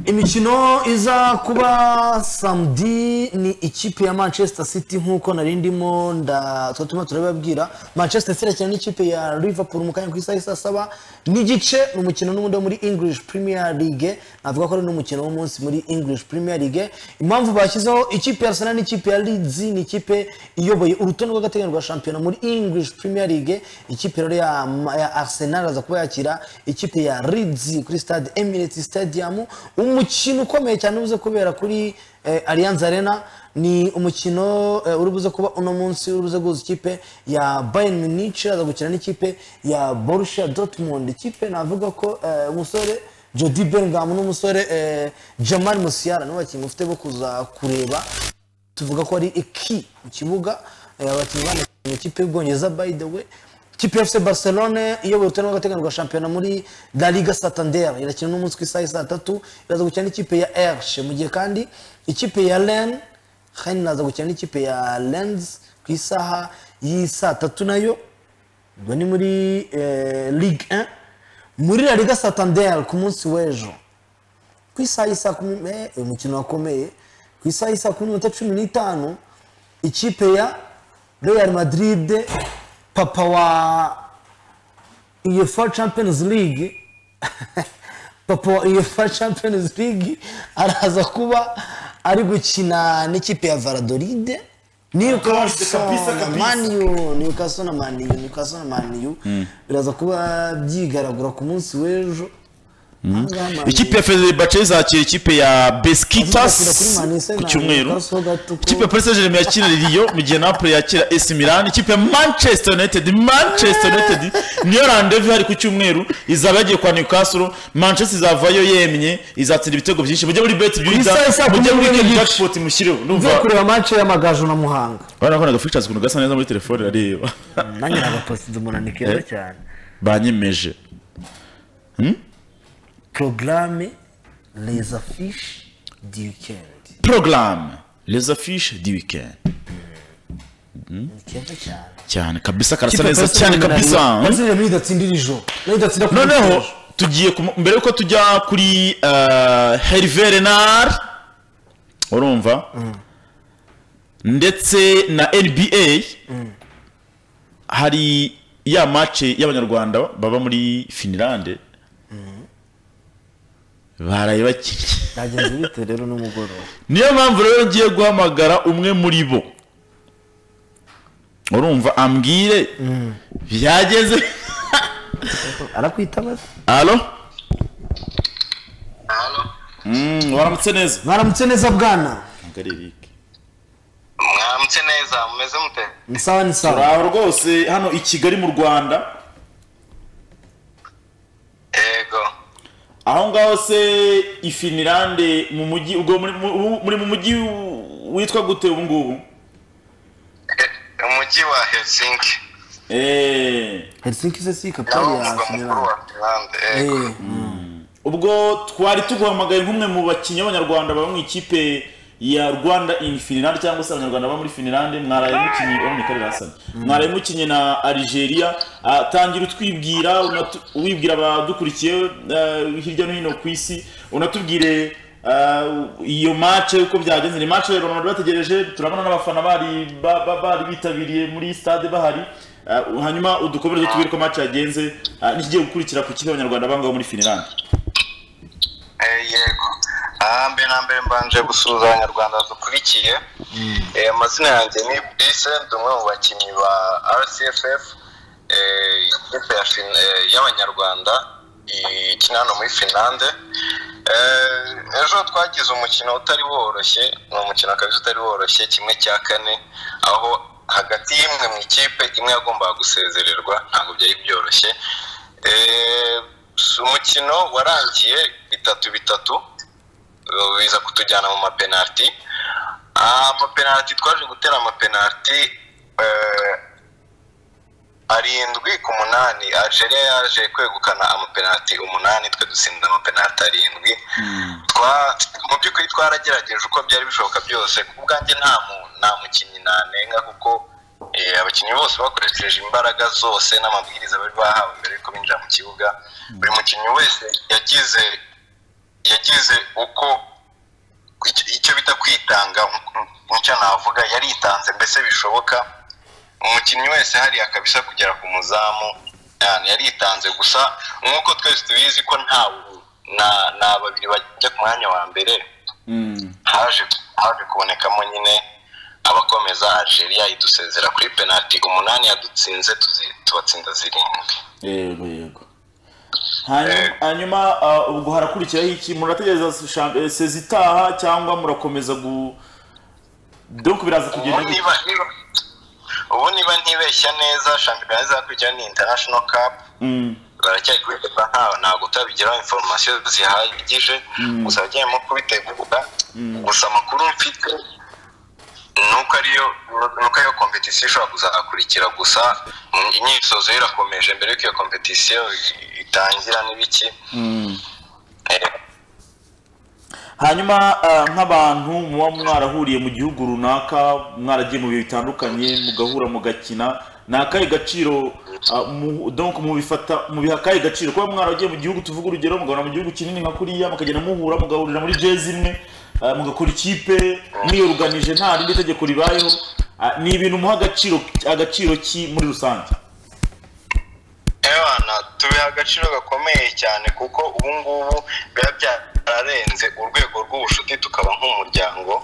imikino iza kuba samedi ni ikipe ya manchester city nk'uko nari ndimo nda twatuma turababwira manchester city irakina n'ikipe ya liverpool mu kanya ku isaha isa saba n'igice ni umukino n'ubundi wo muri english premier league navuga ko ari n'umukino w'umunsi muri english premier league impamvu bashyizeho ikipe ya arsenal n'ikipe ya leeds ni ikipe iyoboye urutonde rw'agateganyo rwa shampiyona muri english premier league ikipe rero ya, ya arsenal aza kuba yakira ikipe ya leeds kuri stade emirates stadium umukino ukomeye cyane ubuze kubera kuri eh, allianz arena ni umukino eh, uri buze kuba uno munsi uri buze guhuza ikipe ya bayern munich aza gukina n'ikipe ya borussia dortmund ikipe navuga ko eh, umusore jody bellingham n'umusore eh, jamal musiala nibo bakinnyi mufite bo kuza kureba tuvuga ko ari iki mu kibuga eh, abakinnyi bane mu ikipe y'ubwongereza by the way ikipe ya fc barcelone iyoboye urutonde rw'agateganyo rwa shampiyona muri la liga santander irakina n'umunsi ku isaha saa tatu iraza gukina n'ikipe ya erche mu gihe kandi ikipe ya ren hen naza gukina n'ikipe ya lens ku isaha y'isaa tatu nayo ubwo ni muri eh, ligue 1 muri la liga santander ku munsi w'ejo ku isaha y'isa kumi eh, uyu mukino wakomeye ku isaha y'isa kumi n'iminota cumi n'itanu ikipe ya real madrid papa wa uefa champions league papa wa uefa champions league araza kuba ari gukina n'ikipe ya varadoride Newcastle kabisa, na kabisa. maniyu newcastle na maniyu newcastle na maniyu biraza kuba byigaragura ku munsi w'ejo Ahangaha Man U- ikipe ya fenerbahce izakira ikipe ya Azakira beskitas kuri Manise ku na cyumweru Newcastle gato ko- ikipe ya paris saint-germain yakira riyo mu gihe napoli yakira ac milan ikipe ya manchester united manchester united niyo randevu hari ku cyumweru izaba yagiye kwa newcastle manchester izavayo yemye izatsinda ibitego byinshi mujye muri bet byiza isaha isa mujye kumi muri n'imwe weekend n'igice. jackpot mushireho Mvuye ndumva kureba match ya Magaju na Muhanga barakoraga features ukuntu gasa neza muri telefone areba nanjye nagapositse umunani keza cyane banyemeje porogaramu reza fishi di wikendi programme les affiches du weekend ni keza cyane cyane kabisa karasa neza cyane kabisa hmm? bazira muri datsindira ijoro muri datsindira ku noneho ijoro. tugiye ku- mbere yuko tujya kuri eh, herve renard urumva ndetse na nba hari ya mace y'abanyarwanda baba muri finilande baraye bakinnye byagenze bite rero n'umugoroba niyo mpamvu rero ngiye guhamagara umwe muri bo urumva ambwire byageze arakwitaba alo Mm, waramutse neza mwaramutse neza bwana mwamutse neza mumeze mute ni sawa ni sawa turaho rwose hano i kigali mu rwanda yego aho ngaho se i finilande mu mujyi ubwo muri- mu- muri mu mujyi witwa gute ubu ngubu Eh, umujyi wa helsinki Eh, helsinki se si nawo kapitali ya umurwa mukuru finlande wa finlande yego Eh, ubwo twari tuguhamagaye nk'umwe mu bakinnyi b'abanyarwanda baba mu ikipe ya rwanda in finilande cyangwa se abanyarwanda baba muri finilande mwaraye mukinnye oh, ni karere hasani mwaraye mukinnye na algeria Ah, tangira utwibwira unatu- wibwira abadukurikiye eh, hirya no hino ku isi unatubwire ah, iyo mace uko byagenze ni mace rero bari bategereje turabona n'abafana bari ba- ba- bari bitabiriye muri stade bahari Ah, hanyuma udukomereze tubwire uko mace yagenze ah, n'ikigiye gukurikira ku kipe abanyarwanda bangaho muri finilande Eh, yego aha mbere na mbere mbanje gusuhuza abanyarwanda dukurikiye Eh, amazina yanjye ni brise ndi umwe mu bakinnyi ba rcff eh, ikipe ya Fin- eh, y'abanyarwanda ikina hano muri finlande Eh, ejo twagize umukino utari woroshye ni umukino kabisa utari woroshye kimwe cya kane aho hagati y'imwe mu ikipe imwe yagombaga gusezererwa ntabwo byari byoroshye Eh, s- umukino warangiye bitatu bitatu eh, biza kutujyana mu mapenaliti amapenaliti twaje gutera amapenaliti eh, arindwi ku munani Algeria yaje kwegukana amapenaliti umunani twe dutsinda amapenaliti arindwi Twa- mu by'ukuri twaragerageje uko byari bishoboka byose ku bwanjye nta mu- nta mukinnyi nanenga kuko eh, abakinnyi bose bakoresheje imbaraga zose n'amabwiriza bari bahawe mbere yuko binjira mu kibuga buri mukinnyi wese yagize yagize uko icyo- icyo bita kwitanga mucyo navuga yaritanze mbese bishoboka umukinnyi wese hariya kabisa kugera ku muzamu yani yaritanze gusa nk'uko twese tubizi ko nta na, na babiri bajya ku mwanya wa mbere haje haje kubonekamo nyine abakomeza Algeria idusezera kuri penalty umunani yadutsinze tuzi- tubatsinda zirindwi yego yego hanyuma hanyuma ah, ubwo harakurikiraho iki murategereza sha- eh, sezi itaha cyangwa murakomeza gu donc biraza ubu kugenda gute? niba niba ubu niba ntibeshya neza shampiyona izakurikira ni international cup Mm, baracyari kubitegura ntawe ntabwo utabigiraho inforomasiyo zihagije gusa bagiye nko kubitegura gusa amakuru mfite ni uko ariyo ni uko ariyo kompetisiyo ishobora kuzakurikira gusa mm, imyitozo yo irakomeje mbere y'uko iyo kompetisiyo i- itangira n'ibiki Eh, hanyuma ah, nk'abantu muba mwarahuriye mu gihugu runaka mwaragiye mu bihe bitandukanye mugahura mugakina ni akahe gaciro ah, mu- donc mubifata mubiha akahe gaciro kuba mwaragiye mu gihugu tuvuga urugero mugahura mu gihugu kinini nka kuriya mukagenda muhura mugahurira muri jezi imwe ah, mugakora ikipe mwiyoruganije nta rindi tegeko ribayeho Ah, ni ibintu muha agaciro agaciro ki muri rusange Ewana tubiha agaciro gakomeye cyane kuko ubu ngubu biba byararenze urwego rw'ubucuti tukaba nk'umuryango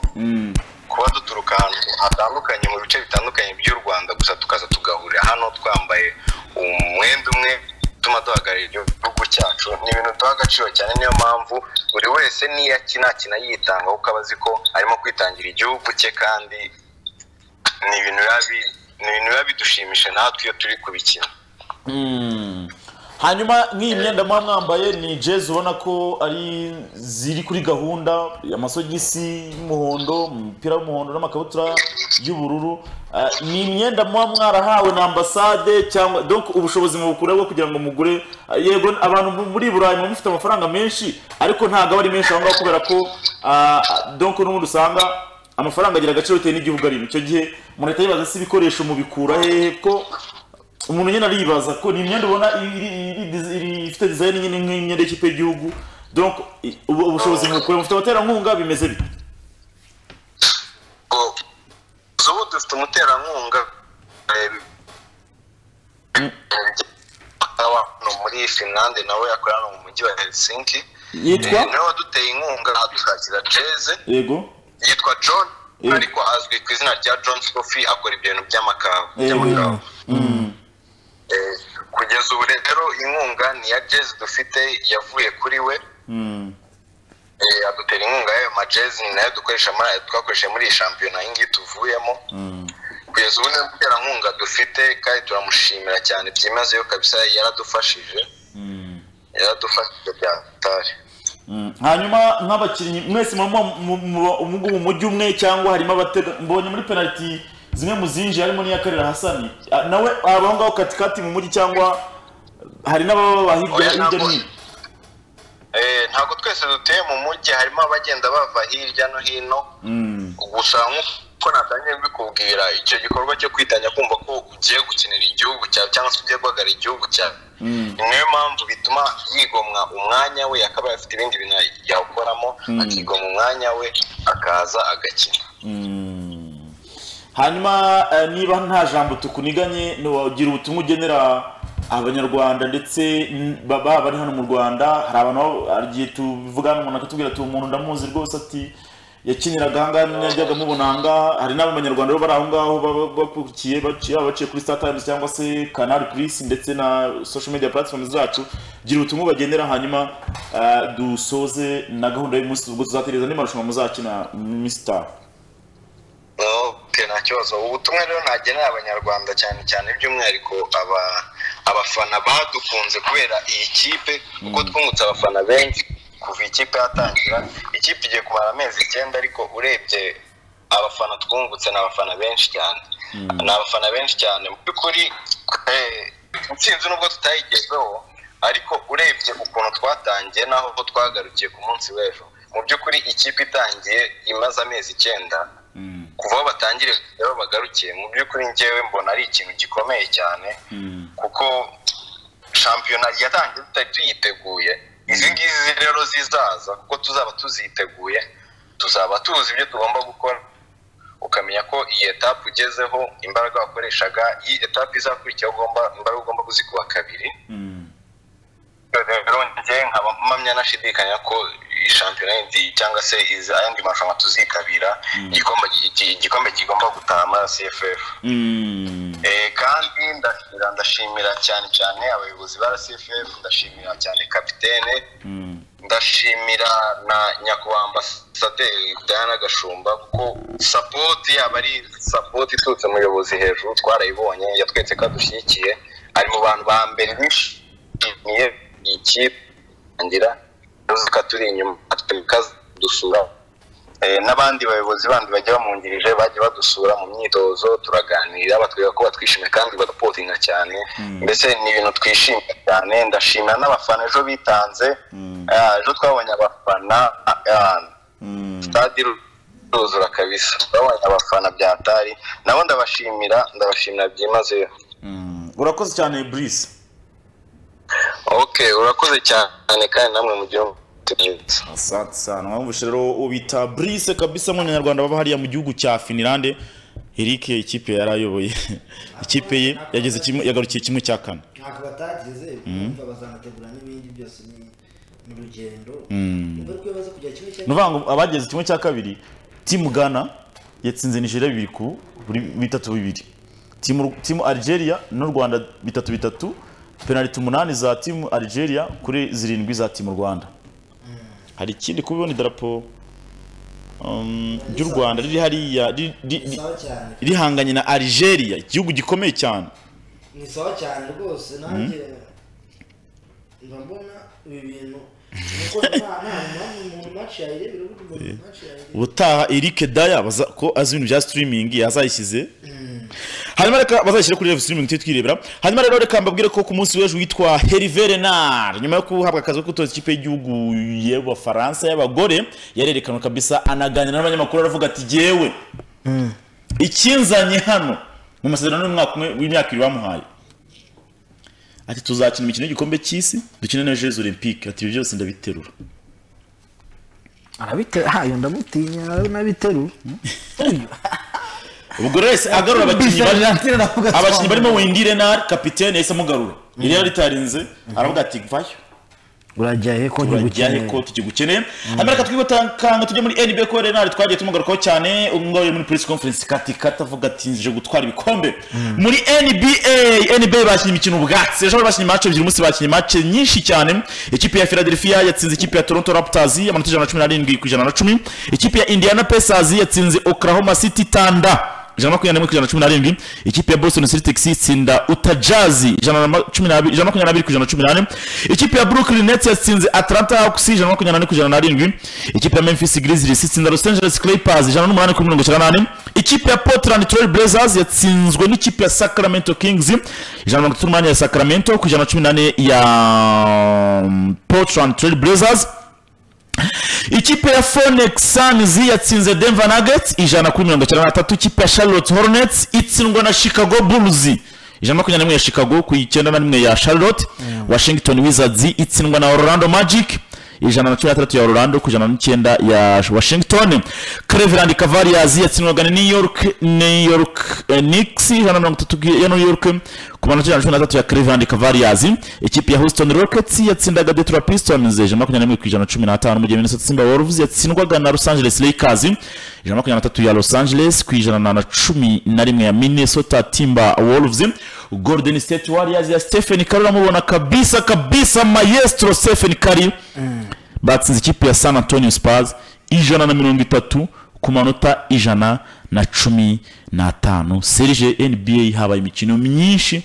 kuba duturuka ahantu hatandukanye mu bice bitandukanye by'u Rwanda gusa tukaza tugahurira hano twambaye umwenda umwe utuma duhagararira igihugu cyacu ni ibintu duha agaciro cyane niyo mpamvu buri wese niyo akina akina yitanga kuko aba azi ko arimo kwitangira igihugu cye kandi ni ibintu biba bi- ni ibintu biba bidushimisha natwe iyo turi kubikina hanyuma nk'iyi myenda muba mwambaye ni jezi ubona ko ari ziri kuri gahunda amasogisi y'umuhondo umupira w'umuhondo n'amakabutura y'ubururu Ah, ni imyenda muba mwarahawe na ambasade cyangwa donc ubushobozi mubukura bwo kugira ngo mugure Ah, yego abantu mu- muri burayi muba mufite amafaranga menshi ariko ntabwo aba ari menshi aho ngaho kubera ko ah, donc n'ubundi usanga amafaranga agira agaciro bitewe n'igihugu arimo icyo gihe murahita yibaza se ibikoresho mubikura hehe ko umuntu nyine aribaza ko ni imyenda ubona iri- iri- iri- iri- ifite dizayini nyine nk'imyenda y'ikipe y'igihugu donc i- ubu- ubushobozi mukure mufite abaterankunga bimeze bite ubu dufite umuterankunga eh, muri finlande nawe yakorera mu mujyi wa helsinki yitwa niwe waduteye inkunga dusakira jeze yego yitwa john Mm. ariko azwi ku izina rya john sophie akora ibintu by'amakawa by'amakawa Eh, kugeza ubu rero inkunga ni iya jeze dufite yavuye kuri we Mm. Eh, adutera inkunga y'ayo majezi ni nayo dukoresha muri twakoresheje muri iyi shampiyona iyi ngiyi tuvuyemo kugeza ubu niyo muterankunga dufite kandi turamushimira cyane byimazeyo kabisa yaradufashije yaradufashije bya hatari Mm. hanyuma nk'abakinnyi mwese muba mu- mu- mu- mu mujyi umwe cyangwa harimo abatega mbonye muri penaliti zimwe mu zinjiye harimo n'iya karera hasani Ah, nawe abaho ngaho katikati mu mujyi cyangwa hari n'ababa hirya Oya, hirya no ntabwo- hino Eh, ntabwo twese dutuye mu mujyi harimo abagenda bava hirya no hino Mm. gusa nk'uko natangiye kubikubwira icyo gikorwa cyo kwitanya kumva ko ugiye gukinira igihugu cyawe cyangwa se ugiye guhagarara igihugu cyawe ni nayo mpamvu bituma yigomwa umwanya we akaba afite ibindi bintu yawukoramo akigomwa umwanya we akaza agakina Mm. hanyuma eh, niba nta jambo tukuniganye ntiwagira ubutumwa ugenera abanyarwanda ndetse n- baba bari hano mu rwanda hari abantu baba- hari igihe tuvugana umuntu akatubwira ati umuntu ndamuzi rwose ati yakiniraga ahangaha najyaga mubona ahangaha hari n'abanyarwanda baba bari aho ngaho baba bakurikiye baci- baba baciye kuri star times cyangwa se canal plus ndetse na social media platforms zacu gira ubutumwa bagendera hanyuma eh, dusoze na gahunda y'umunsi ubwo tuzatereza n'amarushanwa muzakina mr Okay, nta kibazo ubutumwa rero nagenera abanyarwanda cyane cyane by'umwihariko aba- abafana badukunze kubera iyi kipe kuko twungutse abafana benshi kuva ikipe yatangira ikipe igiye kumara amezi icyenda ariko urebye abafana twungutse ni abafana benshi cyane ni abafana benshi cyane mu by'ukuri eh, intsinzi nubwo tutayigezeho ariko urebye ukuntu twatangiye n'aho twagarukiye ku munsi w'ejo mu by'ukuri ikipe itangiye imaze amezi icyenda kuva aho batangire kugera aho bagarukiye mu by'ukuri ngewe mbona ari ikintu gikomeye cyane kuko shampiyona yatangiye tutari tuyiteguye izi ngizi rero zizaza kuko tuzaba tuziteguye tuzaba tuzi ibyo tugomba gukora ukamenya ko iyi etape ugezeho imbaraga wakoreshaga iyi etape izakurikiraho ugomba imbaraga ugomba kuzikuba kabiri rero njye nkaba mpamya nashidikanya ko iyi shampiyona yindi cyangwa se izi- ayandi marushanwa tuzitabira igikombe iki- igikombe kigomba gutaha muri cff Mm. Eh, kandi ndashira ndashimira cyane cyane abayobozi ba cff ndashimira cyane kapitene ndashimira na nyakubahwa ambasaderi diana gashumba kuko sapoti yaba ari sapoti iturutse mu buyobozi hejuru twarayibonye yatwetse ko adushyigikiye ari mu bantu ba mbere bishimiye iyi kipe ngira uzuka turi inyuma dusura Eh, n'abandi bayobozi bandi bajya bamwungirije bajya badusura mu myitozo turaganira batwereka ko batwishimiye kandi badapotinga cyane mbese ni ibintu twishimiye cyane ndashimira n'abafana ejo bitanze Ah, ejo twabonye abafana ah, stade iru- iruzura kabisa twabonye abafana bya tari nabo ndabashimira ndabashimira byimazeyo urakoze cyane brise okay urakoze cyane kandi namwe mugire umunsi mwiza asante sana wumvise rero ubita brise kabisa mu banyarwanda baba hariya mu gihugu cya finilande eric ikipe yari ayoboye ikipe ye yageze kimwe yagarukiye kimwe cya kane ntabwo batageze bumva bazanategura n'ibindi byose ni- ni urugendo ingaruka iyo baza kujya kimwe cya ni ukuvuga ngo abageze kimwe cya kabiri timu ghana yatsinze nigeria bibiri ku buri bitatu bibiri timu, timu algeria n'u rwanda bitatu bitatu penaliti umunani za timu algeria kuri zirindwi za timu rwanda hari ikindi kuba ibona idarapo um, ry'u rwanda riri hariya ri- ri- ri- sawa cyane rihanganye na algeria igihugu gikomeye cyane ni sawa cyane rwose nanjye mba mbona ibi bintu kuko nta nta mpamvu umuntu maci yayirebera ubundi umuntu maci yayirebera ubutaha Eric Daya baza ko azi ibintu bya streaming yazayishyize hanyuma reka bazashyire kuri live streaming tujye twirebera hanyuma rero reka mbabwire ko ku munsi w'ejo witwa Hervé Renard nyuma yo guhabwa akazi ko gutoza ikipe y'igihugu y'Abafaransa y'abagore yarerekanwe kabisa anaganira n'abanyamakuru aravuga ati jyewe ikinzanye hano mu masezerano y'umwaka umwe w'imyaka ibiri bamuhaye ati tuzakina imikino y'igikombe cy'isi dukine na Jeux Olympiques ati ibi byose ndabiterura arabiterura hayo ndamutinya nawe nabiterura ubwo rero yahise agarura abakinnyi bari Bisanzwe ndavuga abakinnyi cyane. barimo Wendy Renard kapitene yahise amugarura yari yaritarinze aravuga ati vayo urajya he ko turajyahe ntigukeneye ko tukigukeneye amerika twibutanga tujye muri nba ko renard twagiye tumugarukaho cyane umwe muri press conference katikata avuga ati nje gutwara ibikombe muri nba nba bakinnye imikino ubwatsi ejo bari bakinnye match ebyiri umunsi bakinnye match nyinshi cyane ikipe ya philadelphia yatsinze ikipe ya toronto raptors amanota ijana na cumi n'arindwi ku ijana na cumi ikipe ya indiana pacers yatsinze oklahoma city thunder ijana na makumyabiri n'imwe ku ijana na cumi n'arindwi ikipe ya boston celtics itsinda uta jazz ijana na cumi n'abiri- ijana na makumyabiri n'abiri ku ijana na cumi n'ane ikipe ya brooklyn nets yatsinze atlanta hawks ijana na makumyabiri n'ane ku ijana n'arindwi ikipe ya memphis grizzlies itsinda los angeles clippers ijana n'umunani kuri mirongo icyenda n'ane ikipe ya portland trail blazers yatsinzwe n'ikipe ya sacramento kings ijana na mirongo itatu n'umunani ya sacramento ku ijana na cumi n'ane ya um, portland trail blazers ikipe ya phoenix suns yatsinze denver nuggets ijana kuri mirongo icyenda na tatu ikipe ya charlotte hornets itsindwa na chicago bulls ijana na makumyabiri na rimwe ya chicago ku icyenda na rimwe ya charlotte washington wizards itsindwa na orlando magic ijana na cumi na tandatu ya orlando ku ijana n'icyenda ya washington cleveland cavaliers yatsindwaga na new york new york eh, knicks ijana na mirongo itatu ya new york ku manota ijana na cumi na tatu ya cleveland cavaliers ikipe ya houston rockets yatsindaga detroit pistons ijana na makumyabiri n'imwe ku ijana na cumi n'atanu mu gihe minnesota timberwolves yatsindwaga na los angeles lakers ijana na makumyabiri na tatu ya los angeles ku ijana na- na cumi na rimwe ya minnesota timberwolves golden state warriors ya stephen curry uramubona kabisa kabisa maestro stephen curry batsinze ikipe ya san antonio spurs ijana na mirongo itatu ku manota ijana na cumi n'atanu serije nba habaye imikino myinshi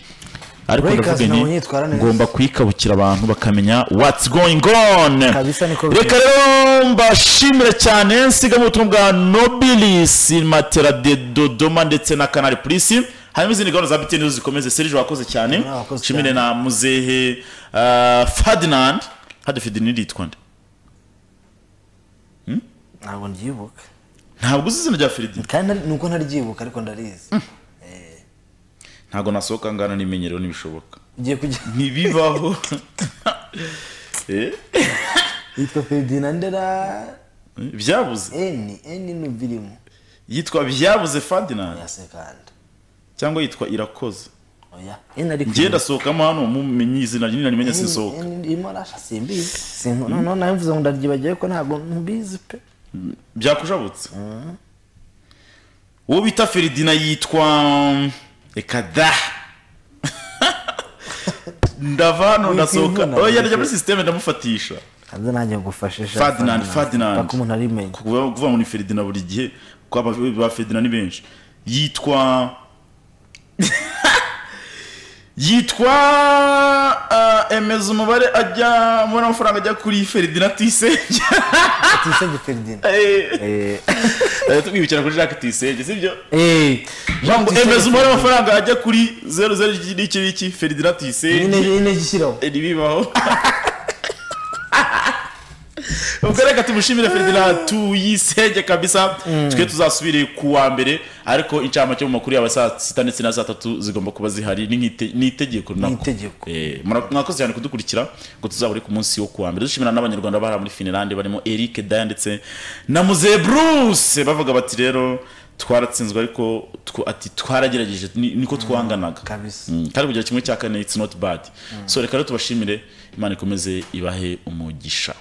ariko Lakers ndavuga nabo nti nyitwara neza. ngomba kuyikabukira abantu bakamenya what's going on Kabisa niko biri. reka rero mbashimire cyane nsigamo ubutumwa bwa nobilis matera de dodoma ndetse na kanari purisi hanyuma izindi gahunda za biteni zikomeze serije wakoze cyane wakoze nshimire cyane. na muzehe uh, ferdinand hadi ferdinand yitwa nde ntabwo ndyibuka ntabwo uzi izina rya ferdinand kandi ntari- nuko ntaryibuka ariko ndarizi ntabwo nasohoka ngana n'imenyero ntibishoboka ugiye kujya ntibibaho Eh, yitwa ferdinand ra byabuze eni eni n'ubirimo yitwa byabuze ferdinand yasekanda cyangwa yitwa irakoze oya eni ari njye ndasohokamo hano mumenye izina rinini narimenye sinsohoka irimo rasha simbizi Simbo- noneho nawe mvuze ngo ndaryibagiwe ko ntabwo mbizi pe byakujabutse uwo bita feridina yitwa reka da ndava hano Witwa ndasohoka imvuna. oya ndajya muri sisiteme ndamufatisha kandi nanjye ngufashisha Ferdinand, Ferdinand. paka umuntu arimenya kuvuga kuvuga ngo ni feridina buri gihe kuko aba- ba feridina ni benshi yitwa yitwa ah, emeza umubare ajya umubare w'amafaranga ajya kuri feridina tuyisenge atisebye ferdinand Eh, twibukira kuri jacques tuyisenge sibyo eh, Jean ngo Tuyisenge emeza umubare Ferdinand. w'amafaranga ajya kuri zeru zeru iki n'iki n'iki feridina nyine tuyisenge nyine gishyiraho ntibibaho ubwo reka tumushimire feridina tuyisenge kabisa twe tuzasubire ku wa mbere ariko incamake mu makuru yaba saa sita ndetse na saa tatu zigomba kuba zihari ni nk'ite- ni itegeko ni nako itegeko Eh, mura- mwakoze cyane kudukurikira ngo tuzahure ku munsi wo kuwa mbere dushimira n'abanyarwanda bahara muri finlande barimo eric daya ndetse na muze bruce bavuga bati rero twaratsinzwe ariko tw- ati twaragerageje ni- niko twanganaga kabisa. Mm, kandi kugira kimwe cya kane it's not bad so reka rero tubashimire imana ikomeze ibahe umugisha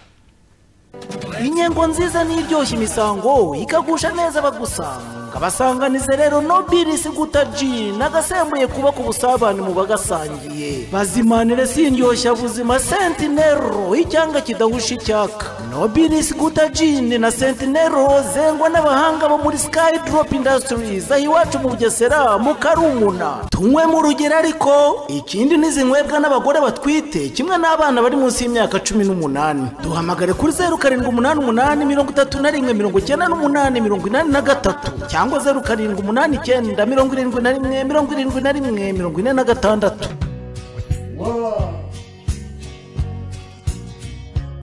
inyengo nziza niryoshya imisango ikagusha neza bagusanga basanganize rero nobilisi guta ji nagasembuye kubaka ubusabane mu bagasangiye bazimanire sindyoshya buzima sentinero icyanga kidahusha icyaka nobilisi guta jini na sentinero zengwa n'abahanga bo muri skydrop industries aho iwacu mu bugesera mu karumuna tunywe mu rugero ariko ikindi n'izinywebwa n'abagore batwite kimwe n'abana bari munsi y'imyaka cumi n'umunani duhamagare kuri zeru karindwi umunani umunani mirongo itatu na rimwe mirongo icyenda n'umunani mirongo inani na gatatu cyangwa zeru karindwi umunani icyenda mirongo irindwi na rimwe mirongo irindwi na rimwe mirongo ine na gatandatu